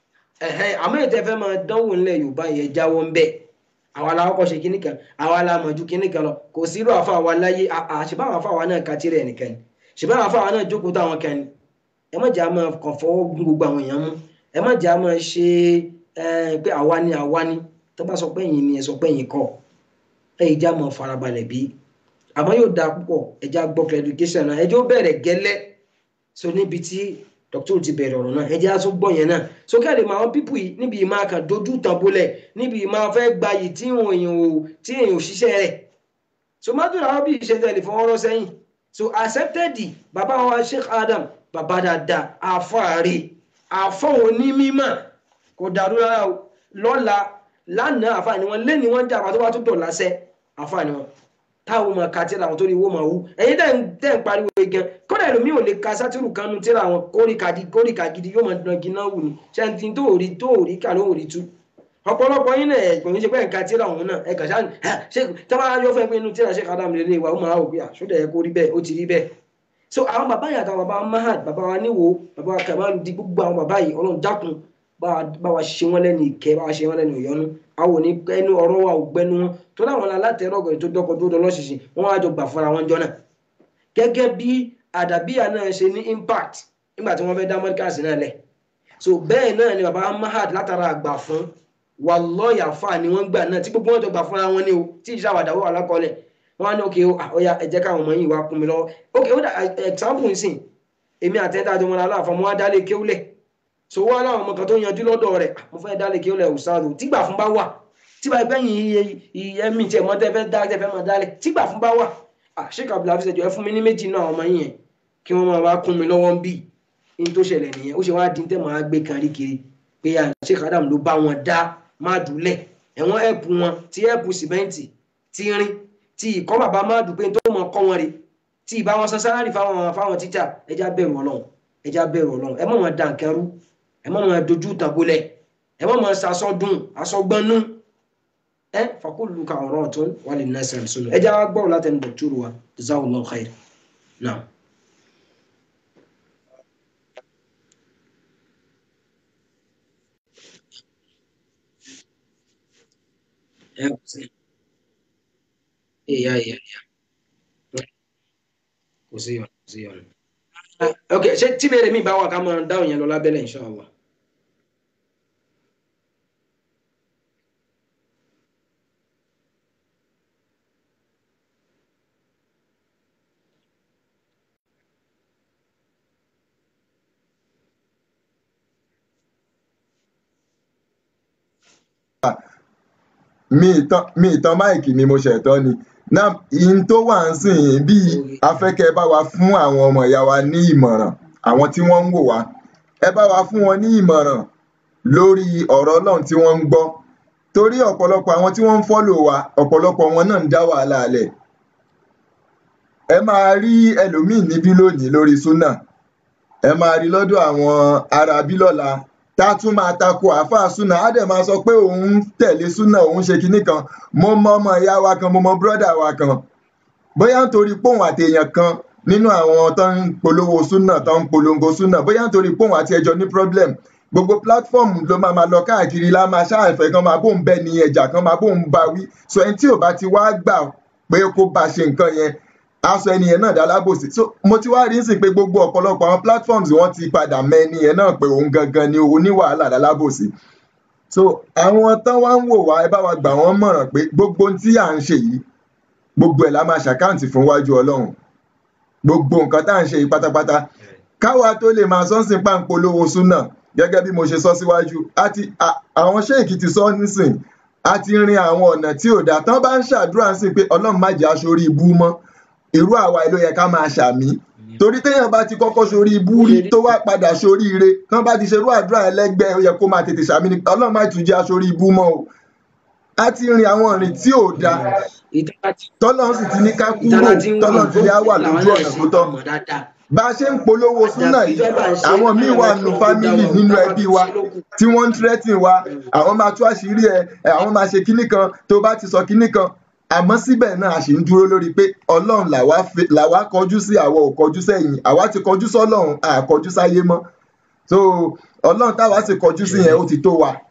àmọ́ ètò ẹ̀fẹ́ máa dánwò ńlẹ̀ yorùbá yẹn jáwọ́ ń bẹ̀ àwa la kọ́kọ́ ṣe kíní kan àwa la mọ̀ ju kíní kan lọ kò sí irú àfa wa láyé àṣìbá àwọn àfa wa náà ka tirẹ̀ nìkan ni ṣìbá àwọn àfa wa náà jókòó táwọn kan ni ẹ má jẹ́ àmọ́ kàn fọwọ́ gún gbogbo àwọn èèyàn mú ẹ má jẹ́ àmọ́ ṣe pé àwa ni àwa ni tó bá sọ pé ẹ̀yin ni ẹ sọ pé ẹ̀yin kọ́ ẹ yìí já mọ́ farabalẹ̀ bí àmọ́ yóò dáa púpọ̀ ẹ já gbọ́ clarification náà ẹ jẹ́ ó bẹ̀rẹ̀ gẹ́lẹ́ so níbi tí dr ti bẹ̀rẹ̀ ọ̀rọ̀ náà ẹ jẹ́ aṣọ gbọ́ yẹn náà so kí a lè mọ àwọn pípù yìí níbi ìmọ̀ àkàn dojú tàn bolẹ̀ níbi ìmọ̀ afẹ́ gbayì tí èèyàn ò tí èèyàn ò ṣiṣẹ́ rẹ̀ so mádùn àwọn bí ìṣe tẹ̀lé fún ọ̀rọ̀ sẹ́yìn so accepted bàbá wa Sheikh Adam bàbá dáadáa àfọ̀àrí àfọ̀ onímọ̀ kò dàrú rárá o lọ́la lánàá àfààní wọn lé ní wọn jà àbátó bá tún dọ̀ lásẹ̀ àfààní wọn táwọn ọmọ ka tíra àwọn tó rí owó máa wú ẹ̀yin tẹ́ ń tẹ́ ń pariwo gan kódà ẹlòmíì ò lè ka sátírù kanu tíra àwọn kórìkàdì kórìkàgidi yóò máa dán gíná wù ní ṣẹ́ntì tó rí tó rí kà ló rí tú ọ̀pọ̀lọpọ̀ yín náà ẹ̀gbọ́n yín ṣe pé ẹ̀ka tíra òun náà ẹ̀ka ṣáà ṣe tábà yọ fẹ́ pé inú tíra ṣe kàdá mi lè wà ó máa wò pé àṣọdẹ̀ yẹ kó rí bẹ́ẹ̀ ó ti rí bẹ́ẹ̀ so àwọn bàbá yìí àtàwọn bàbá mahad bàbá wa níwò bàbá wa kàmáà di gbogbo àwọn bàbá yìí ọlọ́run dákun bá wa ṣe wọ́n lẹ́nu ìkẹ́ bá wa ṣe wọ́n lẹ́nu ìyọnu àwọn òní ẹnu ọ̀rọ̀ wa ò gbẹnu wọn tó láwọn alátẹ̀rọ̀ ọ̀gọ̀rẹ̀ tó dọ́kọ̀ tó dọ́ lọ́ṣìṣì wọ́n wá jọ gbà fúnra wọn jọ náà gẹ́gẹ́ bí àdàbíyà náà ṣe ní impact nígbà tí wọ́n fẹ́ dá mọ́díkàsì náà lẹ̀ so bẹ́ẹ̀ náà ni baba mahad látara àgbà fún wà lọ́ọ̀yà fà ni wọ́n gbà náà tí gbogbo wọn jọ gbà fúnra wọn ni o tí ìṣe àwàdàwọ̀ alákọọ́lẹ̀ wọ́n á ní òkè ọ̀yà ẹ jẹ́ káwọn ọmọ yìí wá kún mi lọ́wọ́ òkè ó dà example nsìn èmi àtẹ́tà àjọmọ́ aláàfọ̀ mo wá dálé kéwúlẹ̀ so wọ́n aláwọn ọmọ kan tó yanjú lọ́dọ̀ rẹ̀ mo fẹ́ dálé kéwúlẹ̀ òsáàdù tígbà fún bá wà tíba ẹgbẹ́ yìí ẹ̀mí tiẹ̀ mọ́ tẹ́fẹ́ dá tẹ́fẹ́ máa dálẹ̀ tígbà fún bá wà ṣéka abdul hafiz ẹjọ ẹ fún mi ní méjì náà ọmọ yìí yẹn kí wọ́n máa wá kún mi lọ́wọ́ ń bì ní tó ṣẹlẹ̀ nìyẹn ó ṣe wá dín tẹ́ máa gbé kan rí kiri pé ṣéka adam ló bá wọn dá má dùlẹ̀ ẹ̀wọ̀n ẹ̀pù wọn tí ẹ̀pù sìmẹ́ǹtì tí rin tí ìkọ́ bàbá má dùn pé tó mọ̀ kọ́ wọn rè tí ìbá wọn san sálárì fáwọn fáwọn tíjà ẹja bẹ̀rù ọlọ́run ẹja bẹ̀rù ọlọ́run ẹ mọ̀ wọn dà nkẹ́rú ẹ mọ̀ wọn dojú tàbólẹ̀ ẹ mọ̀ wọn sasọ́dún asọ́gbọ́nú ẹ fakulu ka ọ̀rọ̀ ọ̀tún wà lè nà sẹ̀rẹ̀ sọ̀rọ̀ ẹ jẹ́ wá gbọ́ láti ẹnu dọ̀túrù wa jazakallahu khair náà. ẹ kò sí ìyá ìyá ìyá kò sí yọ̀nà kò sí yọ̀nà. ok ṣé tí bèrè mi bá wà ká máa dáhùn yẹn lọ lábẹ́lẹ̀ inshallah. mi ìtàn mi ìtàn máìkì mi mo ṣẹ̀tọ́ ni náà ìyìn tó wà ń sìn yín bí afẹ́kẹ́ bá wa fún àwọn ọmọ ìyá wa ní ìmọ̀ràn àwọn tí wọ́n ń wò wá ẹ bá wa fún wọn ní ìmọ̀ràn lórí ọ̀rọ̀ ọlọ́run tí wọ́n ń gbọ́ torí ọ̀pọ̀lọpọ̀ àwọn tí wọ́n ń fọ́lò wa ọ̀pọ̀lọpọ̀ wọn náà ń dá wàhálà alẹ̀ ẹ máa rí ẹlòmíì níbí lónìí lórí súnà ẹ máa rí lọ́dọ̀ àwọn arábí lọ́la tá a tún máa tako àáfàá súnà á dẹ̀ máa sọ pé òun ń tẹ̀lé súnà òun ṣe kinní kan mo mọ ọmọ ìyá wa kan mo mọ bírọ́dà wa kan bóyá nítorí póun àti èèyàn kan nínú àwọn tó ń polówó súnà tó ń polongo súnà bóyá nítorí póun àti ẹjọ́ ní problem gbogbo platform ló máa ma lọ káàkiri la máa ṣáàfẹ́ kan máa bóun bẹ́ ní ẹjà kan máa bóun bá wí so ẹni tí ò bá ti wá gbà pé kó bá ṣe nǹkan yẹn aṣọ ẹni yẹn náà dá lábòsí so mo ti wá rí sí pé gbogbo ọ̀pọ̀lọpọ̀ àwọn platforms wọ́n ti padà mọ ẹni yẹn náà pé òun gangan ni òun wàhálà dá lábòsí so àwọn tán wá ń wò wá ẹ bá wa gbà wọ́n mọ̀ràn pé gbogbo ohun tí à ń ṣe yìí gbogbo ẹ̀ la máa ṣàkáǹtì fún wájú ọlọ́run gbogbo nǹkan tá à ń ṣe yìí pátápátá káwa tó lè máa sọ́nsìn páńpolówó súnà gẹ́gẹ́ bí mo ṣe sọ síwájú àti àwọn ṣéèkì ti sọ nísìn a ti rin àwọn ọ̀nà tí ò dáa tán bá ń ṣàdúrà sí pé ọlọ́run má jẹ́ aṣorí ibú mọ́ irú àwa ló yẹ ká máa ṣàmì torí téèyàn bá ti kọ́kọ́ ṣorí ibú rí tó wá padà ṣorí ire tán bá ti ṣerú àdúrà ẹlẹ́gbẹ́ ó yẹ kó máa tètè ṣàmì ni ọlọ́run má tún jẹ́ aṣorí ibú mọ́ o a ti rin àwọn ìrìn tí ò dáa tọ́lọ́run sì ti ní ká kúrò tọ́lọ́run ti ní á wà lójú ọ̀nà tó tọ́ bá a ṣe ń polówó súnà yìí àwọn míì wà nù fámìlì nínú ẹbí wa tí wọ́n ń tírẹ́tì wa àwọn máa tú àṣírí ẹ àwọn máa ṣe kinní kan tó bá ti sọ kinní kan àmọ́ síbẹ̀ náà a sì ń dúró lórí pé ọlọ́run làwa kọjú sí àwa ò kọjú sẹ́yìn àwa ti kọjú sọ́lọ́run à kọjú sáyé mọ́ so ọlọ́run táwa sì kọjú sí yẹn ó ti tó wa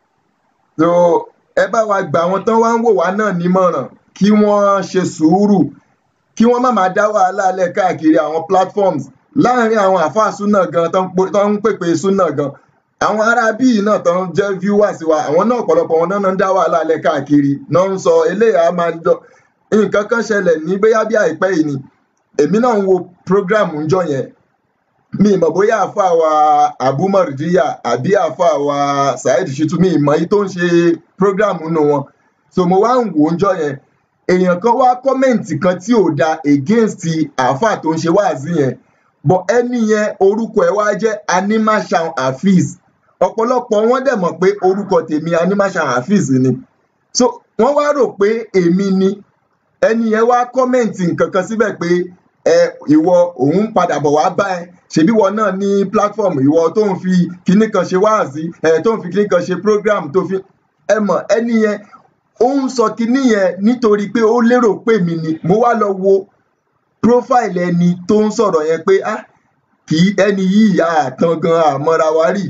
so ẹ bá wa gbà àwọn tán wá ń wò wá náà nímọ̀ràn kí wọ́n ṣe sùúrù kí wọ́n má máa dá wàhálà lẹ̀ káàkiri àwọn platforms láàrin àwọn àfáà súnà gan tó ń pèpè súnà gan àwọn ará bíi náà tó ń jẹ́ viewers wa àwọn náà ọ̀pọ̀lọpọ̀ wọn náà ń dá wàhálà lẹ̀ káàkiri náà ń sọ eléyà máa jọ nǹkan kan ṣẹlẹ̀ ní bóyá bí àìpẹ́ yìí ni èmi náà ń wo program ńjọ́ yẹn mi ìmọ̀ bóyá àfáà wa Abu Mardiya àbí àfáà wa Saheed Shittu mi ìmọ̀ yìí tó ń ṣe program nù wọn so mo wá ń wò ó ńjọ́ yẹn èèyàn kan wá kọ́mẹ̀ǹtì kan tí ò da against àáfàá tó ń ṣe wáàzí yẹn but ẹni yẹn orúkọ ẹ̀ wá jẹ́ animashan hafiz ọ̀pọ̀lọpọ̀ wọn dẹ̀ mọ̀ pé orúkọ tèmi animashan hafiz ni so wọ́n wá rò pé èmi ni ẹni yẹn wá kọ́mẹ̀ǹtì nǹkan kan síbẹ̀ pé ẹ ìwọ òun padà bọ̀ wá bá ẹ ṣebí wọn náà ní platform ìwọ tó ń fi kinní kan ṣe wáàzí ẹ tó ń fi kinní kan ṣe program tó fi ẹ mọ̀ ẹni yẹn ó ń sọ kinní yẹn nítorí pé ó lérò pé mi ni mo wá lọ wo profile ẹni tó ń sọ̀rọ̀ yẹn pé ah kì í ẹni yìí àtàn gan àmọ́ra wa rí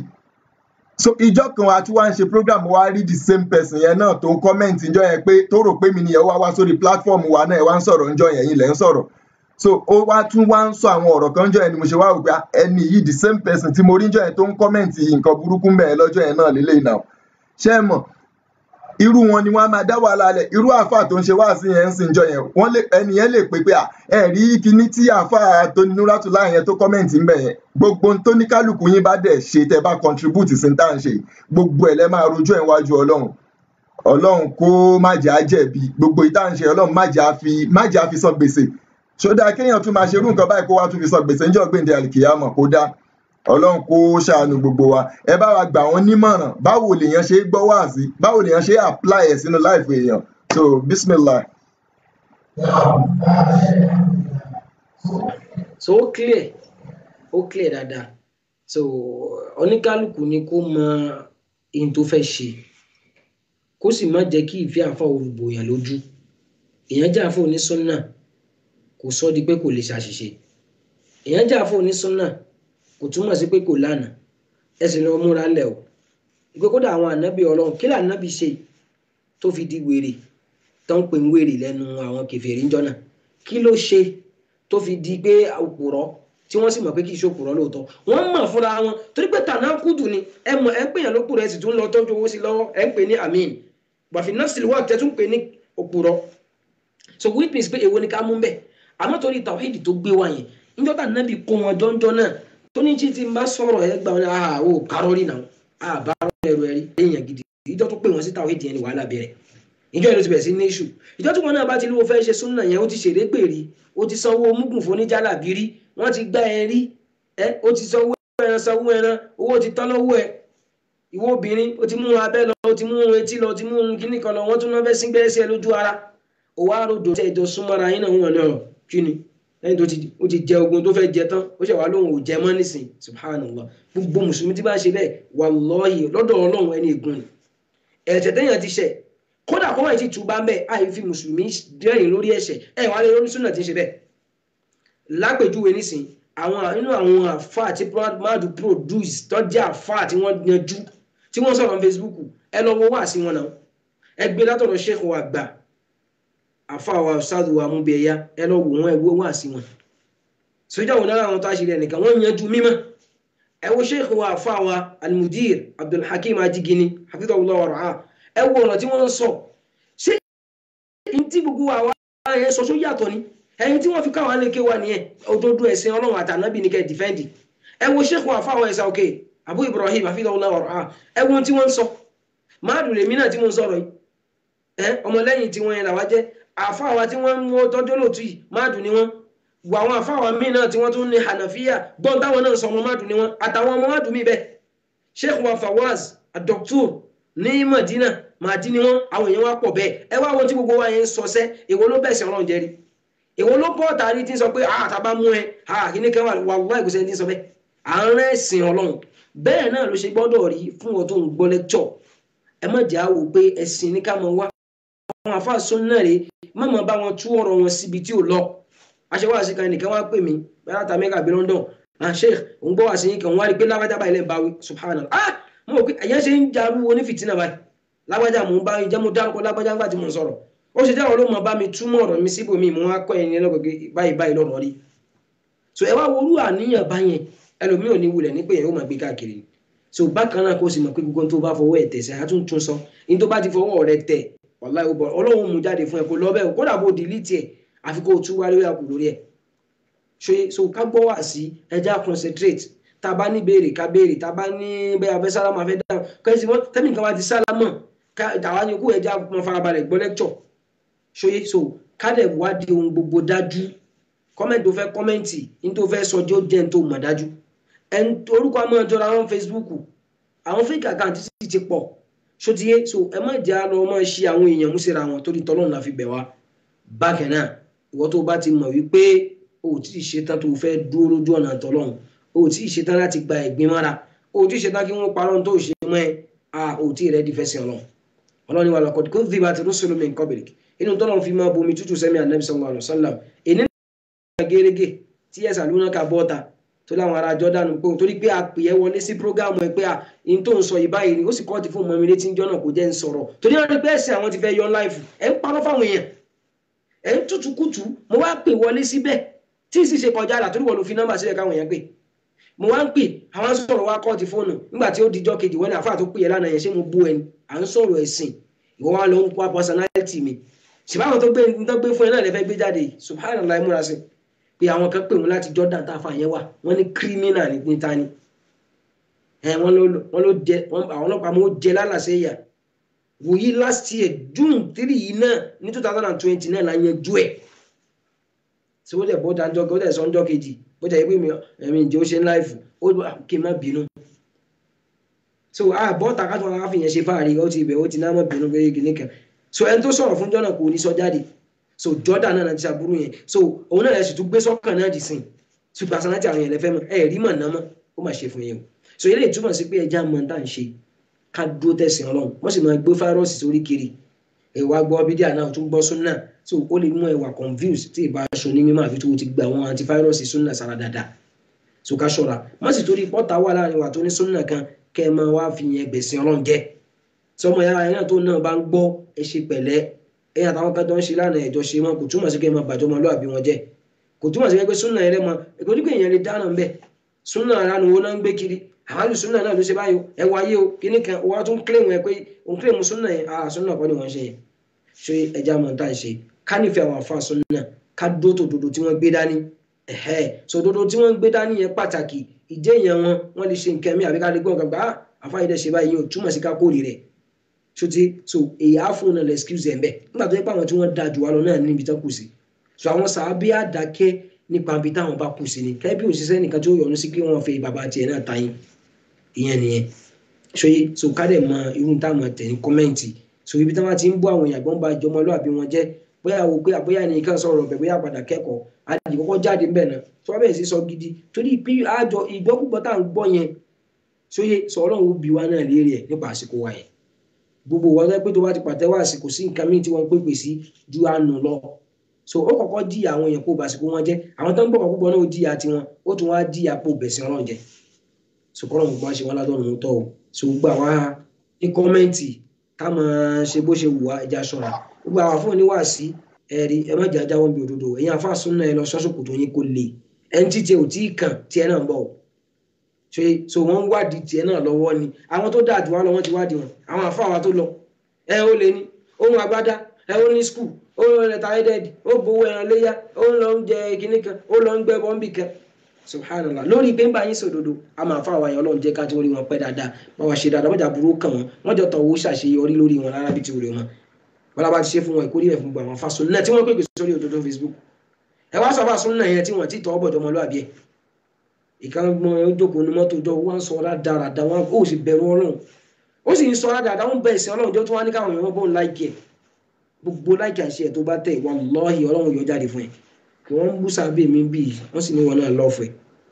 so ìjọ kan wa tí wàá ń ṣe program wa rí the same person yẹn náà tó ń comment ìjọ yẹn pé tó rò pé mi nìyẹn wá wá sórí platform wa náà ẹ wá ń sọ̀rọ̀ ìjọ yẹn yìí lẹ́ ń sọ̀rọ̀ so ó wá tún wá ń sọ àwọn ọ̀rọ̀ kan jọ yẹn ni mo ṣe wá wò pé ẹni yìí the same person tí mo rí jọ yẹn tó ń comment nǹkan burúkú mẹ́ẹ̀ lọ́jọ́ yẹn náà lélẹ́yìn náà ṣé ẹ mọ̀ irú wọn ni wọn máa dá wàhálà lẹ irú àáfàá tó ń ṣe wáàsí yẹn ń sìn jọ yẹn wọn lè ẹni yẹn lè pè pé à ẹ rí kinní tí àáfàá tó ní núrátùlá yẹn tó kọ́mẹ̀ǹtì ń bẹ̀ yẹn gbogbo tó ní kálukú yín bá dẹ̀ ṣe tẹ́ bá contribute sí tá à ń ṣe gbogbo ẹ̀ lẹ́ máa rojọ́ ẹ̀ wájú ọlọ́run ọlọ́run kó má jà á jẹ̀bi gbogbo ìta ń ṣe ọlọ́run má jà á fi má jà á fi san gbèsè ṣódà kéèyàn tún máa ṣerú nǹkan báyìí kó wá tún fi san gbèsè níjọ́ gbèǹde àlìkìyàmọ̀ kó dá ọlọ́run kó ṣàánú gbogbo wa ẹ bá wa gbà wọ́n nímọ̀ràn báwo lèèyàn ṣe gbọ́ wá sí báwo lèèyàn ṣe apply ẹ̀ sínú láìpẹ́ èèyàn so bismillah. so ó clear ó clear dáadáa so oníkálukú ni kó mọ ohun tó fẹ́ ṣe kó sì má jẹ́ kí ìfẹ́ àfa olùbòyàn lójú èèyàn jẹ́ àfa onísọ́nà kò sọ di pé kò lè ṣàṣìṣe èèyàn jẹ́ àfa onísọ́nà kò túmọ̀ sí pé kò lánàá ẹ sì lọ múra lẹ̀ o ìpè kódà àwọn ànábì ọlọ́run kí lànábì ṣe tó fi di wèrè tó ń pè ń wèrè lẹ́nu àwọn kèfèrí ńjọ́ náà kí ló ṣe tó fi di pé òpùrọ́ tí wọ́n sì mọ̀ pé kì í ṣe òpùrọ́ lóòótọ́ wọ́n mọ̀ fúnra wọn torí pé tànà kùdù ni ẹ mọ̀ ẹ ń pèyàn lópùrọ́ ẹ sì tún lọ tọ́jú owó sí lọ́wọ́ ẹ ń pè ní amin bàfi nọ́ọ̀sì wà tẹ́ tún pè ní òpùrọ́ so which means pé èwo ni ká mú bẹ́ẹ̀ àmọ́ torí tàwíìdì tó gbé wa yẹn níjọ́ tà nábì kó wọn jọ́njọ́ náà tó ní tí n bá sọ̀rọ̀ ẹ gbà wọn àá ò kárọ́rì náà àá bá ẹrù ẹrí èèyàn gidi ìjọ tó pè wọn sí tàwíìdì yẹn ni wàhálà bẹ̀rẹ̀ ìjọ ìlú ti bẹ̀rẹ̀ sí ní iṣu ìjọ tí wọn náà bá ti lówó fẹ́ ṣe súnà yẹn ó ti ṣeré pèrè ó ti sanwó mugun fún oníjàlábí rí wọ́n ti gbá ẹ rí ẹ ó ti sanwó ẹran sanwó ẹran owó ti tán lọ́wọ́ ẹ ìwọ obìnrin ó ti mú abẹ́ lọ ó ti mú etí lọ ó ti mú kíní kan lọ wọ́n tún náà fẹ́ sí gbẹ́rẹ́ sí ẹ lójú ara òwò àròdò tẹ ìjọ súnmọ́ra yín náà wọn náà kí ni lẹ́yìn tó ó ti jẹ ogun tó fẹ́ jẹ tán ó ṣe wá lóhùn ò jẹ mọ́ nísìn subhanallah gbogbo mùsùlùmí tí bá ṣe bẹ́ẹ̀ wallahi lọ́dọ̀ ọlọ́run ẹni ègún ni ẹ̀ṣẹ̀ téèyàn ti ṣẹ̀ kódà kó wáyé ti tù bá ń bẹ̀ àyè fi mùsùlùmí dẹ́rìn lórí ẹ̀ṣẹ̀ ẹ̀ wá lé lórí súnà tí ń ṣe bẹ́ẹ̀ lápèjúwe nísìn àwọn nínú àwọn àfa tí madu produce tọ́jú àfa tí wọ́n yanjú tí wọ́n sọ̀rọ̀ Facebook ẹ lọ wo wá sí wọn náà ẹ gbé látọ̀dọ̀ sheikh wa gbà àfa wa ṣáàdù wa mú bí ẹyá ẹ lọ wò wọn ẹ wo wá sí wọn sójà wọn náà àwọn tó àṣírí ẹnìkan wọ́n yanjú mímọ́ ẹ wo sheikh wa àfa wa almudir abdulhakeem ajigini hafidhahullah wa ra'ah ẹ wo ọ̀nà tí wọ́n ń sọ ṣé ní tí gbogbo àwa yẹn sọ só yàtọ̀ ni ẹyin tí wọ́n fi káwọn aléke wa nìyẹn òdodo ẹ̀sìn ọlọ́run àtànábì ní kẹ́ dìfẹ́ǹdì ẹ wo sheikh wa fáwọn ẹ̀sà òkè abu ibrahim hafidhahullah wa ra'ah ẹ wo tí wọ́n ń sọ máàdùn lèmi náà tí mo ń sọ̀rọ̀ yìí ẹ ọmọlẹ́yìn tí wọ́n yẹn làwa jẹ́ àfáwa tí wọ́n ń mú tọ́jú lòtú yìí máàdùn ni wọ́n wọ àwọn àfáwa míì náà tí wọ́n tún ní hànàfíà gbọ́n táwọn náà sọ ọmọ máàdùn ni wọ́n àtàwọn ọmọ máàdùn mi bẹ́ẹ̀ sheikh wa fawaz adoktor ní madina màdí ni wọ́n àwọn èèyàn wá pọ̀ bẹ́ẹ̀ ẹ wá wọn tí gbogbo wa yẹn ń sọsẹ́ èwo ló bẹ̀sẹ̀ ọlọ́run jẹ́rí èwo ló bọ́ tàrí tí ń sọ pé àá tàbá mú ẹ àá kí ní kẹwàá wà wá ìgbésẹ̀ tí ń sọ bẹ́ẹ̀ àárín ẹ̀sìn ọlọ́run bẹ́ẹ̀ náà ló ṣe gbọ́dọ̀ rí fún ọ tó ń gbọ́ lẹ́kṣọ̀ ẹ má jẹ́ àwò pé ẹ̀sìn ní ká mọ wá àwọn àfáàsùn náà rè má mọ bá wọn tú ọ̀rọ̀ wọn síbi tí ò lọ aṣèwádìí kan nìkan wá pè mí bẹ́ẹ̀ ta mẹ́ka bí London ah sheikh òun gbọ́ wá sí yín kan wá rí pé lágbájá báyìí lẹ́ẹ̀ báwí subhanallah ah mo rò pé ẹ̀yẹ́ ṣe ń jarú onífìtínà báyìí lágbájá mo ń bá jẹ́ mo dárúkọ lágbájá ńgbà tí mo ń sọ̀rọ̀ ó ṣe jáwọ́ ló mọ bá mi túmọ̀ ọ̀rọ̀ mi síbòmí mo wá kọ́ ẹni lọ́gbẹ̀gbẹ̀ báyìí báyìí lọ́rọ̀ rí so ẹ wá worú àníyàn báyẹn ẹlòmíì ò ní wulẹ̀ ní pé yẹn ó máa gbé káàkiri so bákan náà kó sì mọ̀ pé gbogbo tó bá fọwọ́ ẹ̀ tẹ̀ sẹ́ àtúntún sọ ní tó bá ti fọwọ́ rẹ tẹ̀ wàláì ó bọ̀ ọlọ́run mú jáde fún ẹ kó lọ bẹ́ẹ̀ kódà bó delete ẹ̀ àfi kó o tú wálé àkù lórí ẹ̀ so ká gbọ́ wá sí ẹja concentrate tá a bá ní béèrè ká béèrè tá a bá ní bẹ́ẹ̀ abẹ́ sálámà fẹ́ dáhùn kẹ́sì wọ́n tẹ́mì kan bá ti sálámà àwa ni kú ẹja mọ farabalẹ̀ gbọ́ lecture ṣóyé so kádẹ̀ wádìí ohun gbogbo dájú kọ́mẹ̀ntì tó fẹ́ kọ́mẹ̀ntì ní tó fẹ́ sọjọ́ jẹ́ ní tó mọ̀ dájú ẹni orúkọ àmọ́ ìjọra àwọn Facebook àwọn fake account sì ti pọ̀ ṣótiyé so ẹ má jẹ́ àlọ́ ọmọ ṣe àwọn èèyàn mú síra wọn torí tọ́lọ́run la fi bẹ̀ wá bákan náà ìwọ tó bá ti mọ̀ wípé o ò tí ì ṣetán tó fẹ́ dúró lójú ọ̀nà tọ́lọ́run o ò tí ì ṣetán láti gba ẹ̀gbin mọ́ra o ò tí ì ṣetán kí wọ́n parọ́ tó ṣe mọ́ ẹ a ò tí ì rẹ́ di fẹsẹ̀ ọlọ́run ọlọ́run ni wà lọ́kọ̀ kó dìbò àti rúṣùlù mi nǹkan bèrè inú tọ́lọ́run fi máa bomi tútù sẹ́mi ànábì sallallahu alaihi wasallam èní náà gẹ́gẹ́ tí ẹ̀sà lónà ká bọ́ta tó láwọn ará Jordan pé torí pé a pè é wọlé sí prógámù ẹ pé à in tó ń sọ yìí báyìí ni ó sì kọ́ ti fún ọmọ mi létí jọ́nà kò jẹ́ ń sọ̀rọ̀ torí wọn rí pé ẹ̀sìn àwọn ti fẹ́ yọ láìfù ẹ̀ ń parọ́ fáwọn èèyàn ẹ̀ ń tutù kùtù mo wá pè wọlé síbẹ̀ tí sì ṣe kọjá àlà torí wọn ló fi nọ́mbà sílẹ̀ káwọn èèyàn pè mo wá ń pè àwọn sọ̀rọ̀ wá kọ́ ti fóònù nígbà tí ó dijọ́ kejì wọn ni àfáà tó pè é lánàá yẹn ṣé mo bú ẹni à ń sọ̀rọ̀ ẹ̀sìn ìwọ wa ló ń pa personality mi ṣùgbọ́n tó gbé tó gbé fún ẹ náà lè fẹ́ gbé jáde subhanallah múra sí pé àwọn kan pè wọn láti Jordan tá a fà yẹn wà wọ́n ní criminal ní níta ni ẹ wọ́n ló jẹ àwọn ọlọ́pàá mo jẹ lálàsẹ yà wòyí last year June three yìí náà ní two thousand and twenty náà la yanjú ẹ̀ tí wọ́n dẹ̀ bó dájọ́ kí ó dẹ̀ sọ́njọ́ kejì bó dẹ̀ pé mi ẹ̀mí ìjẹ́ ó ṣe ń láìfù ó kì í má bínú so àbọ̀ takàtọ̀ àwọn afihàn ṣe fáàrí ó ti ibẹ̀ ó ti náà mọ̀ bínú pé kìíní kan so ẹni tó sọ̀rọ̀ fún jọ́nà kò ní sọ jáde so Jordan náà ti ṣàbúrú yẹn so òun náà sì tún gbé sọ́kàn náà dì sìn so personality àwọn yẹn lẹ́fẹ́ mọ́ ẹ̀ rí mọ̀ náà mọ́ ó mà ṣe fún yẹn o so eléyìí túmọ̀ sí pé ẹja mọ̀ tá à ń ṣe ká dúró tẹ̀sìn ọlọ́run wọ́n sì máa gbé fáírọ́ọ̀sì sórí kiri ẹ̀wà gbọ́ bídíà náà tún gbọ́ súnà so ó lè mú ẹwà confused tí ìbá aṣọ ní mímọ́ àfi tó ti gba àwọn antivirus súnà sára dáadáa so ká ṣọ́ra má sì torí pọ́ta wà láàrin wà tó ní súnà kan kẹ́ ẹ máa wá fi yẹn gbẹ̀sìn ọlọ́run jẹ́ sọmọ yàrá yẹn náà tó náà bá ń gbọ́ ẹ ṣe pẹ̀lẹ́ ẹ àtàwọn kan tó ń ṣe lánàá ẹ̀jọ́ ṣe mọ́ kò túmọ̀ sí kẹ́ ẹ máa bàjọ́ ọmọlúwàbí wọn jẹ́ kò túmọ̀ sí pé súnà yẹn lẹ́mọ èkó ní pé èèyàn lè dáná ń bẹ̀ súnà aránu wo náà ń gbé kiri àwọn súnà náà ló ṣe báyìí ẹ wáyé o kíní kan wọ́n á tún kílèmù ẹ pé òun kílèmù súnà yẹn ah súnà kọ́ ni wọ́n ṣe yẹn ṣe ẹja mọ̀ tá à ń ṣe ká nífẹ̀ẹ́ àwọn àfa súnà ká dó tó dodo tí wọ́n gbé dání ẹ̀hẹ́ so dodo tí wọ́n gbé dání yẹn pàtàkì ìjẹ́ yẹn wọn wọ́n lè ṣe nǹkan mi àbí ká lè gbọ́ gbàgbá àfa yìí dẹ̀ ṣe báyìí yóò túmọ̀ sí ká kórè rẹ̀ ṣòtí so èyí á fún un náà excuse ẹ̀ ń bẹ̀ nígbà tó yẹ pé àwọn tí wọ́n da jù wá lọ náà níbi tán kù sí so àwọn sàábí àdákẹ́ nípa ibi táwọn bá kù sí ni kẹ́ bí òṣìṣẹ́ nìkan tí ó yọ̀nu sí pé wọ́n fi bàbá tiẹ̀ náà ta yín ìyẹn nìyẹn ṣòye so ká dẹ̀ mọ irú táwọn tẹ̀ ní kọ́mẹ́ǹtì so ibi táwọn ti ń bọ́ àwọn èèyàn gbọ́n bá jọmọlúàbí wọn jẹ́ bóyá wo pé àbóyá nìkan sọ̀rọ̀ bẹ̀ bóyá padà kẹ́kọ̀ọ́ àdì kọ́kọ́ jáde ń bẹ̀ náà tí wọ́n bẹ̀rẹ̀ sí sọ gidi torí pé àjọ ìgbọ́kúgbọ́ tá à ń gbọ́ yẹn sóye sọ ọlọ́run ó bi wá náà léèrè ẹ̀ nípa àsìkò wa yẹn gbogbo wọn pé tó bá ti pàtẹ́wọ́ àsìkò sí nǹkan míì tí wọ́n pèpè sí ju àánú lọ so ó kọ́kọ́ di àwọn èèyàn kó bàsìkò wọn jẹ́ àwọn tó ń bọ̀ púpọ̀ náà ó di àti wọn ó tún wá di àpò bẹ̀sìn ọlọ́run jẹ́ so kọ́ lọ́run bá ṣe wọn ládọ́run tọ́ o so gbà wá ní kọ́mẹ́ǹtì ká máa ṣe bó ṣe wù wá ẹja ṣọ́ra gbogbo àwọn afọ́ oníwàásí ẹ̀rí ẹ má jà jáwọ́ bí òdodo ẹ̀yin afá súnà ẹ lọ sọ́sọ́kù tó yín kó le ẹni tí tiẹ̀ ò tí ì kàn tiẹ̀ náà ń bọ̀ ṣe so wọ́n ń wádìí tiẹ̀ náà lọ́wọ́ ni àwọn tó dáa jù wá lọ wọ́n ti wádìí wọn àwọn afá wa tó lọ ẹ ó lè ní ohun agbádá ẹ ó ní skul ó lọ rẹ táyédẹ́ẹ̀dì ó gbowó ẹran léyà ó ń lọ ń jẹ kinní kan ó lọ ń gbẹ bọ́m̀bì kan subhanallah lórí pé ń bá yín sòdodo a máa fáwọn àyàn ọlọ́run jẹ́ ká tí wọ́n rí wọn pẹ́ dáadáa wọ́n wá ṣe dáadáa wọ́n jà burú kàn wọ́n wọ́n jọ tọ̀ owó ṣàṣeyọrí lórí wọn rárá bí ti wùrẹ̀ wọn wọ́n lábá ti ṣe fún wọn ìkórè ẹ̀ fún gbogbo àwọn fásún náà tí wọ́n pèpè sórí òdodo facebook ẹ wá sọ fásún náà yẹn tí wọ́n ti tọ́ ọ̀bọ̀ jọmọlúwàbí ẹ̀ ìkan mọ ojókòó ní mọ́tò jọ wọ́n sọ ọ́rá dáradára wọn ó sì bẹ̀rù ọlọ́run ó sì ń sọ ọ́rá dáradára wọn bẹ̀ ẹ̀sìn ọlọ́run jọ tí wọ́n á ní káwọn èèyàn bó ń láìkì ẹ̀ gbogbo láìkì àṣẹ ẹ̀ tó bá tẹ̀ wallahi ọlọ́run yọ jáde fún ẹ̀ kí wọ́n ń bú sábẹ́ mi bì wọ́n sì ní wọn náà lọ́ọ̀fẹ́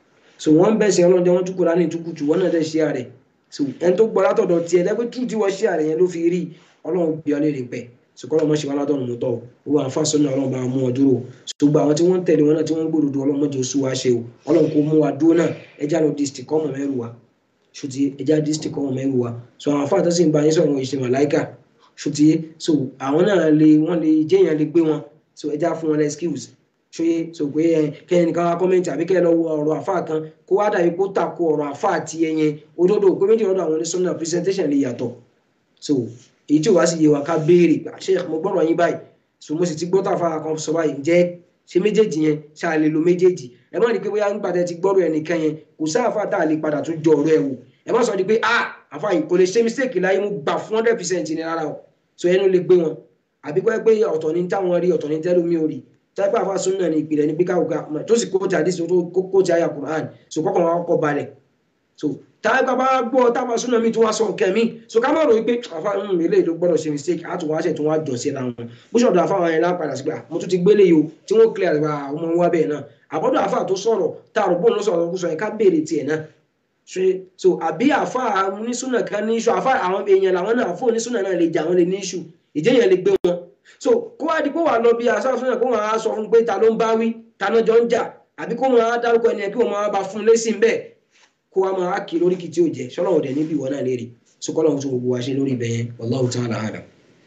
so wọ́n bẹ̀ ẹ̀sìn ọlọ́run jọ wọ́n túkúra ní ìtukùtù wọ́n náà dẹ̀ ṣe àrẹ̀ so ẹni tó gbọ́ látọ̀dọ̀ tiẹ̀ lẹ́gbẹ́ tú tí wọ́n ṣe àrẹ̀ yẹn ló fi rí ọlọ́run bí ọ léèrè pẹ́ sùkọ́lọ́ mọ́ ṣe wá ládọ́run mú tọ́ owó àǹfààní náà ọlọ́run bá mú ọ dúró ṣùgbọ́n àwọn tí wọ́n ń tẹ̀lé wọn náà tí wọ́n ń gbòdòdó ọlọ́run mọ́jọ oṣù wa ṣe o ọlọ́run kò mú wa dúró náà ẹja lọ district kọ́mọ mẹ́rù wa ṣùtì ẹja district kọ́mọ mẹ́rù wa so àwọn àǹfààní tó sì ń bá yín sọ̀rọ̀ ìṣe màláìkà ṣùtì so àwọn náà lè wọ́n lè jẹ́yàn lè gbé wọn so ẹja fún wọn excuse ṣóyè so pé ẹ kẹ́yìn kan wá kọ́mẹ́ntì àbí kẹ́yìn lọ wo ọ̀rọ̀ àfáà kan kó wá dàbí kó takò ọ̀rọ̀ àfáà ti ẹyẹn òdodo pé méjì lọ́dọ̀ àwọn oníṣọ́nà presentation lè yàtọ̀ so èyí tí ò wá sí yé wa ká béèrè ṣé mo gbọ́dọ̀ yín báyìí so mo sì ti gbọ́ tàfà kan sọ báyìí ǹjẹ́ ṣe méjèèjì yẹn ṣáà lè lo méjèèjì ẹ má ní pé bóyá nígbà tẹ ti gbọ́dọ̀ ẹnìkan yẹn kò sáàfà tá a lè padà tún jọ ọ̀rọ̀ ẹ̀ wò ẹ má sọ di pé ah àfa yìí kò lè ṣe mistake láyé mo gbà fún hundred percent ní rárá o so ẹnu lè gbé wọn àbí kọ́ ẹ pé ọ̀tọ̀ ní táwọn rí ọ̀tọ̀ ní tẹ́lómi ò rí táìpé àfa sunna ní ìpìlẹ̀ ní píkà òkà tó sì kó ti àdísì tó kó ti àyà Qur'an so kọ́kọ́ wọn kọ́ balẹ̀ so táìpé bá gbọ́ táwọn sunna mi tó wá sọ nǹkan mi so ká má rò wípé àfa ń eléyìí ló gbọ́dọ̀ ṣe mistake àtúwọ́ àṣẹ tó wá jọ sí ra wọn bó ṣọ̀dọ̀ àfa wọn yẹn lápadà sí pé mo tún ti gbélé yìí o tí wọ́n clear àgbà ọmọ wa bẹ́ẹ̀ náà àbọ̀dọ̀ àfa tó sọ̀rọ̀ tá a rò bóun ló sọ̀rọ̀ kó sọ yẹn ká béèrè tiẹ̀ náà ṣe so àbí àfa onísùnà kan ní iṣu àfa àwọn èèyàn làwọn náà fún onísùnà náà lè jà wọn lè ní iṣu ìjẹyàn lè gbé wọn so kó wá di kó wà lọ bí aṣáfúnà kó wọn á sọ fún pé ta ló ń bá wí ta náà jọ ń jà àbí kó wọn á dárúkọ ẹni yẹn kí wọn máa bá fún lẹ́sìn bẹ́ẹ̀ kó wá máa kí lórí kìtì òjẹ sọlọ́wọ́ dẹ̀ níbi ìwọ náà léèrè so kọ́ lọ́wọ́ tó gbogbo wa ṣe lórí ibẹ̀ yẹn wallahu ta'ala a'lam.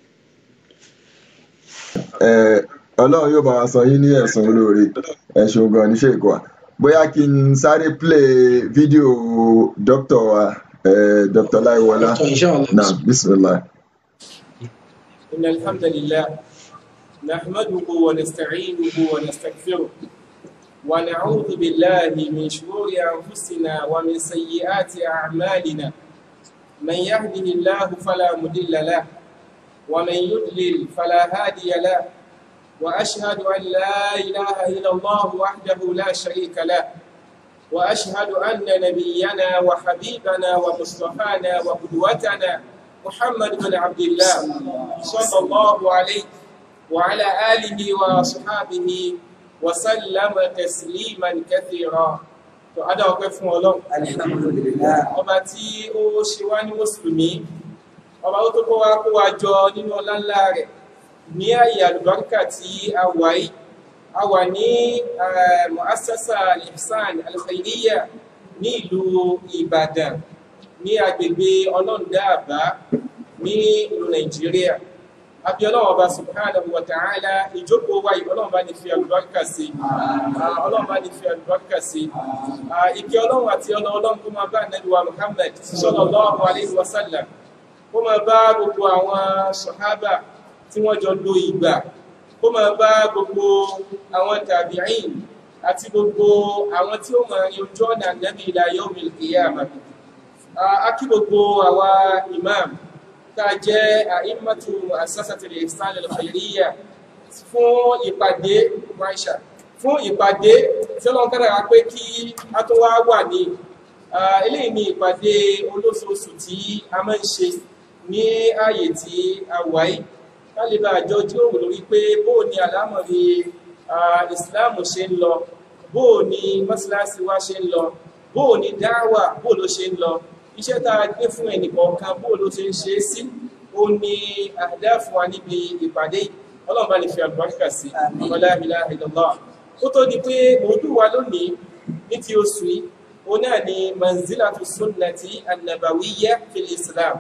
ọlọ́run yóò bá wa san yín ní ẹ̀sùn olóore ẹ̀sùn gan ní ṣèkọ́ wa bóyá kí n sáré play fídíò dókítà wa dr láìwọlá náà bismillah. إن الحمد لله نحمده ونستعينه ونستغفره ونعوذ بالله من شرور أنفسنا ومن سيئات أعمالنا من يهده الله فلا مضل له ومن يضلل فلا هادي له وأشهد أن لا إله إلا الله وحده لا شريك له وأشهد أن نبينا وحبيبنا ومصطفانا وقدوتنا محمد بن عبد الله صلى الله عليه وعلى آله وصحابه وسلم تسليما كثيرا tó adá ọpẹ́ fún Ọlọ́run ọba tí ó ṣe wá ní mùsùlùmí ọba ó tó kó wá kó wá jọ nínú ọlá ńlá rẹ̀ ní àyè àlùbáríkà tí a wà yìí a wà ní mu'assasa al-ihsan al-khairiyya ní ìlú Ìbàdàn ní agbègbè ọlọ́ndàbá ní ìlú nàìjíríà àbí ọlọ́run ọba subhanahu wa ta'ala ìjókòó wa yìí ọlọ́run bá ní fi àlùbáríkà sí ọlọ́run bá ní fi àlùbáríkà sí ìkẹ́ ọlọ́run àti ọlọ́run kó máa bá ànábì wa muhammad sallallahu alayhi wa sallam kó máa bá gbogbo àwọn sọ̀hábà tí wọ́n jọ lo ìgbà kó máa bá gbogbo àwọn tàbíìn àti gbogbo àwọn tí ó máa yanjú ọ̀nà ànábì ila yawmil qiyamah akí gbogbo àwa imam tá a jẹ́ àìmọ́tò àṣàṣàtìlẹ̀ ìsàlẹ̀ lọ́fẹ̀ẹ́ríyà fún ìpàdé maisha fún ìpàdé tí ọlọ́run kára pé kí a tó wá wà ní eléyìí ni ìpàdé olóṣooṣù tí a máa ń ṣe ní ààyè tí a wà yìí ká lè bá àjọ jíròrò lórí pé bóò ni àlámọ̀rí ìsìláàmù ṣe ń lọ bóò ni mọ́sálásí wa ṣe ń lọ bóò ni dáwà bóò ló ṣe ń lọ iṣẹ́ tá a gbé fún ẹnìkọ̀ọ̀kan bóò ló ṣe ń ṣe é sí ó ní àdá fún wa níbi ìpàdé yìí ọlọ́run bá lè fi àlùbáríkà sí ọlá ilaha illallah ó tó di pé mòdú wa lónìí ní ti oṣù yìí ó náà ni manzilatu sunnati annabawiyya fil islam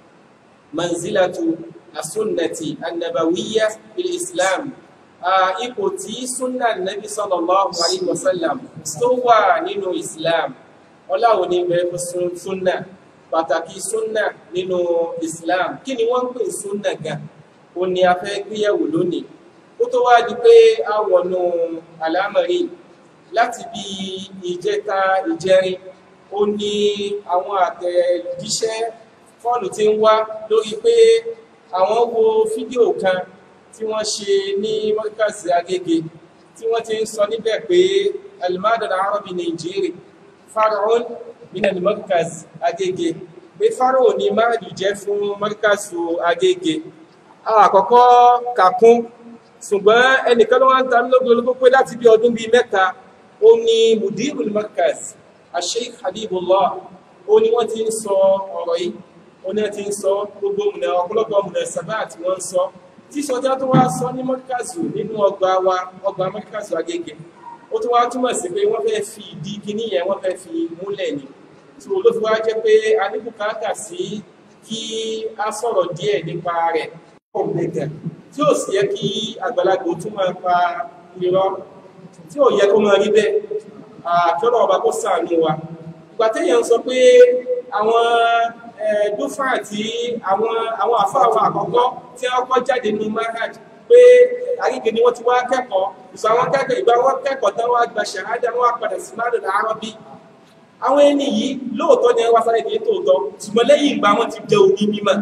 manzilatu asunnati annabawiyya fil islam ipò tí sunna nabi sallallahu alayhi wa sallam tó wà nínú islam ọláwo ní bẹ̀rẹ̀ fún sunna pàtàkì sunna nínú islam kí ni wọ́n ń pè sunna gan ó ní a fẹ́ gbéyẹ̀wò lónìí ó tó wá di pé a wọnú àlámọ̀rí láti bí ìjẹta ìjẹrin ó ní àwọn àtẹ̀jíṣẹ́ fọ́ọ̀nù tí ń wá lórí pé àwọn wo fídíò kan tí wọ́n ṣe ní mọ́kàsí agége tí wọ́n ti ń sọ níbẹ̀ pé alimadal arabi nigeria faraon minal mọ́kàs agége pé faraon ni máàdù jẹ́ fún mọ́kàsù agége àkọ́kọ́ kàkún ṣùgbọ́n ẹnìkan ló wá ń ta lógun ológun pé láti bí ọdún bíi mẹ́ta ó ní mudirul markaz asheikh habibullah ó ní wọ́n ti ń sọ ọ̀rọ̀ yìí ó ní wọ́n ti ń sọ gbogbo mùnà ọ̀pọ̀lọpọ̀ mùnà sábà tí wọ́n ń sọ tí sọjá tó wá sọ ní mọ́kàzù nínú ọgbà wa ọgbà mọ́kàzù agége ó tún wá túmọ̀ sí pé wọ́n fẹ́ fi ìdí kíní yẹn wọ́n fẹ́ fi múlẹ̀ ni tó ló fi wá jẹ́ pé a ní bùkátà sí kí a sọ̀rọ̀ díẹ̀ nípa rẹ̀ ọ̀gbẹ̀gẹ̀ tí ó sì yẹ kí àgbàlagbò tún máa pa irọ́ tí ó yẹ kó máa rí bẹ́ẹ̀ àkọ́lọ̀ ọba kó ṣàánú wa ìgbà téèyàn sọ pé àwọn dúfà àti àwọn àwọn àfáàwọn àkọ́kọ́ tí wọ́n kọ́ jáde nínú manhaj pé àríkè ni wọ́n ti wá kẹ́kọ̀ọ́ ìsọ àwọn kẹ́kọ̀ọ́ ìgbà wọn kẹ́kọ̀ọ́ tán wá gba ṣàhádà wọn wá padà sí mádùn àárọ̀bí àwọn ẹni yìí lóòótọ́ ni wọ́n sáré ní tòótọ́ ṣùgbọ́n lẹ́yìn ìgbà wọn ti jẹ́ òní mímọ́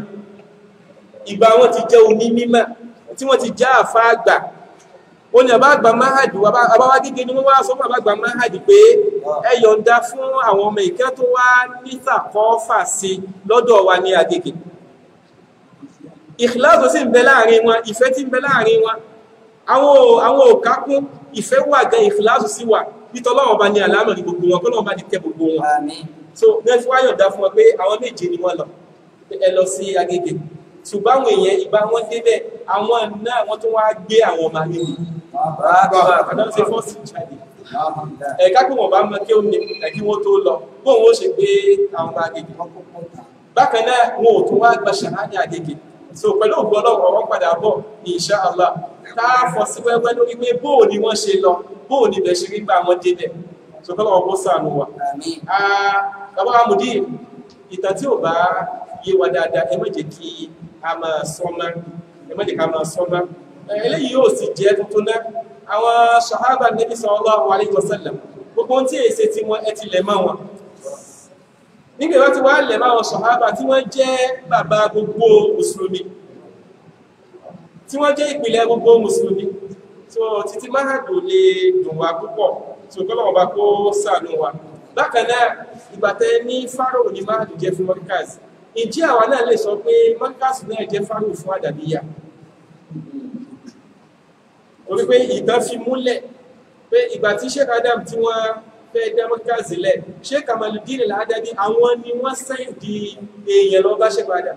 ìgbà wọn ti jẹ́ òní mímọ́ tí wọ́n ti já àfá àgbà ó ní àbá àgbà máhàdì àbáwá gígé ní wọ́n wá sọ fún àbá àgbà máhàdì pé ẹ yọ̀ǹda fún àwọn ọmọ ìkẹ́ tó wá nítàkọ́fà sí lọ́dọ̀ wa ní Agége ìkìláàsì sì ń bẹ láàrin wọn ìfẹ́ tí ń bẹ láàrin wọn àwọn òkákún ìfẹ́ wà gan ìkìláàsì sí wà nítọ́lọ́wọ́n bá ní àlámọ̀ ní gbogbo wọn kọ́lọ́wọ́n bá ní kẹ́ gbogbo wọn so nẹ́fí wá yọ̀ǹda fún wọn pé àwọn méje ni wọ́n lọ ẹ lọ sí Agége ṣùgbọ́n àwọn èèyàn ìgbà wọn débẹ̀ àwọn náà wọ́n tún wá gbé àwọn ọmọ ayé àdáwọ̀ ṣe fọ́ọ̀sì jáde ẹ̀ka pé wọ́n bá mọ kí ó ní ẹ̀kí wọ́n tó lọ bóun ó ṣe gbé àwọn ọmọ Agége bákan náà wọn ò tún wá gba ṣàhádà Agége so pẹ̀lú ògbọ́n ọlọ́run wọn padà bọ̀ ní insha Allah ká fọ́ sí wẹ́wẹ́ lórí pé bóò ni wọ́n ṣe lọ bóò ni ibẹ̀ ṣe rí gbà wọ́n débẹ̀ so kọ́lọ́ wọn bó sànù wa. bàbá amúdí ìtàn tí ò bá yé wa dáadáa ẹ má jẹ́ kí a máa sọ́mọ́ ẹ má jẹ́ ká máa sọ́mọ́ eléyìí yóò sì jẹ́ tuntun náà àwọn sahaba nabi sallallahu alaihi wasallam gbogbo ohun tí èsè tí wọ́n ẹ ti lẹ̀ mọ́ wọn nígbà wọ́n ti wá lẹ̀ mọ́ àwọn sahaba tí wọ́n jẹ́ bàbá gbogbo mùsùlùmí tí wọ́n jẹ́ ìpìlẹ̀ gbogbo mùsùlùmí so títí máhàdù lè dùn wá púpọ̀ tí ó kọ́lọ̀ bá kó ṣàánú wa bákan náà ìgbàtẹ́ ní fáráò ní máhàdù jẹ́ fún mọ́ríkàs ìjẹ́ àwa náà lè sọ pé mọ́ríkàs náà jẹ́ fáráò fún àdàbíyà torí pé ìtàn fi múlẹ̀ pé ìgbà tí sheikh adam tí wọ́n fẹ́ dá mọ́ríkàs lẹ̀ sheikh kamaludin al-adabi àwọn ni wọ́n sẹ́yìn di èèyàn lọ bá sheikh adam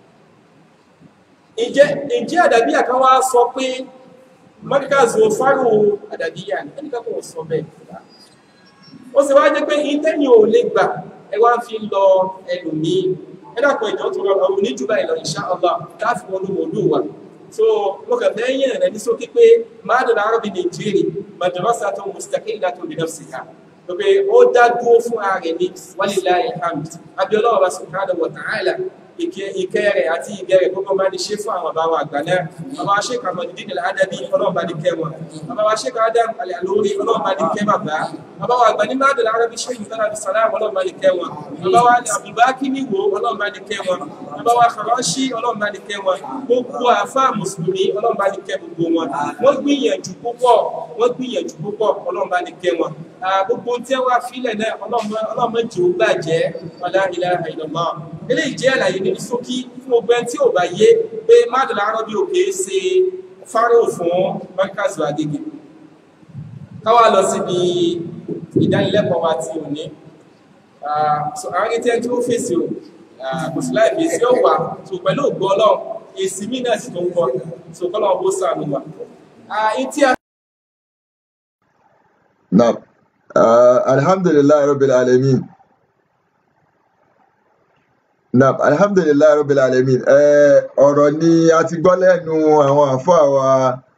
ìjẹ́ àdàbíyà kan wá sọ pé mọ́ríkàzù fárò àdàbíyà ní ẹnìkan kò sọ bẹ́ẹ̀ ó sì wá jẹ́ pé ìtẹ́yìn ò lè gbà ẹ wá fi lọ ẹlòmíì ẹ̀dàkọ̀ ìjọ tó rọrùn òun ní jù báyìí lọ insha Allah láti wọnú mọ̀lú wa so mo kàn fẹ́ yẹn rẹ̀ ní sókè pé máàdùn àrọ́bì nàìjíríì madrasa tó mustaqilla tó bi nafsiha pé ó dá dúró fún ààrẹ ní walillahi alhamd abiola wa subhanahu wa ta'ala ìkẹ́ rẹ̀ àti ìgẹ̀ rẹ̀ gbogbo bá ní ṣe fún àwọn bàbá wa àgbà náà bàbá wa ṣe kàmọ́ dídí nílẹ̀ ádàbí ọlọ́run bá ní kẹ́ wọn bàbá wa ṣe kà ádàm àlẹ́ àlórí ọlọ́run bá ní kẹ́ bàbá bàbá wa àgbà ní mádùn arábí ṣe ìfẹ́ àbí sàlám ọlọ́run bá ní kẹ́ wọn bàbá wa àbúbákí níwò ọlọ́run bá ní kẹ́ wọn bàbá wa fàránṣí ọlọ́run bá ní kẹ́ wọn gbogbo àfá mùsùlùmí ọlọ́run bá ní kẹ́ gbogbo wọn wọ́n gbìyànjú púpọ̀ wọ́n gbìyànjú púpọ̀ ọlọ́run bá ní kẹ́ wọn gbogbo tí wọ́n fílẹ̀ náà ọlọ́run jẹ́ ó bàjẹ́ ọlá ilaha illallah eléyìí jẹ́ àlàyé ní ṣókí fún gbogbo ẹni tí ò bá yé pé mádùn arábí òkè ṣe fáró fún mọ́kàzù àgègè káwà lọ síbi ìdánilẹ́kọ̀ọ́ wa ti òní so àwọn ẹni tí ẹni tí ó fèsì o kò sí láì fèsì ó wà so pẹ̀lú ògbó ọlọ́run èsì mí náà sì tó ń bọ̀ so kọ́lọ̀ ọgbó sàánú wa ìtí a Naam. Uh, alhamdulillah rabbil alamin. Naam, alhamdulillah rabbil alamin. Eh, ọ̀rọ̀ ni a ti gbọ́ lẹ́nu àwọn àfáà wa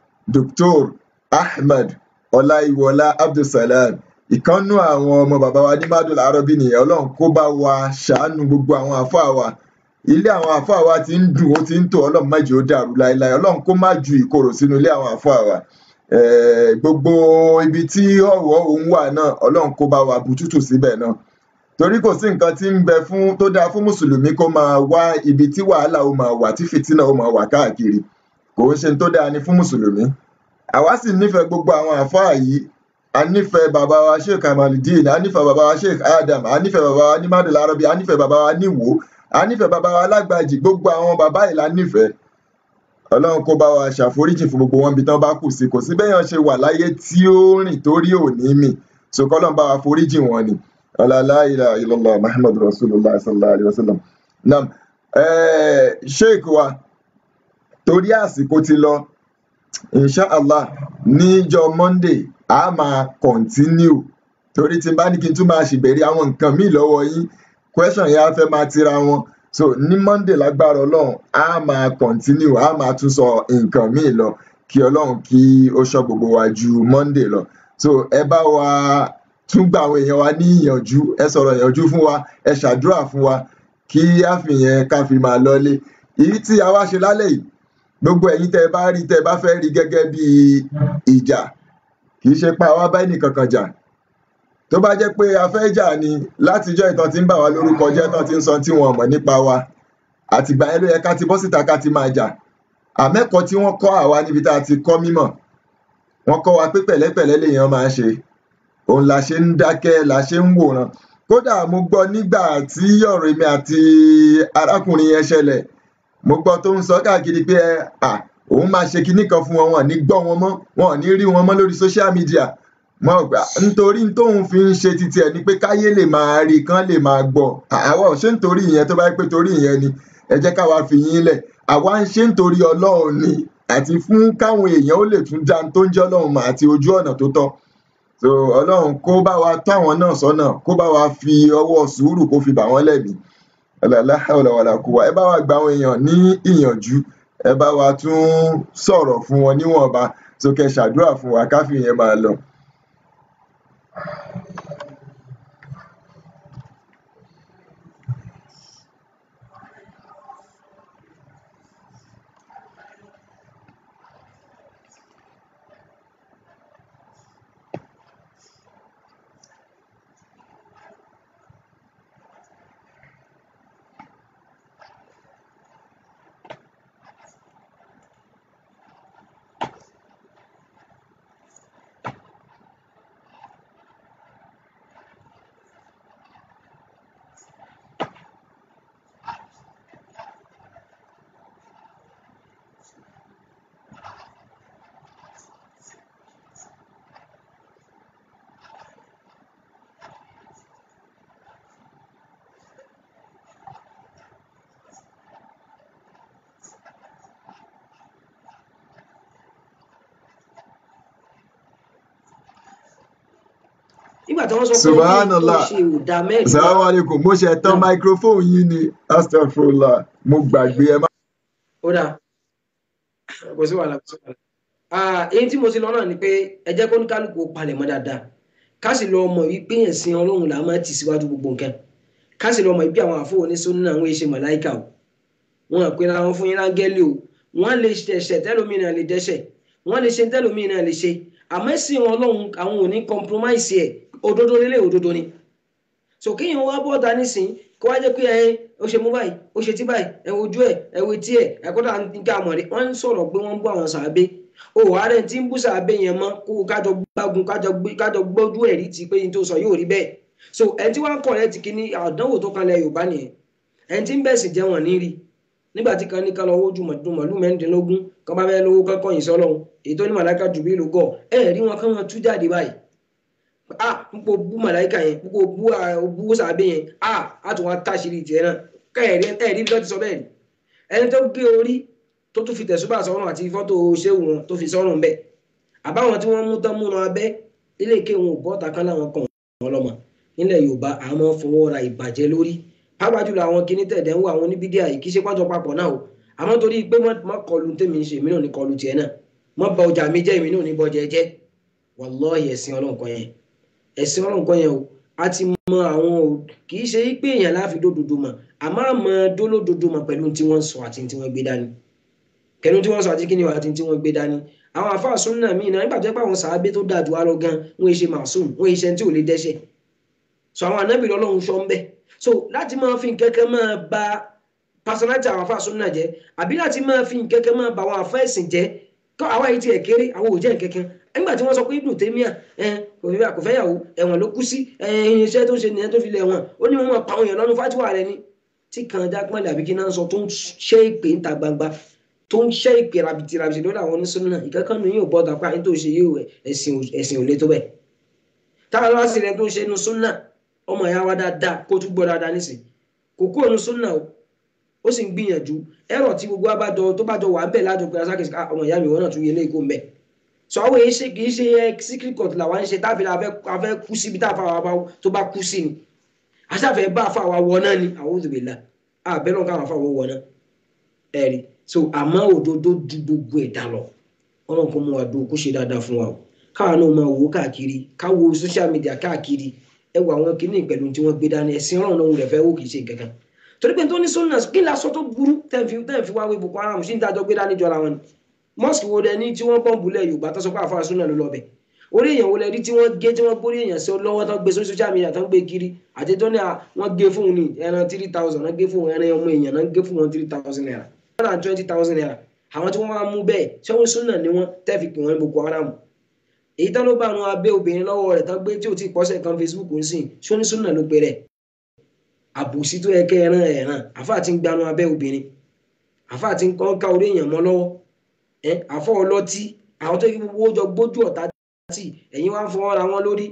Dr. Ahmed Ọláyíwọlá Abdulsalam. Ìkánnú àwọn ọmọ bàbá wa ní Mádùl Arabi nìyẹn. Ọlọ́run kó bá wa ṣàánú gbogbo àwọn àfáà wa. Ilé àwọn àfáà wa ti ń dùn, ó ti ń tò, Ọlọ́run má jẹ́ ó dàrú láéláé. Ọlọ́run kó má ju ìkorò sínú ilé àwọn àfáà wa. Eh, gbogbo ibi tí ọ̀wọ́ òun wà náà ọlọ́run kó bá wa bùtútù síbẹ̀ náà torí kò sí nǹkan tí ń bẹ fún tó dáa fún mùsùlùmí kó máa wá ibi tí wàhálà ó máa wà tí fìtínà ó máa wà káàkiri kò ń ṣe tó dáa ni fún mùsùlùmí àwa sì nífẹ̀ẹ́ gbogbo àwọn àfáà yìí a nífẹ̀ẹ́ bàbá wa sheikh kamaludeen a nífẹ̀ẹ́ bàbá wa sheikh adam a nífẹ̀ẹ́ bàbá wa ní madul arabi a nífẹ̀ẹ́ bàbá wa níwò a nífẹ̀ẹ́ bàbá wa lágbàjì gbogbo àwọn bàbá yìí la nífẹ̀ẹ́ ọlọ́run kó bá wa ṣàforíjì fún gbogbo wọn bí tán bá kù sí kò sí béèyàn ṣe wà láyé tí ó rìn torí òní mì so kọ́lọ́n bá wa foríjì wọn ni ọlọ́lá ilà ilọ́lá muhammad rasulullah sallallahu alayhi wa sallam nam eh, sheik wa torí àsìkò ti lọ inshallah níjọ́ monday a máa continue torí tí n bá ní kí n tún máa ṣèbẹ̀rẹ̀ àwọn nǹkan míì lọ́wọ́ yín question yẹn á fẹ́ máa tira wọn so ní monday lágbára ọlọ́run a máa continue a máa tún sọ nǹkan míì lọ kí ọlọ́run kí ó ṣọ́ gbogbo wa ju monday lọ so ẹ bá wa tún gba àwọn èèyàn wa ní ìyànjú ẹ sọ̀rọ̀ ìyànjú fún wa ẹ ṣàdúrà fún wa kí á fi yẹn ká fi máa lọlé èyí tí a wá ṣe lálẹ́ yìí gbogbo ẹ̀yin tẹ́ ẹ bá rí tẹ́ ẹ bá fẹ́ rí gẹ́gẹ́ bí ìjà kì í ṣe pa wá bá ẹnìkankan jà tó bá jẹ́ pé a fẹ́ jà ni látijọ́ ìtàn tí ń bà wá lórúkọ jẹ́ tán ti ń sọ tí wọn mọ̀ nípa wa àtìgbà yẹn ló yẹ ká ti bọ́ síta ká ti máa jà àmẹ́kọ̀ọ́ tí wọ́n kọ́ àwa níbi tá a ti kọ́ mímọ̀ wọ́n kọ́ wa pé pẹ̀lẹ́pẹ̀lẹ́ lèèyàn máa ń ṣe òun la ṣe ń dákẹ́ la ṣe ń wòran kódà mo gbọ́ nígbà tí ọ̀rọ̀ èmi àti arákùnrin yẹn ṣẹlẹ̀ mo gbọ́ tó ń sọ káàkiri pé à òun máa ṣe kinní kan fún wọn wọn ò ní gbọ́ wọn mọ́ wọn ò ní rí wọn mọ́ lórí social media mo gbà nítorí tóun fi ń ṣe titi ẹ̀ ni pé káyé lè máa rí kán lè máa gbọ́ àwa ò ṣe nítorí ìyẹn tó bá yẹ pé torí ìyẹn ni ẹ jẹ́ káwa fi yín lẹ̀ àwa ń ṣe nítorí ọlọ́run ni àti fún káwọn èèyàn ó lè tún dá tó ń jẹ́ ọlọ́run mà àti ojú ọ̀nà tó tọ́ so ọlọ́run kó bá wa tọ́ àwọn náà sọ́nà kó bá wa fi ọwọ́ sùúrù kó fi bà wọ́n lẹ́bi ọ̀làláhàwọ̀làwàlà kó wa ẹ bá wa gba àwọn èèyàn ní ìyànjú ẹ bá wa tún sọ̀rọ̀ fún wọn níwọ̀nba so kẹ́ ṣàdúrà fún wa káfí yẹn máa lọ. nígbà tí wọ́n sọ pé Subhanallah. ó ṣe òdà mẹ́rin salamu alaikum mo ṣe tán microphone yín ni astagfirullah mo gbàgbé ẹ má. ó dà kò sí wàhálà kò sí wàhálà. Ah, èyí tí mo ti lọ náà ni pé ẹ jẹ́ kó ní kálukú ó palẹ̀ mọ́ dáadáa ká sì lọ mọ̀ wípé ẹ̀sìn ọlọ́run là máa tì síwájú gbogbo nǹkan ká sì lọ mọ̀ wípé àwọn àfọwọ́ ní sọ́nù àwọn èṣe màláìkà o wọn à pera wọn fún yín láńgẹ́lì o wọ́n lè ṣẹ̀ṣẹ̀ tẹ́lómìnà lè dẹ́ṣẹ̀ wọ́n lè ṣe tẹ́lómìnà lè ṣe àmọ́ ẹ̀sìn ọlọ́run àwọn ò ní compromise ẹ̀ òdodo lélẹ̀ òdodo ni so kéèyàn wá bọ́ọ̀ta nísìn kó wá jẹ́ pé ẹ ó ṣe mú báyìí ó ṣe tí báyìí ẹ wojú ẹ ẹ wo etí ẹ ẹ kọ́ta nǹkan àmọ̀rẹ́ wọ́n ń sọ̀rọ̀ pé wọ́n ń bú àwọn sàábé o ààrẹ tí ń bú sàábé yẹn mọ́ kó kájọ gbágun kájọ gbójú ẹ̀rí ti pé ní tó sọ yóò rí bẹ́ẹ̀ so ẹni tí wọ́n kọ̀ rẹ ti kíní àdánwò tó kanlẹ̀ Yorùbá nìyẹn ẹni tí ń bẹ̀sìn jẹ́ wọn ní rí nígbà tí kan ní kan lọ wojú màlúù mẹ́rìndínlógún kan bá fẹ́ lówó kankan yìí sọ́lọ́hún èyí tó ní màláìka jùbí ló gọ̀ ẹ̀ rí wọn kán wọn tú jáde báyìí a púpọ̀ bú màláìka yẹn púpọ̀ bú bú sàbẹ̀ yẹn a a tún wá táṣìírí tiẹ̀ náà kẹ́ẹ̀rí ẹ̀rí bí wọ́n ti sọ bẹ́ẹ̀ ni ẹni tó gé orí tó tún fi tẹ̀sùbà sọ́run àti fọ́tò ṣéwù wọn tó fi sọ́run bẹ́ẹ̀ àbáwọn tí wọ́n mú tán múná abẹ́ ilé ìké wọn ò bọ́ta kán láwọn kan wọn lọ́mọ nílẹ̀ Yorùbá àwọn fọwọ́ ra ìbàjẹ́ lórí pàápàá jùlọ àwọn kinní tẹ̀dẹ̀ ń wọ àwọn oníbídíà yìí kì í ṣe pàjọ papọ̀ náà o àmọ́ torí pé mọ́ kọlu tèmi ṣe mí náà ní kọlu tiẹ̀ náà mọ́ ba ọjà mi jẹ́ èmi náà ní bọ́jẹ jẹ́ wàlọ́ọ̀hì ẹ̀sìn ọlọ́run kan yẹn ẹ̀sìn ọlọ́run kan yẹn o a ti mọ àwọn o kì í ṣe pé èèyàn láfi dódodo mọ̀ àmọ́ àmọ́ dólódodo mọ̀ pẹ̀lú tí wọ́n sọ àti tí wọ́n gbé dání pẹ̀lú tí wọ́n sọ àti kí ni àti tí wọ́n gbé dání àwọn àfáà súnà míì náà nígbà tó yẹ pé àwọn sàábé tó dáa jù wá lọ gan wọn ṣe màsùm wọn ṣe tí ò lè dẹ́ṣẹ̀ so àwọn ànábì lọ́lọ́run sọ ń bẹ́ẹ̀ so láti máa fi nkẹ́kẹ́ máa ba personality àwọn afáàsùn náà jẹ́ àbí láti máa fi nkẹ́kẹ́ máa ba àwọn afẹ́sìn jẹ́ kọ́ àwa yìí tiẹ̀ kéré àwọn ò jẹ́ nkẹ́kẹ́ nígbà tí wọ́n sọ pé Ibn Taymiyyah kò fẹ́ yàwó ẹ̀wọ̀n ló kú sí iṣẹ́ tó ń ṣe nìyẹn tó fi lẹ̀ wọ̀n ó ní wọn pa àwọn èèyàn lọ́nu fátíwà rẹ ni tí kan jápọ́nlẹ̀ àbí kí náà sọ tó ń ṣe ìpè ń ta gbangba tó ń ṣe ìpè rabiti rabiti lórí àwọn oníṣòwò náà ìkẹ́kọ̀ọ́ ni yóò bọ́ dàpá ní tó ṣe yóò ẹ̀sìn ò lé tó bẹ́ẹ̀ táwọn lọ́wọ́ sí rẹ tó ń ṣe inú súnà ọmọ ìyá wa dáadáa kó tún gbọ́ dáadáa nísìn kò kú òun súnà o ó sì ń gbìyànjú ẹ̀rọ tí gbogbo abájọ tó bá jọ wà ń bẹ̀ lájọ pé asákèsí ọmọ ìyá mi wọ́n náà tún yẹ léèkó mbẹ́ sọ àwọn èyí ṣe kì í ṣe secret court làwọn ń ṣe táfi afẹ́ kú síbi táfa wa tó bá kú sí ni aṣáfẹ́ bá afa wa wọ náà ni àwọn òdòdó la àbẹ́rẹ́ káwọn afa wọ wọ náà ẹ̀rí so àmọ́ òdodo ju gbogbo ẹ̀dá lọ ọlọ́run kò mú wa dùn kó ṣe dáadáa fún wa o káwọn náà máa wò káàkiri káwo social media káàkiri ẹ wo àwọn kìíní pẹ̀lú tí wọ́n gbé dání ẹ̀sìn ọ̀rọ̀ náà rẹ̀ fẹ́ wò kìí ṣe kankan torí pé tó ní sunna kí la sọ tó burú tẹ́ǹfì tẹ́ǹfì wá wé Boko Haram sí ní dájọ́ gbé dání jọra wọn ni mosque wo dẹ ní tí wọ́n bọ́ǹbù lẹ̀ Yorùbá tó sọ pé àfáà sunna ló lọ bẹ̀ orí èèyàn wo lẹ rí tí wọ́n gé tí wọ́n gbórí èèyàn sí lọ́wọ́ tó gbé sórí social media tó ń gbé kiri àti tó ní wọ́n gé fún un ní ẹran three thousand wọ́n gé fún un ẹran ọmọ èèyàn náà gé fún wọn three thousand naira one hundred and twenty thousand naira àwọn tí wọ́n wá mú bẹ́ẹ̀ ṣé wọ́n sunna ni wọ́n tẹ́ẹ̀fì pè wọ́n ní Boko Haram èyí tán ló bá àwọn abẹ́ obìnrin lọ́wọ́ rẹ̀ tán gbé tí ò tí pọ́sẹ̀ kan Facebook ń sìn ṣó ní súnà ló pe rẹ̀ àbòsí tó yẹ kẹ́ ẹran ẹ̀ràn àfáà ti ń gbanú abẹ́ obìnrin àfáà ti ń kọ́ ká orí èèyàn mọ́ lọ́wọ́ ẹ àfọ́ ọlọ́tí àwọn tó yẹ gbogbo jọ gbójú ọ̀tá tì ẹ̀yin wá ń fọwọ́ ra wọn lórí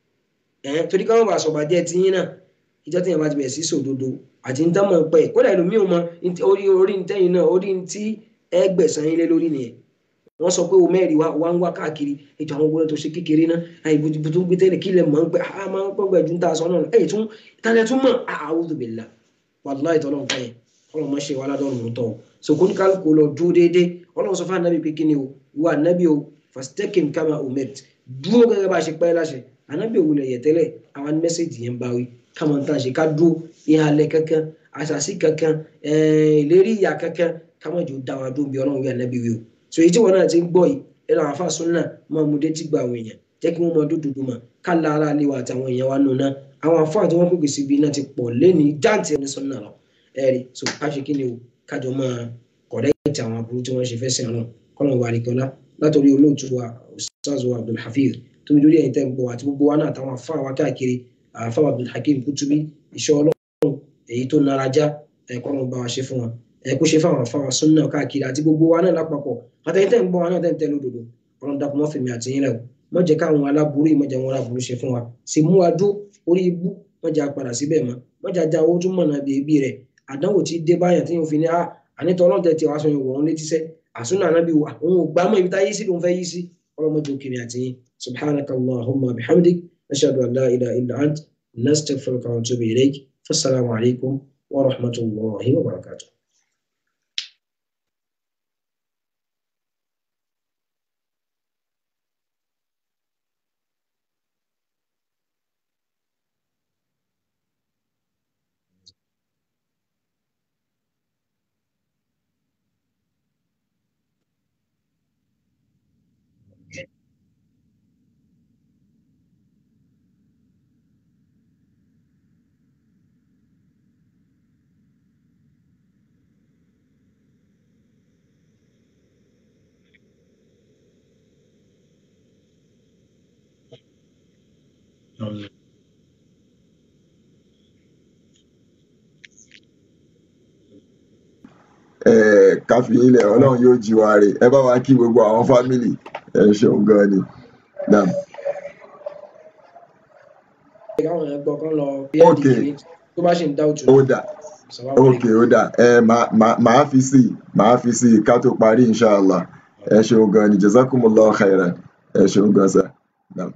ẹ torí káwọn bá sọ̀bàjẹ́ ti yín náà ìjọ tí yẹn bá ti bẹ̀rẹ̀ sí sòdodo àti ń tán mọ̀ pẹ́ kódà ẹlòmíì ò mọ orí orí ntẹ́yìn náà orí ntí ẹgbẹ̀sán yín lé lórí nìyẹn wọ́n sọ pé o mẹ́rin wa wá ń wá káàkiri ètò àwọn ogun tó ṣe kékeré náà àìbùtù tó gbé tẹ́lẹ̀ kí lẹ̀ mọ̀ ń pẹ́ a máa ń pẹ́ gbẹ̀jú ń ta aṣọ náà ẹ̀yìn tún tálẹ̀ tún mọ̀ a'udhu billah wallahi tọ́lọ́ nǹkan yẹn ọlọ́run máa ṣe wà ládọ́rùn ún tọ́ so kó ní kálukú lọ dúró déédéé ọlọ́run sọ fún anabi pé kí ni o wà anabi o fastaqim kama umirt dúró gẹ́gẹ́ bá a ṣe pẹ́ láṣẹ anabi òwú lẹ̀ yẹ tẹ́lẹ̀ àwọn mẹ́sẹ̀gì yẹn bá wí káwọn tá a ṣe ká dúró ìhàlẹ̀ kankan àṣàṣì kankan ìlérí ìyà kankan káwọn jò dá wa dúró bí ọlọ́run wí anabi wí o so èyí tí wọn náà ti ń gbọ́ yìí ẹnu àwọn afáàsùn náà máa mú détí gba àwọn èèyàn jẹ́ kí wọ́n máa dúdú mà ká la ara lé wa àtàwọn èèyàn wa nù náà àwọn afáà tí wọ́n pèpè síbi náà ti pọ̀ lẹ́ni jáǹtì ẹni sọ náà lọ ẹ̀rí so ká ṣe kí ni o kájọ máa kọ̀rẹ́ẹ̀tì àwọn aburú tí wọ́n ṣe fẹ́ sìn ọ̀nà kọ́nà wà nìkanlá látọ̀rí olóòtú wa ustaz wa abdulhafiz tó ń dórí ẹ̀yìn tẹ́ ń gbọ́ àti gbogbo wa náà àtàwọn afáà wa káàkiri afáà abdulhakim kutubi iṣẹ́ ọlọ́run èyí tó nara já ẹ̀kọ́nà bá wa ṣe fún wọn ẹ̀kú ṣe fáwọn afáà súnà káàkiri àti gbogbo wa náà lápapọ̀ àtẹ̀yìn tẹ́ ń gbọ́ wa náà tẹ́ ń tẹ́ lódodo ọlọ́run dàpọ̀ mọ́ fèmí àtìyìn rẹ̀ mọ́ jẹ́ káwọn aláburú yìí mọ́ jẹ́ wọn aláburú ṣe fún wa sì mú wa dó orí ibú mọ́ jẹ́ apàdà síbẹ̀ mọ́ mọ́ jẹ́ ajá owó tún mọ̀ náà bíi ẹbí rẹ̀ àdánwò tí dé báyàn tí yóò fi ní a ànítọ́ ọlọ́run tẹ̀ tí wàá sọ yóò wọ̀ ọ́n létí sẹ́ àsúnà anábì wà òun ò gbá mọ́ ibi tá yí sí ló ń fẹ́ yí sí ọlọ́mọdé òkèmí àtìyìn subhanaka allahumma bihamdik nashhadu an la ilaha illa ant nastaghfiruka wa natubu ilayk fassalamu alaykum wa rahmatullahi wa barakatuh Eh, káfí ilẹ̀ ọlọ́run yóò jí wa rè ẹ bá wa kí gbogbo àwọn fámìlì ẹ ṣeun gan ni. Naam. káwọn yẹn gbọ́ kán lọ Ok. pnd tó bá ṣì ń dá òtún ó dà ok ó dà ẹ máa máa- máa fi sí i máa fi sí i ká tó parí inshallah ẹ ṣeun gan ni jazakumullahu khairan ẹ ṣeun gan sa. Naam.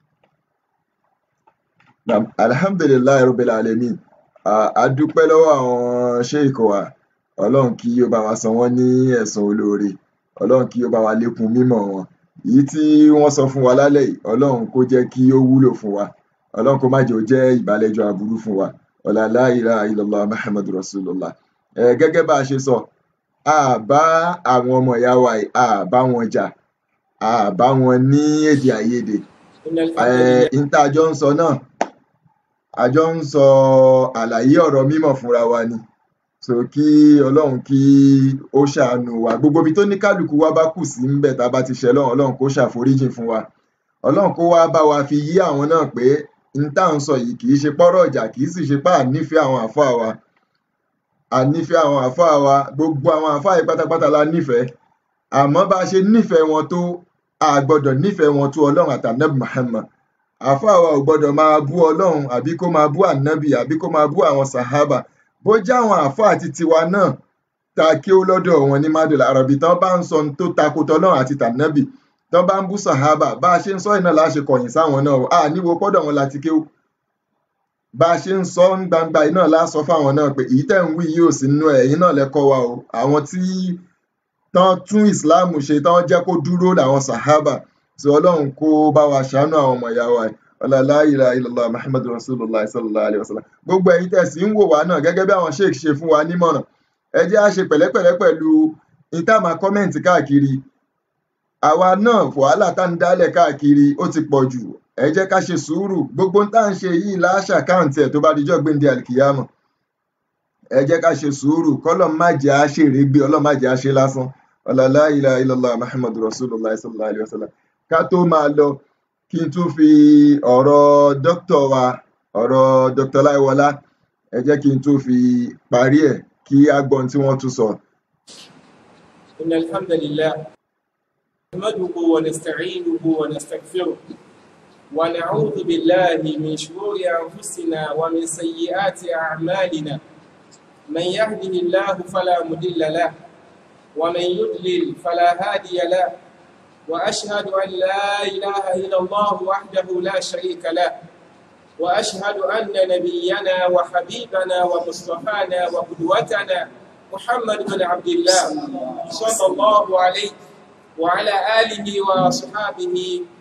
Naam. alhamdulilayi rabbil alamin a a dúpẹ́ lọ́wọ́ àwọn sheik wa ọlọ́run kí ó bá wa san wọ́n ní ẹ̀san olóore ọlọ́run kí ó bá wa lékún mímọ̀ wọn èyí tí wọ́n sọ fún wa lálẹ́ yìí ọlọ́run kó jẹ́ kí ó wúlò fún wa ọlọ́run kó má jẹ́ ó jẹ́ ìbálẹ́jọ́ aburú fún wa ọ̀là la ilaha illallah muhammadu rasulullah ẹ gẹ́gẹ́ bá a ṣe sọ a bá àwọn ọmọ ìyá wa yìí a bá wọn jà a bá wọn ní èdè àìyedè إن ẹ الحمد لله n tá a jọ ń sọ náà a jọ ń sọ àlàyé ọ̀rọ̀ mímọ̀ fúnra wa ni so kí ọlọ́run kí ó ṣàánú wa gbogbo ibi tó ní kálukú wa bá kù sí ńbẹ̀ tá a bá ti ṣẹ̀ lọ́run ọlọ́run kó ṣàforíjìn fún wa ọlọ́run kó wá bá wa fi yí àwọn náà pé n tá à ń sọ yìí kì í ṣe pọ́rọ̀ ìjà kì í sì ṣe pé à nífẹ̀ẹ́ àwọn àfáà wa à nífẹ̀ẹ́ àwọn àfáà wa gbogbo àwọn àfáà yìí pátápátá la nífẹ̀ẹ́ àmọ́ bá a ṣe nífẹ̀ẹ́ wọn tó a gbọ́dọ̀ nífẹ̀ẹ́ wọn tó ọlọ́run àtànẹ́bù Muhammad àfáà wa ò gbọ́dọ̀ máa bú ọlọ́run àbí kó máa bú ànábì àbí kó máa bú àwọn sàhábà bó jẹ́ àwọn àfáà àti tiwa náà ta kí ó lọ́dọ̀ wọn ní mádùlá àràbí tán bá ń sọ ohun tó tako tọlọ́run àti tànábì tán bá ń bú sàhábà bá a ṣe ń sọ iná la ṣe kọ̀yìn sáwọn náà o. a níwo pọ́dọ̀ wọn láti kéwú bá a ṣe ń sọ ń gbangba iná la sọ fáwọn náà pé èyí tẹ́ ń wí yìí ò sí nínú ẹ̀ ẹ̀yin náà lẹ́kọ́ wa o àwọn tí tán tún ìsìláàmù ṣe tán jẹ́ kó dúró làwọn sàhábà tí ọlọ́run kó bá wa ṣàánú àwọn ọmọ ìyá wa yìí ọlá la ilaha illallah muhammadu rasulullah sallallahu alayhi wa sallam gbogbo ẹ̀yin tẹ́ sì ń wò wá náà gẹ́gẹ́ bí àwọn sheik ṣe fún wa nímọ̀ràn ẹ jẹ́ á ṣe pẹ̀lẹ́pẹ̀lẹ́ pẹ̀lú ìtàmà kọ́mẹ̀ǹtì káàkiri àwa náà wàhálà tá ń dálẹ̀ káàkiri ó ti pọ̀ jù ẹ jẹ́ ká ṣe sùúrù gbogbo tá à ń ṣe yìí láṣà káàǹtì ẹ̀ tó bá dijọ́ gbéǹde àlìkìyàmọ̀ ẹ jẹ́ ká ṣe sùúrù kọ́lọ̀ má jẹ́ á ṣèrè gbé ọlọ́ má jẹ́ á ṣe lásán ọlá la ilaha illallah muhammadu rasulullah sallallahu alayhi wa sallam ká tó máa lọ kí n tún fi ọ̀rọ̀ dókítà wa ọ̀rọ̀ dr láìwọlá ẹ jẹ́ kí n tún fi parí ẹ̀ kí á gbọ́n tí wọ́n tún sọ. إن الحمد لله نحمده ونستعينه ونستغفره ونعوذ بالله من شرور أنفسنا ومن سيئات أعمالنا من يهده الله فلا مضل له ومن يضلل فلا هادي له وأشهد أن لا إله إلا الله وحده لا شريك له وأشهد أن نبينا وحبيبنا ومصطفانا وقدوتنا محمد بن عبد الله صلى الله عليه وعلى آله وصحابه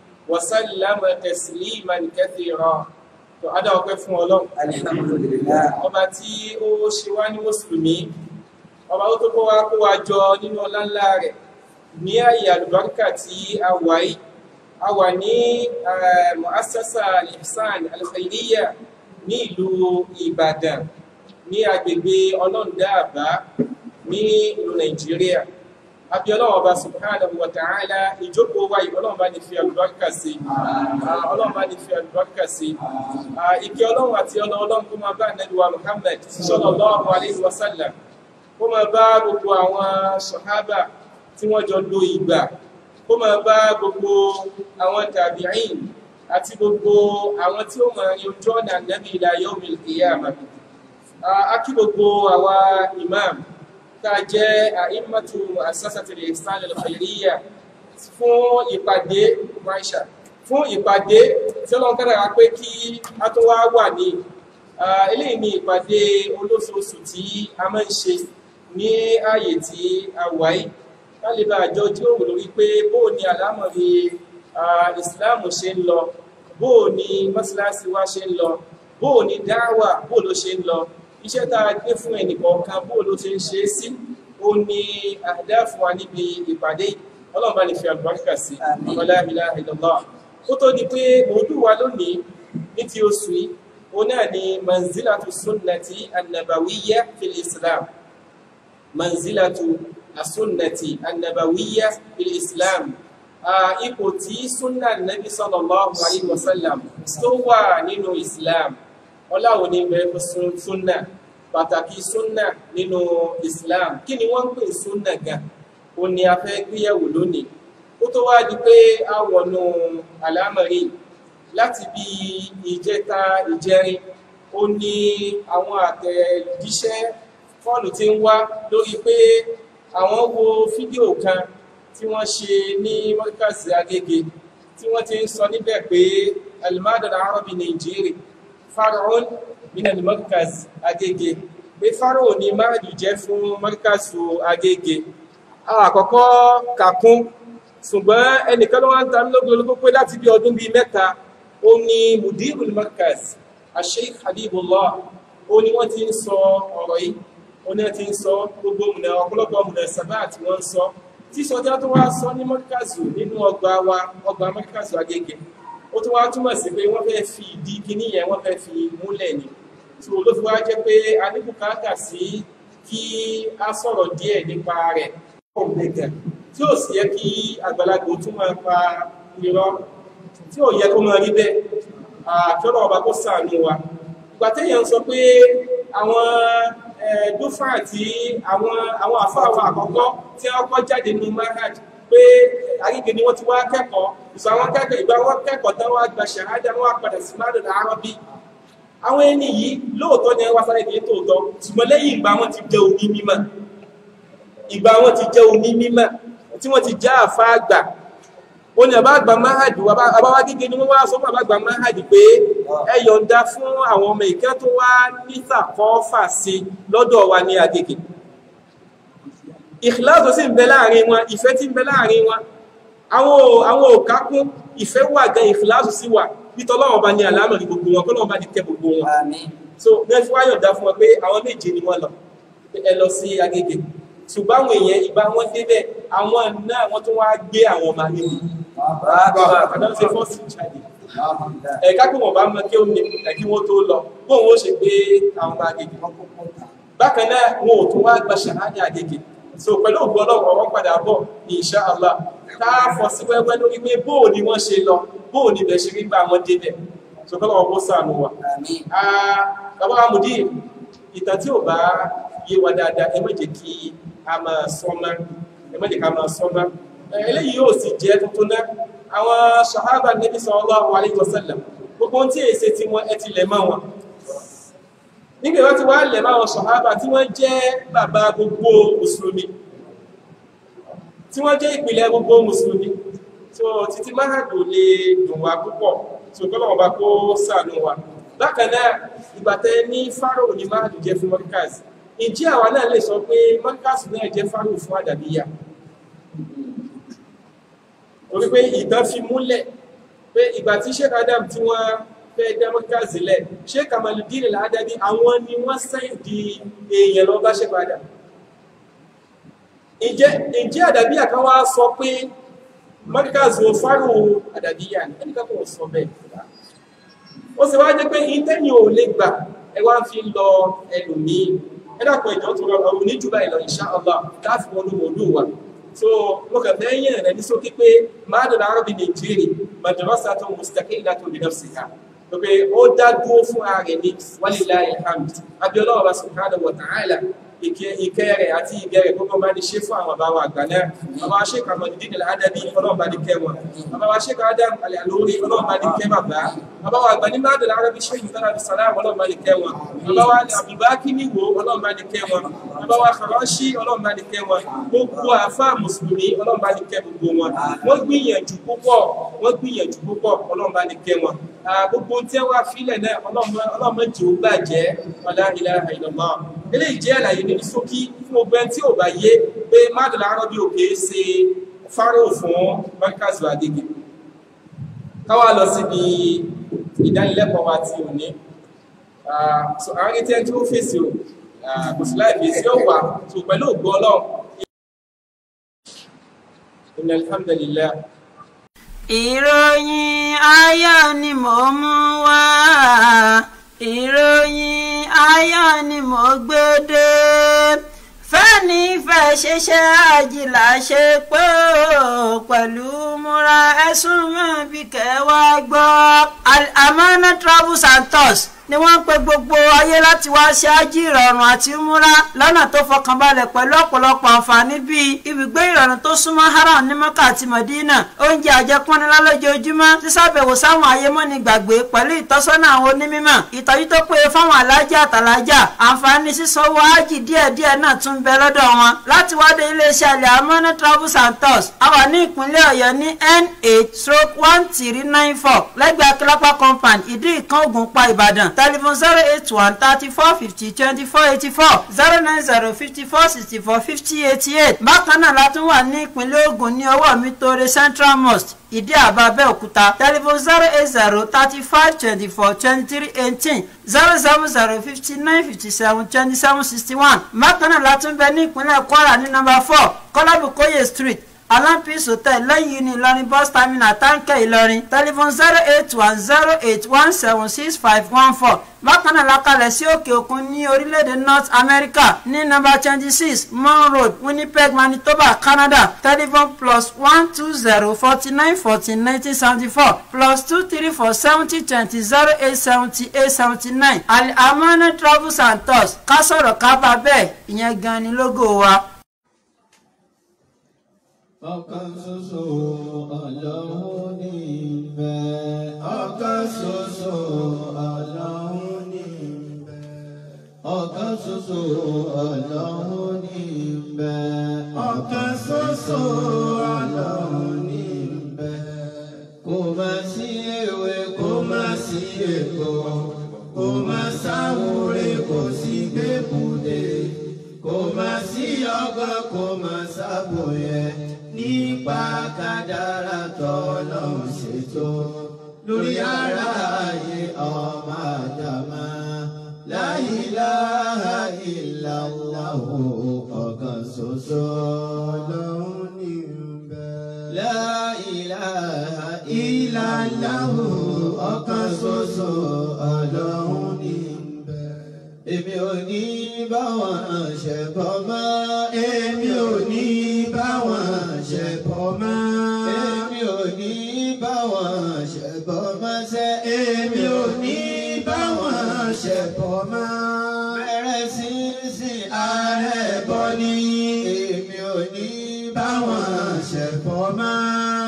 وسلم تسليما كثيرا tó adá ọpẹ́ fún Ọlọ́run alhamdulillah ọba tí ó ṣe wá ní mùsùlùmí ọba ó tó kó wá kó wá jọ nínú ọlá ńlá rẹ̀ ní ààyè àlùbáríkà tí a wà yìí a wà ní eh, muassasa al-ihsan al-khairiyya ní ìlú Ìbàdàn ní agbègbè ọlọ́ndàbá ní ìlú Nàìjíríà àbí Ọlọ́run ọba subhanahu wa ta'ala ìjókòó wa yìí Ọlọ́run bá ní fi àlùbáríkà sí Ah, Ọlọ́run bá ní fi àlùbáríkà sí Ah, ìkẹ́ Ọlọ́run àti ọlọ́ Ọlọ́run kó máa bá Ànábì wa Muhammad sallallahu alayhi wa sallam kó máa bá gbogbo àwọn sọ̀hábà tí wọ́n jọ lo ìgbà kó máa bá gbogbo àwọn tàbíìn àti gbogbo àwọn tí ó máa rin ojú ọ̀nà Ànábì ila yawmil qiyamah a kí gbogbo àwa imam tá a jẹ́ àìmọ́tò mu'assasatil ihsan al-khairiyya fún ìpàdé maisha fún ìpàdé tí ọlọ́run kádàrá pé kí a tó wá wà ní Ah, eléyìí ni ìpàdé olóṣooṣù tí a máa ń ṣe ní ààyè tí a wà yìí ká lè bá àjọ jíròrò lórí pé bóò ni àlámọ̀rí ah, ìsìláàmù ṣe ń lọ bóò ni mọ́sálásí wa ṣe ń lọ bóò ni dáwà bóò ló ṣe ń lọ iṣẹ́ tá a gbé fún ẹnìkọ̀ọ̀kan bóò ló ṣe ń ṣe é sí ó ní àdá fún wa níbi ìpàdé yìí. ọlọ́run bá ní fi àlùbáríkà sí Àmín. la ilaha illallah kó tó di pé mòdù wa lónìí ní ti oṣù yìí òun náà ni manzilatu sunnati annabawiyya fil islam manzilatu asunnati annabawiyya fil islam ipò tí súnà nabi sallallahu alayhi wa sallam tó wà nínú islam ọláwo ní bẹ fún súnà pàtàkì súnà nínú islam kí ni wọ́n ń pè súnà gan ó ní a fẹ́ gbéyẹ̀wò lónìí ó tó wá di pé a wọnú àlámọ̀rí láti bí ìjẹta ìjẹrin ó ní àwọn àtẹ̀jíṣẹ́ fọ́ọ̀lù tí ń wá lórí pé àwọn wo fídíò kan tí wọ́n ṣe ní mọ́ríkàsì agége tí wọ́n ti ń sọ níbẹ̀ pé alimadul arabi nigeria faraon min al-mọ́ríkàsì agége pé faraon ni máàlù jẹ́ fún mọ́ríkàsì agége àkọ́kọ́ kàkún ṣùgbọ́n ẹnìkan ló wá ń ta mí lógún pé láti bí ọdún bíi mẹ́ta ó ní mudirul mọ́ríkàsì asheikh habibullah ó ní wọ́n ti ń sọ ọ̀rọ̀ yìí ó ní wọ́n ti ń sọ gbogbo mùnà ọ̀pọ̀lọpọ̀ mùnà sábà tí wọ́n ń sọ tí sọjá tó wá sọ ní mọ́ríkàzù nínú ọgbà wa ọgbà mọ́ríkàzù agége ó tún wá túmọ̀ sí pé wọ́n fẹ́ fi ìdí kíní yẹn wọ́n fẹ́ fi múlẹ̀ ni tí ló fi wá jẹ́ pé a ní bùkátà sí kí a sọ̀rọ̀ díẹ̀ nípa rẹ̀ ọ̀gbẹ̀gẹ̀ tí ó sì yẹ kí àgbàlagbò tún máa pa irọ́ tí ò yẹ kó máa rí bẹ́ẹ̀ àkẹ́rọ̀ ọba kó ṣàánú wa ìgbà téèyàn sọ pé àwọn dúfà tí àwọn àwọn àfáàwọ̀ àkọ́kọ́ tí wọ́n kọ́ jáde ní mahad pé àríkè ni wọ́n ti wá kẹ́kọ̀ọ́ ìsọ àwọn kẹ́kọ̀ọ́ ìgbà wọn kẹ́kọ̀ọ́ tán wọ́n gba ṣàhádà wọn padà sí máàlù àrọ́bí àwọn ẹni yìí lóòótọ́ ni wọ́n sáré kìí tòótọ́ ṣùgbọ́n lẹ́yìn ìgbà wọn ti jẹ́ òní mímọ̀ ìgbà wọn ti jẹ́ òní mímọ̀ tí wọ́n ti já àfá àgbà ó ní àbá àgbà mahad àbáwá gígé ni wọ́n wá sọ fún àbá àgbà mahad pé ẹ yọ̀ǹda fún àwọn ọmọ ìkẹ́ tó wá nítàkọ́fà sí lọ́dọ̀ wa ní Agége ìkìláàsì sì ń bẹ láàrin wọn ìfẹ́ tí ń bẹ láàrin wọn àwọn òkákún ìfẹ́ wà gan ìkìláàsì sí wà nítọ́lọ́wọ́n bá ní àlámọ̀ ní gbogbo wọn kọ́lọ́wọ́n bá ní kẹ́ gbogbo wọn so nẹ́fí wá yọ̀ǹda fún wọn pé àwọn méje ni wọ́n lọ ẹ lọ sí Agége ṣùgbọ́n àwọn èèyàn ìgbà wọn débẹ̀ àwọn náà wọ́n tún wá gbé àwọn ọmọ Agége àdáwọ̀ ṣe fọ́ọ̀sì jáde ẹ̀ka kí wọ́n bá mọ kí ó ní ẹ̀kí wọ́n tó lọ bóun ó ṣe gbé àwọn ọmọ Agége bákan náà wọn ò tún wá gba ṣàhádà Agége so pẹ̀lú ògbó ọlọ́run ọwọ́ padà bọ̀ insha Allah ká fọ́ sí wẹ́wẹ́ lórí pé bóò ni wọ́n ṣe lọ bóò ni bẹ̀ ṣe rí gbà wọ́n débẹ̀ so kọ́lọ̀ ọgbó sànù wa bàbá amúdí ìtàn tí ò bá yé wa dáadáa ẹ má jẹ́ kí a máa sọ́mọ́ ẹ má jẹ́ ká máa sọ́mọ́ eléyìí yóò sì jẹ́ tuntun náà àwọn sahaba nabi sallallahu alaihi wasallam gbogbo tí èsè tí wọ́n ẹ ti lẹ̀ mọ́ wọn nígbà wọ́n ti wá lẹ̀ mọ́ àwọn sahaba tí wọ́n jẹ́ bàbá gbogbo mùsùlùmí tí wọ́n jẹ́ ìpìlẹ̀ gbogbo mùsùlùmí so títí máhàdù lè dùn wá púpọ̀ so kọ́lọ̀ ọba kó ṣàánú wa bákan náà ìgbà tẹ́ ní fáráò ní máhàdù jẹ́ fún mọ́ríkàsì ǹjẹ́ àwa náà lè sọ pé mọ́ríkàsì náà jẹ́ fáráò fún àdàbíyà torí pé ìtàn fi múlẹ̀ pé ìgbà tí sheikh adam tí wọ́n fẹ́ democracy lẹ̀ sheikh kamaludin al-adabi àwọn ni wọ́n sẹ́yìn di èèyàn lọ bá sheikh adam ǹjẹ́ àdàbíyà kan wá sọ pé mọ́ríkàzì ò fárò àdàbíyà ní ẹnìkan kò sọ bẹ́ẹ̀ ó sì wá jẹ́ pé ìtẹ́yìn ò lè gbà ẹ wá fi lọ ẹlòmíì ẹ dàpọ̀ ìjọ tó rọrùn ọ̀run ní jùlọ ìlọ insha Allah láti wọnú mọ̀lú wa so mo kàn fẹ́ yẹn rẹ̀ ní sókè pé máàdùn àrọ́bì nàìjíríì madrasatun mustaqillatun bi nafsiha pé ó dá dúró fún ààrẹ ní walillahi alhamd abiola ọba subhanahu wa ta'ala ìkẹ́ rẹ̀ àti ìgẹ́ rẹ̀ gbogbo bá ní ṣe fún àwọn àbáwọn àgbà náà bàbá wa ṣèkà Mọ̀dídìn Al-Adabi ọlọ́run bá ní kẹ́ wọn bàbá wa ṣèkà Adam Al-Alori ọlọ́run bá ní kẹ́ bàbá bàbá wa àgbà ní Máàdùn Arabi ṣéyìn tọ́lá bí sàlá ọlọ́run bá ní kẹ́ wọn bàbá wa Abdulbaki níwò ọlọ́run bá ní kẹ́ wọn bàbá wa Karashi ọlọ́run bá ní kẹ́ wọn gbogbo àfáà mùsùlùmí ọlọ́run bá ní kẹ́ gbogbo wọn wọ́n gbìyànjú púpọ̀ wọ́n gbìyànjú púpọ̀ ọlọ́run bá ní kẹ́ wọn gbogbo tí wọ́n fílẹ̀ náà ọlọ́run mẹ́jọ ó gbàjẹ́ wala ilaha illallah eléyìí jẹ́ àlàyé ní ṣókí fún ọgbẹ́ tí ò bá yé pé Máàdùn Arabi òkè ṣe fáró fún mọ́kàzù Agége káwà lọ síbi ìdánilẹ́kọ̀ọ́ wa ti òní so àwọn tí ẹni tó fèsì ò kò sí láì fèsì ó wà tó pẹ̀lú ògbó ọlọ́run inna alhamdulillah ìròyìn ayọ̀ ni mò ń mú wá ìròyìn ayọ̀ ni mò ń gbé dé fẹ́ni fẹ́ni fẹ́ ṣiṣẹ́ àjìlá ṣe pé ó pẹ̀lú múra ẹ̀sùn mọ́ bí kẹwàá gbọ́. Al-Amana Travels and Tours ni wọ́n ń pe gbogbo ayé láti wá ṣe ájí ìrọ̀rùn àti múra lọ́nà tó fọkànbalẹ̀ pẹ̀lú ọ̀pọ̀lọpọ̀ àǹfààní bíi ibùgbé ìrọ̀rùn tó súnmọ́ haram ní mọ́kà àti mọ̀dínà oúnjẹ àjẹpọ́nilá lójoojúmọ́ sísàbẹ̀wò sáwọn ayémọ́ni gbàgbé pẹ̀lú ìtọ́sọ́nà àwọn onímọ̀ ìtọ́jú tó péye fáwọn alájà àtàlájà àǹfààní sísanwó ájì díẹ̀díẹ̀ náà tún bẹ lọ́dọ̀ wọn láti wá dé iléeṣẹ́ Al-Amana Travels and Tours a wà ní ìpínlẹ̀ ọ̀yọ́ ní n8 stroke one three nine four lẹ́gbẹ̀ẹ́ akílápá compound ìdí ìkan ògùnpá ìbàdàn telephone zero eight one thirty four fifty twenty four eighty four zero nine zero fifty four sixty four fifty eighty eight bákan náà la tún wà ní ìpínlẹ̀ Ògùn ní ọwọ́ mi tóore Central Mosque ìdí àbá Abẹ́òkúta telephone zero eight zero thirty five twenty four twenty three eighteen zero seven zero fifty nine fifty seven twenty seven sixty one bákan náà la tún bẹ ní ìpínlẹ̀ Kwara ní nọ́mbà four Kọ́lábùkóyè street Alampis hotel lẹ́yìn ní Ìlọrin bus terminal táǹkẹ́ Ìlọrin telephone zero eight one zero eight one seven six five one four bákan náà la kalẹ̀ sí òkè òkun ní orílẹ̀-èdè North America ní nọ́mbà twenty six Mon Road Winnipeg Manitoba Canada telephone plus one two zero forty nine fourteen nineteen seventy four plus two three four seventy twenty zero eight seventy eight seventy nine Al-Amana Travels and Tours ká sọ̀rọ̀ ká bá bẹ́ẹ̀ ìyẹn gan ni lógo wa. ọ̀kan ṣoṣo ọlọ́run ní ìbẹ̀. ọ̀kan ṣoṣo ọlọ́run ní ìbẹ̀. ọ̀kan ṣoṣo ọlọ́run ní ìbẹ̀. ọ̀kan ṣoṣo ọlọ́run ní ìbẹ̀. kò má sí ewé kò má sí èkó kò má sáwúre kò sí gbẹ́bùdé kò má sí ọgbọ́n kò má sábòyẹ nípa kádàrá tọ́lọ́run ṣètò lórí ara ayé ọmọ àdàmà la ilaha illallah ọ̀kan ṣoṣo lọ́hún ní bẹ́ẹ̀. la ilaha illallah ọ̀kan ṣoṣo ọlọ́hún ní bẹ́ẹ̀. èmi ò ní bá wọn ṣẹbọ mọ́ èmi ò ní bá wọn ṣẹbọ mọ́ èmi ò ní bá wọn ṣẹbọ mọ́ sẹ́ èmi ò ní bá wọn ṣẹbọ mọ́ bẹ̀rẹ̀ sí sin ààrẹ bọ́ ní èmi ò ní bá wọn ṣẹbọ mọ́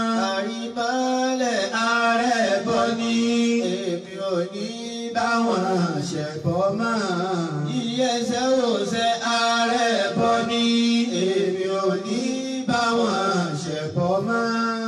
àrímọ́lẹ̀ ààrẹ bọ́ ní èmi ò ní bá wọn ṣẹbọ mọ́ ìyẹsẹ̀ òsẹ̀ ààrẹ bọ́ ní èmi ò ní bá wọn ṣẹbọ mọ́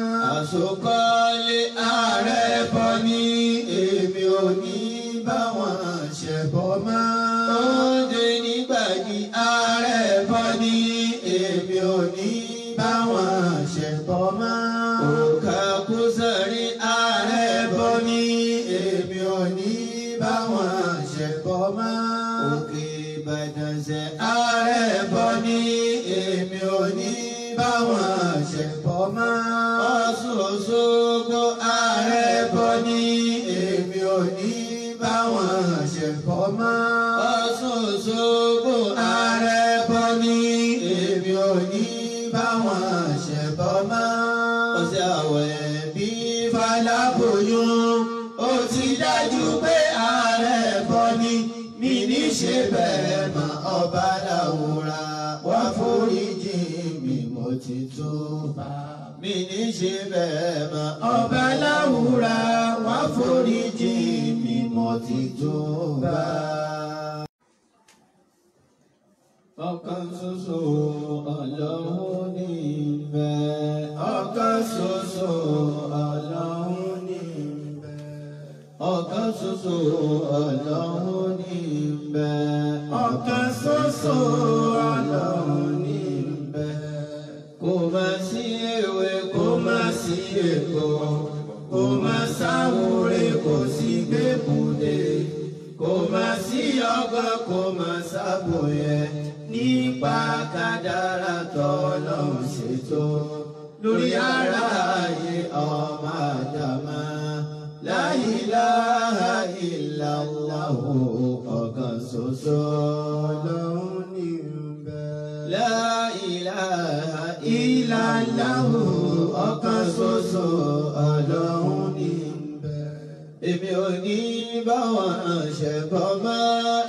àsokọ́lé ààrẹ bọ́ ní èmi ò ní bá wọn ṣẹbọ mọ́ oúnjẹ nígbàdí ààrẹ bọ́ ní èmi ò ní bá wọn ṣẹbọ mọ́ òkà kúsàrí ààrẹ bọ́ ní èmi ò ní bá wọn ṣẹbọ mọ́ òkè ìbàdàn ṣe ààrẹ bọ́ ní èmi ò ní bá wọn ṣẹbọ mọ́ ọ̀ṣun òṣogbo ààrẹ bọ́ ní èmi ò ní bá wọn ṣẹbọ mọ́ ọ̀ṣun òṣogbo ààrẹ bọ́ ní èmi ò ní bá wọn ṣẹbọ mọ́ ọ̀sẹ̀ àwẹ̀ bí faláboyún ó ti dájú pé ààrẹ bọ́ ní mi ní ṣe bẹ́ẹ̀ mọ́ ọba làwòrán wá foríjì mi mo ti tó bá mi ní ṣe bẹ́ẹ̀ mọ́ ọba làwòrán wá foríjì mi mo ti tó bá. ọ̀kan ṣoṣo ọlọ́run ní ìbẹ̀. ọ̀kan ṣoṣo ọlọ́run ní ìbẹ̀. ọ̀kan ṣoṣo ọlọ́run ní ìbẹ̀. ọ̀kan ṣoṣo ọlọ́run ní ìbẹ̀. kò má sí ewé kò má sí èkó kò má sáwúre kò sí gbẹ́bùdé kò má sí ọgbọ́n kò má sábòyẹ nípa kádàrá tọ́lọ́run ṣètò lórí ara ayé ọmọ àdàmà la ilaha illallah ọ̀kan ṣoṣo lọ́hún ní bẹ́ẹ̀. ọ̀kan ṣoṣo ọlọ́run ní bẹ̀. èmi ò ní bá wọn ṣẹ̀bọ̀ mọ́.